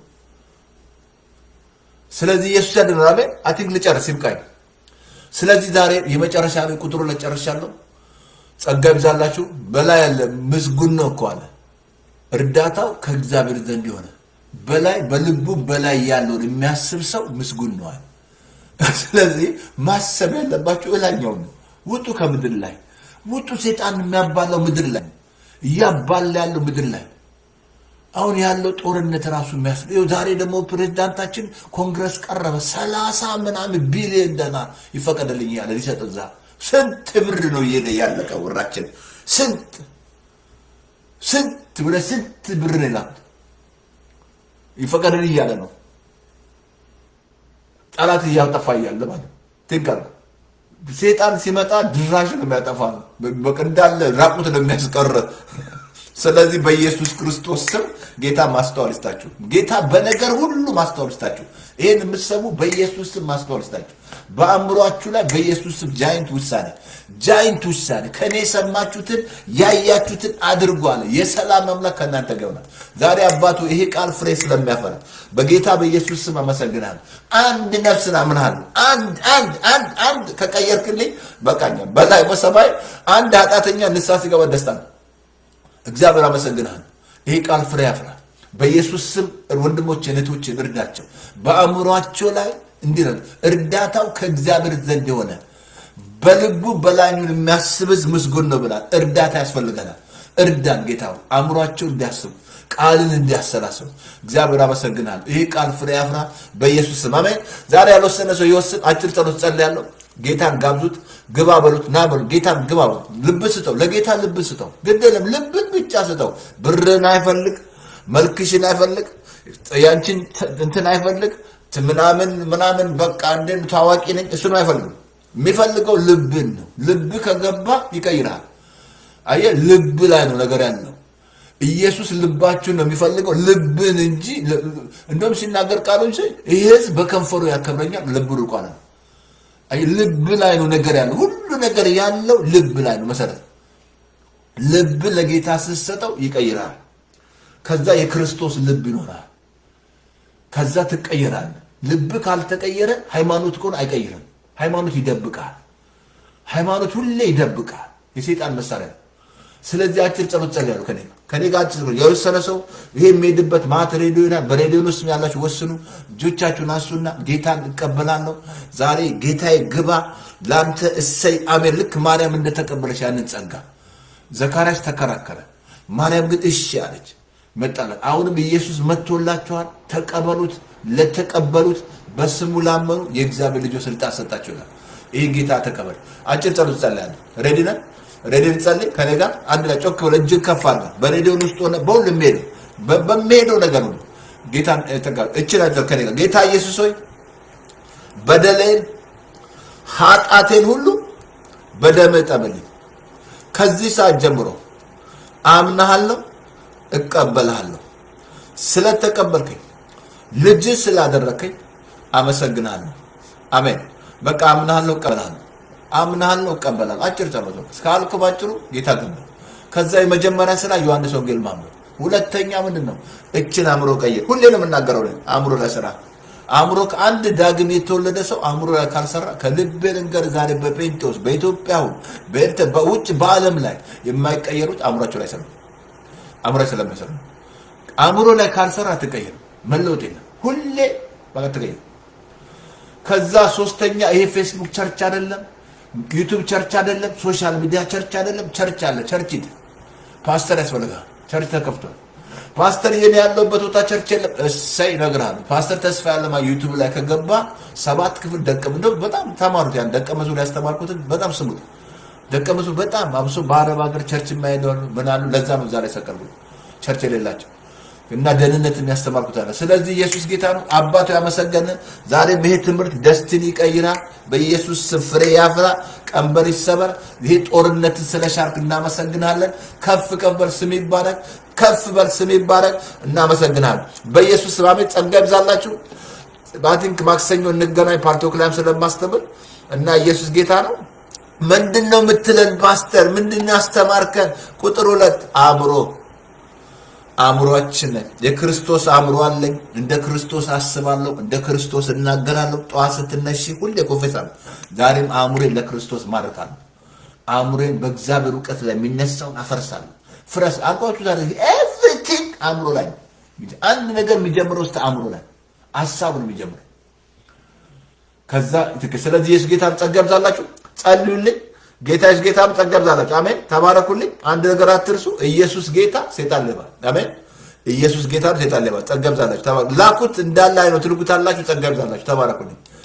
ስለዚህ ኢየሱስ ያድናል። አሜን። አቲንክ ልጨርስ ይብቃኝ። ስለዚህ ዛሬ የመጨረሻ ላይ ቁጥሩ ላይ ጨርሻለሁ። ጸጋ ይብዛላችሁ። በላይ ያለ ምስጉን ነው እኮ አለ። እርዳታው ከእግዚአብሔር ዘንድ የሆነ በላይ በልቡ በላይ ያለውን የሚያስብ ሰው ምስጉን ነው አለ። ስለዚህ ማሰብ ያለባችሁ እላኛው ነው። ውጡ ከምድር ላይ ውጡ። ሴጣን የሚያባላው ምድር ላይ እያባላ ያለው ምድር ላይ አሁን ያለው ጦርነት ራሱ የሚያስ ዛሬ ደግሞ ፕሬዚዳንታችን ኮንግረስ ቀረበ። ሰላሳ ምናምን ቢሊዮን ዶላር ይፈቀደልኝ ያለ ሊሰጥ እዛ ስንት ብር ነው እየሄደ ያለቀ ወራችን ስንት ስንት ብለ ስንት ብር ነው የላኩት ይፈቀደልኝ እያለ ነው። ጠላት እያጠፋ እያለ ማለት ትንቀር ሴጣን ሲመጣ ድራሽ ነው የሚያጠፋ በቃ እንዳለ ራቁት ነው የሚያስቀር። ስለዚህ በኢየሱስ ክርስቶስ ስም ጌታ ማስተዋል ይስጣችሁ። ጌታ በነገር ሁሉ ማስተዋል ይስጣችሁ። ይህን የምትሰሙ በኢየሱስ ስም ማስተዋል ይስጣችሁ። በአእምሯችሁ ላይ በኢየሱስ ስም ጃይንት ውሳኔ ጃይንት ውሳኔ ከእኔ የሰማችሁትን ያያችሁትን አድርጉ አለ። የሰላም አምላክ ከእናንተ ጋር ይሆናል። ዛሬ አባቱ ይሄ ቃል ፍሬ ስለሚያፈራ በጌታ በኢየሱስ ስም አመሰግናለሁ። አንድ ነፍስን አምናለሁ። አንድ አንድ አንድ አንድ ከቀየርክልኝ በቃኛ። በላይ በሰማይ አንድ ኃጢአተኛ ንስሐ ሲገባ ደስታ ነው። እግዚአብሔር አመሰግናለሁ። ይሄ ቃል ፍሬ ያፍራ። በኢየሱስ ስም ወንድሞችን እህቶችን እርዳቸው። በአእምሯቸው ላይ እንዲህ ነው እርዳታው ከእግዚአብሔር ዘንድ የሆነ በልቡ በላዩን የሚያስብዝ ምስጉን ነው ብላል። እርዳታ ያስፈልገናል። እርዳን ጌታ ሆይ፣ አእምሯቸው እንዲያስቡ ቃልን እንዲያሰላስሉ እግዚአብሔር አመሰግናለሁ። ይህ ቃል ፍሬ ያፍራ በኢየሱስ ስም አሜን። ዛሬ ያልወሰነ ሰው ይወስን። አጭር ጸሎት ጸልያለሁ። ጌታን ጋብዙት፣ ግባ በሉት፣ ና በሉት። ጌታን ግባ በሉት። ልብ ስጠው፣ ለጌታ ልብ ስጠው። ግድ የለም ልብን ብቻ ስጠው። ብርን አይፈልግ፣ መልክሽን አይፈልግ፣ ያንቺን እንትን አይፈልግ፣ ምናምን ምናምን በቃ እንደ ታዋቂ ነኝ እሱን አይፈልግም። የሚፈልገው ልብን ነው። ልብ ከገባ ይቀይራል። አየህ፣ ልብ ላይ ነው ነገር ያለው። ኢየሱስ ልባችሁን ነው የሚፈልገው ልብን እንጂ እንደውም ሲናገር ቃሉ ይህ ሕዝብ በከንፈሩ ያከብረኛል፣ ልቡ ርቋል ነው። ልብ ላይ ነው ነገር ያለው። ሁሉ ነገር ያለው ልብ ላይ ነው መሰረት። ልብ ለጌታ ስትሰጠው ይቀይራል። ከዛ የክርስቶስ ልብ ይኖራል። ከዛ ትቀየራል። ልብ ካልተቀየረ ሃይማኖት ከሆነ አይቀይርም። ሃይማኖት ይደብቃል። ሃይማኖት ሁሌ ይደብቃል። የሰይጣን መሳሪያ ነው። ስለዚህ አጭር ጸሎት ጸልያለሁ። ከኔ ከኔ ጋር አጭር ጸሎት የወሰነ ሰው ይሄ የሚሄድበት ማት ሬዲዮ ይላል። በሬዲዮ ውስጥ ያላችሁ ወስኑ። እጆቻችሁን አንሱና ጌታን እቀበላለሁ ዛሬ ጌታዬ ግባ ለአንተ እሰይ አሜን። ልክ ማርያም እንደተቀበለች ያንን ጸጋ ዘካርያስ ተከራከረ። ማርያም ግን እሺ አለች። መጣለት። አሁንም ኢየሱስ መጥቶላቸዋል። ተቀበሉት። ለተቀበሉት በስሙ ላመኑ የእግዚአብሔር ልጆች ስልጣን ሰጣቸው ይላል። ይህን ጌታ ተቀበል። አጭር ጸሎት ጸልያለሁ። ሬዲ ነን? ሬዲ ልጸልይ? ከኔ ጋር አንድ ላይ ጮክ ብለህ እጅን ከፍ አድርገህ በሬዲዮን ውስጥ ሆነ በሁሉ የሚሄደው በ- በሚሄደው ነገር ሁሉ ጌታን ተቀበል። እችን አጭር ከኔ ጋር ጌታ ኢየሱስ ሆይ በደሌን ኃጢአቴን ሁሉ በደምህ ጠብልኝ። ከዚህ ሰዓት ጀምሮ አምናሃለሁ፣ እቀበልሃለሁ። ስለተቀበልከኝ ልጅ ስላደረከኝ አመሰግናለሁ። አሜን። በቃ አምናሃለሁ፣ እቀበልሃለሁ። አምናሃለሁ፣ እቀበልሃለሁ። አጭር ጸሎት ነው። እስካልኩ ባጭሩ ጌታ ገባ። ከዛ የመጀመሪያ ስራ ዮሐንስ ወንጌል ማንበብ። ሁለተኛ ምንድን ነው? እችን አእምሮ ቀይር። ሁሌ ነው የምናገረው እኔ አእምሮ ለስራ አእምሮ ከአንድ ዳግም የተወለደ ሰው አእምሮ ላይ ካልሰራ ከልቤ ልንገር፣ ዛሬ በጴንጤዎስ በኢትዮጵያ ሁን በኤርትራ በውጭ በዓለም ላይ የማይቀየሩት አእምሯቸው ላይ ሰሩ አእምሮ ላይ ስለማይሰሩ አእምሮ ላይ ካልሰራ አትቀየርም። መለወጥ የለም። ሁሌ በቃ ትቀየር። ከዛ ሶስተኛ ይሄ ፌስቡክ ቸርች አይደለም፣ ዩቱብ ቸርች አይደለም፣ ሶሻል ሚዲያ ቸርች አይደለም። ቸርች አለ። ቸርች ሂድ። ፓስተር ያስፈልጋል። ቸርች ተከፍቷል። ፓስተር የኔ ያለውበት ቦታ ቸርች የለም። እሰይ እነግርሃለሁ። ፓስተር ተስፋ ያለማ ዩቱብ ላይ ከገባ ሰባት ክፍል ደቀ እንደው በጣም ተማሩት። ያን ደቀ መዝሙር ያስተማርኩትን በጣም ስሙት። ደቀ መዝሙር በጣም አብሶ በአረብ ሀገር ቸርች የማይሄዱ አሉ። ምን አሉ? ለዛ ነው ዛሬ ሰቀልኩት ቸርች የሌላቸው እና ደህንነት የሚያስተማርኩት አለ። ስለዚህ ኢየሱስ ጌታ ነው። አባቱ ያመሰገነ ዛሬም ይሄ ትምህርት ደስትን ይቀይራል። በኢየሱስ ስም ፍሬ ያፍራ፣ ቀንበር ይሰበር። ይሄ ጦርነትን ስለ ሻርክ እናመሰግናለን። ከፍ ከፍ በል ስም ይባረክ፣ ከፍ በል ስም ይባረክ። እናመሰግናለን። በኢየሱስ ስም አሜን። ጸጋ ይብዛላችሁ። ባቲንክ ማክሰኞ እንገናኝ። ፓርቶክ ላይም ስለማስተምር እና ኢየሱስ ጌታ ነው። ምንድን ነው የምትለን ፓስተር? ምንድን ነው ያስተማርከን? ቁጥር ሁለት አእምሮ አእምሯችን የክርስቶስ አእምሮ አለኝ። እንደ ክርስቶስ አስባለሁ፣ እንደ ክርስቶስ እናገራለሁ። ጠዋት ስትነሺ ሁሌ ኮፌሳለሁ። ዛሬም አእምሮን ለክርስቶስ ማድረካለሁ። አእምሮን በእግዚአብሔር እውቀት ላይ የሚነሳውን አፈርሳለሁ። ፍረስ አልኳችሁ። ዛሬ ኤቭሪቲንግ አእምሮ ላይ ነው። አንድ ነገር የሚጀምረው ውስጥ አእምሮ ላይ ሀሳቡን የሚጀምረው ከዛ ስለዚህ ኢየሱስ ጌታ ጸጋ ይብዛላችሁ። ጸልዩልኝ። ጌታ ኢየሱስ ጌታ ጸጋ ይብዛላችሁ። አሜን። ተባረኩልኝ። አንድ ነገር አትርሱ። ኢየሱስ ጌታ፣ ሴጣን ሌባ። አሜን። ኢየሱስ ጌታ፣ ሴጣን ሌባ። ጸጋ ይብዛላችሁ። ተባረኩ። ላኩት እንዳለ አይነው ትልኩታላችሁ። ጸጋ ይብዛላችሁ። ተባረኩልኝ።